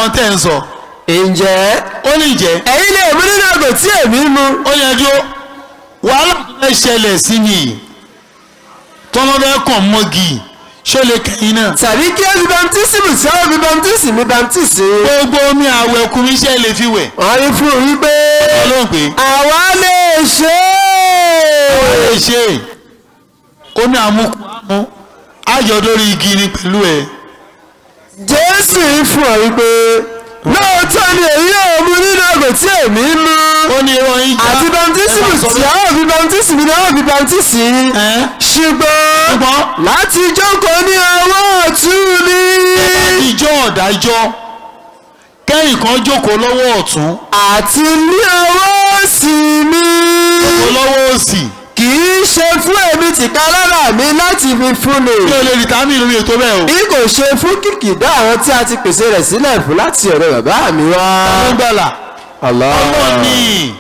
Speaker 1: mọ tẹ́ ń sọ
Speaker 5: ǹjẹ́
Speaker 1: ó lè jẹ́
Speaker 5: ẹ̀yin lè mú nínú àgbò tí èmi mu
Speaker 1: ó yẹ dúró wàhálà tó fẹ́ ṣẹlẹ̀ sí mi yìí tọ́lọ́ fẹ́ kàn mọ́gì ṣó lè kẹ́yìn náà
Speaker 5: tàbí kí ẹ fi bamtísìmù tí àwọn fi bamtísì mi bamtísì.
Speaker 1: gbogbo omi àwẹ̀ ọkùnrin ṣe lè fi wẹ̀
Speaker 5: wọ́n rí fún un wípé
Speaker 1: ọlọ́run pé
Speaker 5: àwa lè ṣe
Speaker 1: ó
Speaker 5: é.
Speaker 1: lè ṣe omi àmukù àmú ayọ̀ lórí igi ni pẹ̀lú ẹ̀
Speaker 5: jésù yìí fún ọ wípé lóòótọ́ ni èyí yóò mú nínú àgbò tí èmi mu.
Speaker 1: ó ní irọ́ yín já
Speaker 5: àti bamtísìmù
Speaker 1: ẹ máa sọ
Speaker 5: tí
Speaker 1: bẹ́ẹ̀.
Speaker 5: àwọn fi bamtísì mi ni àwọn fi bamtísì yín.
Speaker 1: Ẹ́,
Speaker 5: ṣùgbọ́n
Speaker 1: ṣùgbọ́n
Speaker 5: láti jókòó ní ọwọ́ ọ̀tún mi.
Speaker 1: ìjọ ọ̀dájọ́ kẹ́yìn kan jókòó lọ́wọ́ ọ̀tún
Speaker 5: àti ní ọwọ́ òsì mi.
Speaker 1: jókòó lọ́wọ́ òsì
Speaker 5: kì í ṣe fún èmi tìka lára mi láti fi fúnni.
Speaker 1: mi ò lè rí tàmí lórí ètò bẹ́ẹ̀ o.
Speaker 5: bí kò ṣe fún kìkìdá àwọn tí a ti pèsè rẹ̀ sílẹ̀ fún láti ọ̀dọ̀ bàbá mi wá.
Speaker 1: ọlọ́gbàlà
Speaker 5: Allah.
Speaker 1: ọlọ́run ní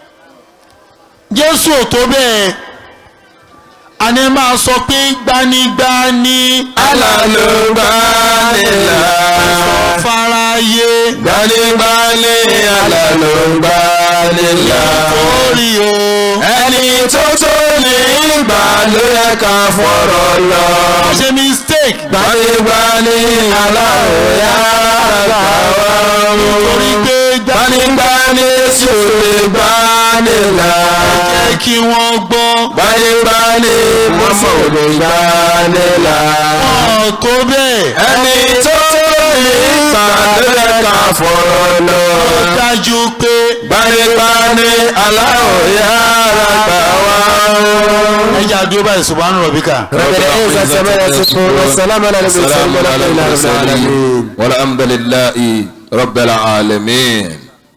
Speaker 1: jésù ò tó bẹ́ẹ̀ àní máa sọ pé gbanigbani
Speaker 2: alálùbánilá
Speaker 1: faraye
Speaker 2: gbanígbání alálùbánilá
Speaker 1: orí o
Speaker 2: ẹni tó tó ní ìgbà ló yẹ ká fọ̀rọ̀ lọ.
Speaker 1: wọ́n ṣe mistake
Speaker 2: gbanígbání aláwòyá àgbàwọ̀
Speaker 1: torí pé
Speaker 2: gbanígbání tí ò lè gbanilá.
Speaker 1: jẹ́ kí wọ́n gbọ́
Speaker 2: gbanígbání mọ́mọ́ ò lè gbanilá.
Speaker 1: ọ̀ tó bẹ́ẹ̀
Speaker 2: ẹni tó tó ní ìgbà ló yẹ ká fọ̀rọ̀ lọ.
Speaker 1: ó dájú pé
Speaker 2: gbanígbání aláwòyá àgbàwọ̀.
Speaker 1: ẹja dúró báyìí subhanu rabbika.
Speaker 5: رب العزة عما يصفون والسلام على المرسلين
Speaker 3: السلام على
Speaker 5: والحمد لله رب
Speaker 3: المرسلين
Speaker 5: العالمين
Speaker 3: والحمد لله رب العالمين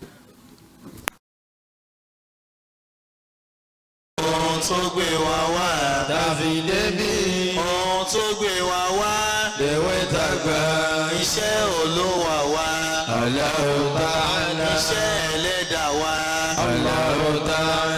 Speaker 1: ohun tó gbé wa wá. dàbí débi. ohun tó gbé wa wá. lèwe tàgbà. iṣẹ́ olówó wa. Allahu Ta'ala. iṣẹ́ ẹlẹ́dàá wa. Allahu Ta'ala.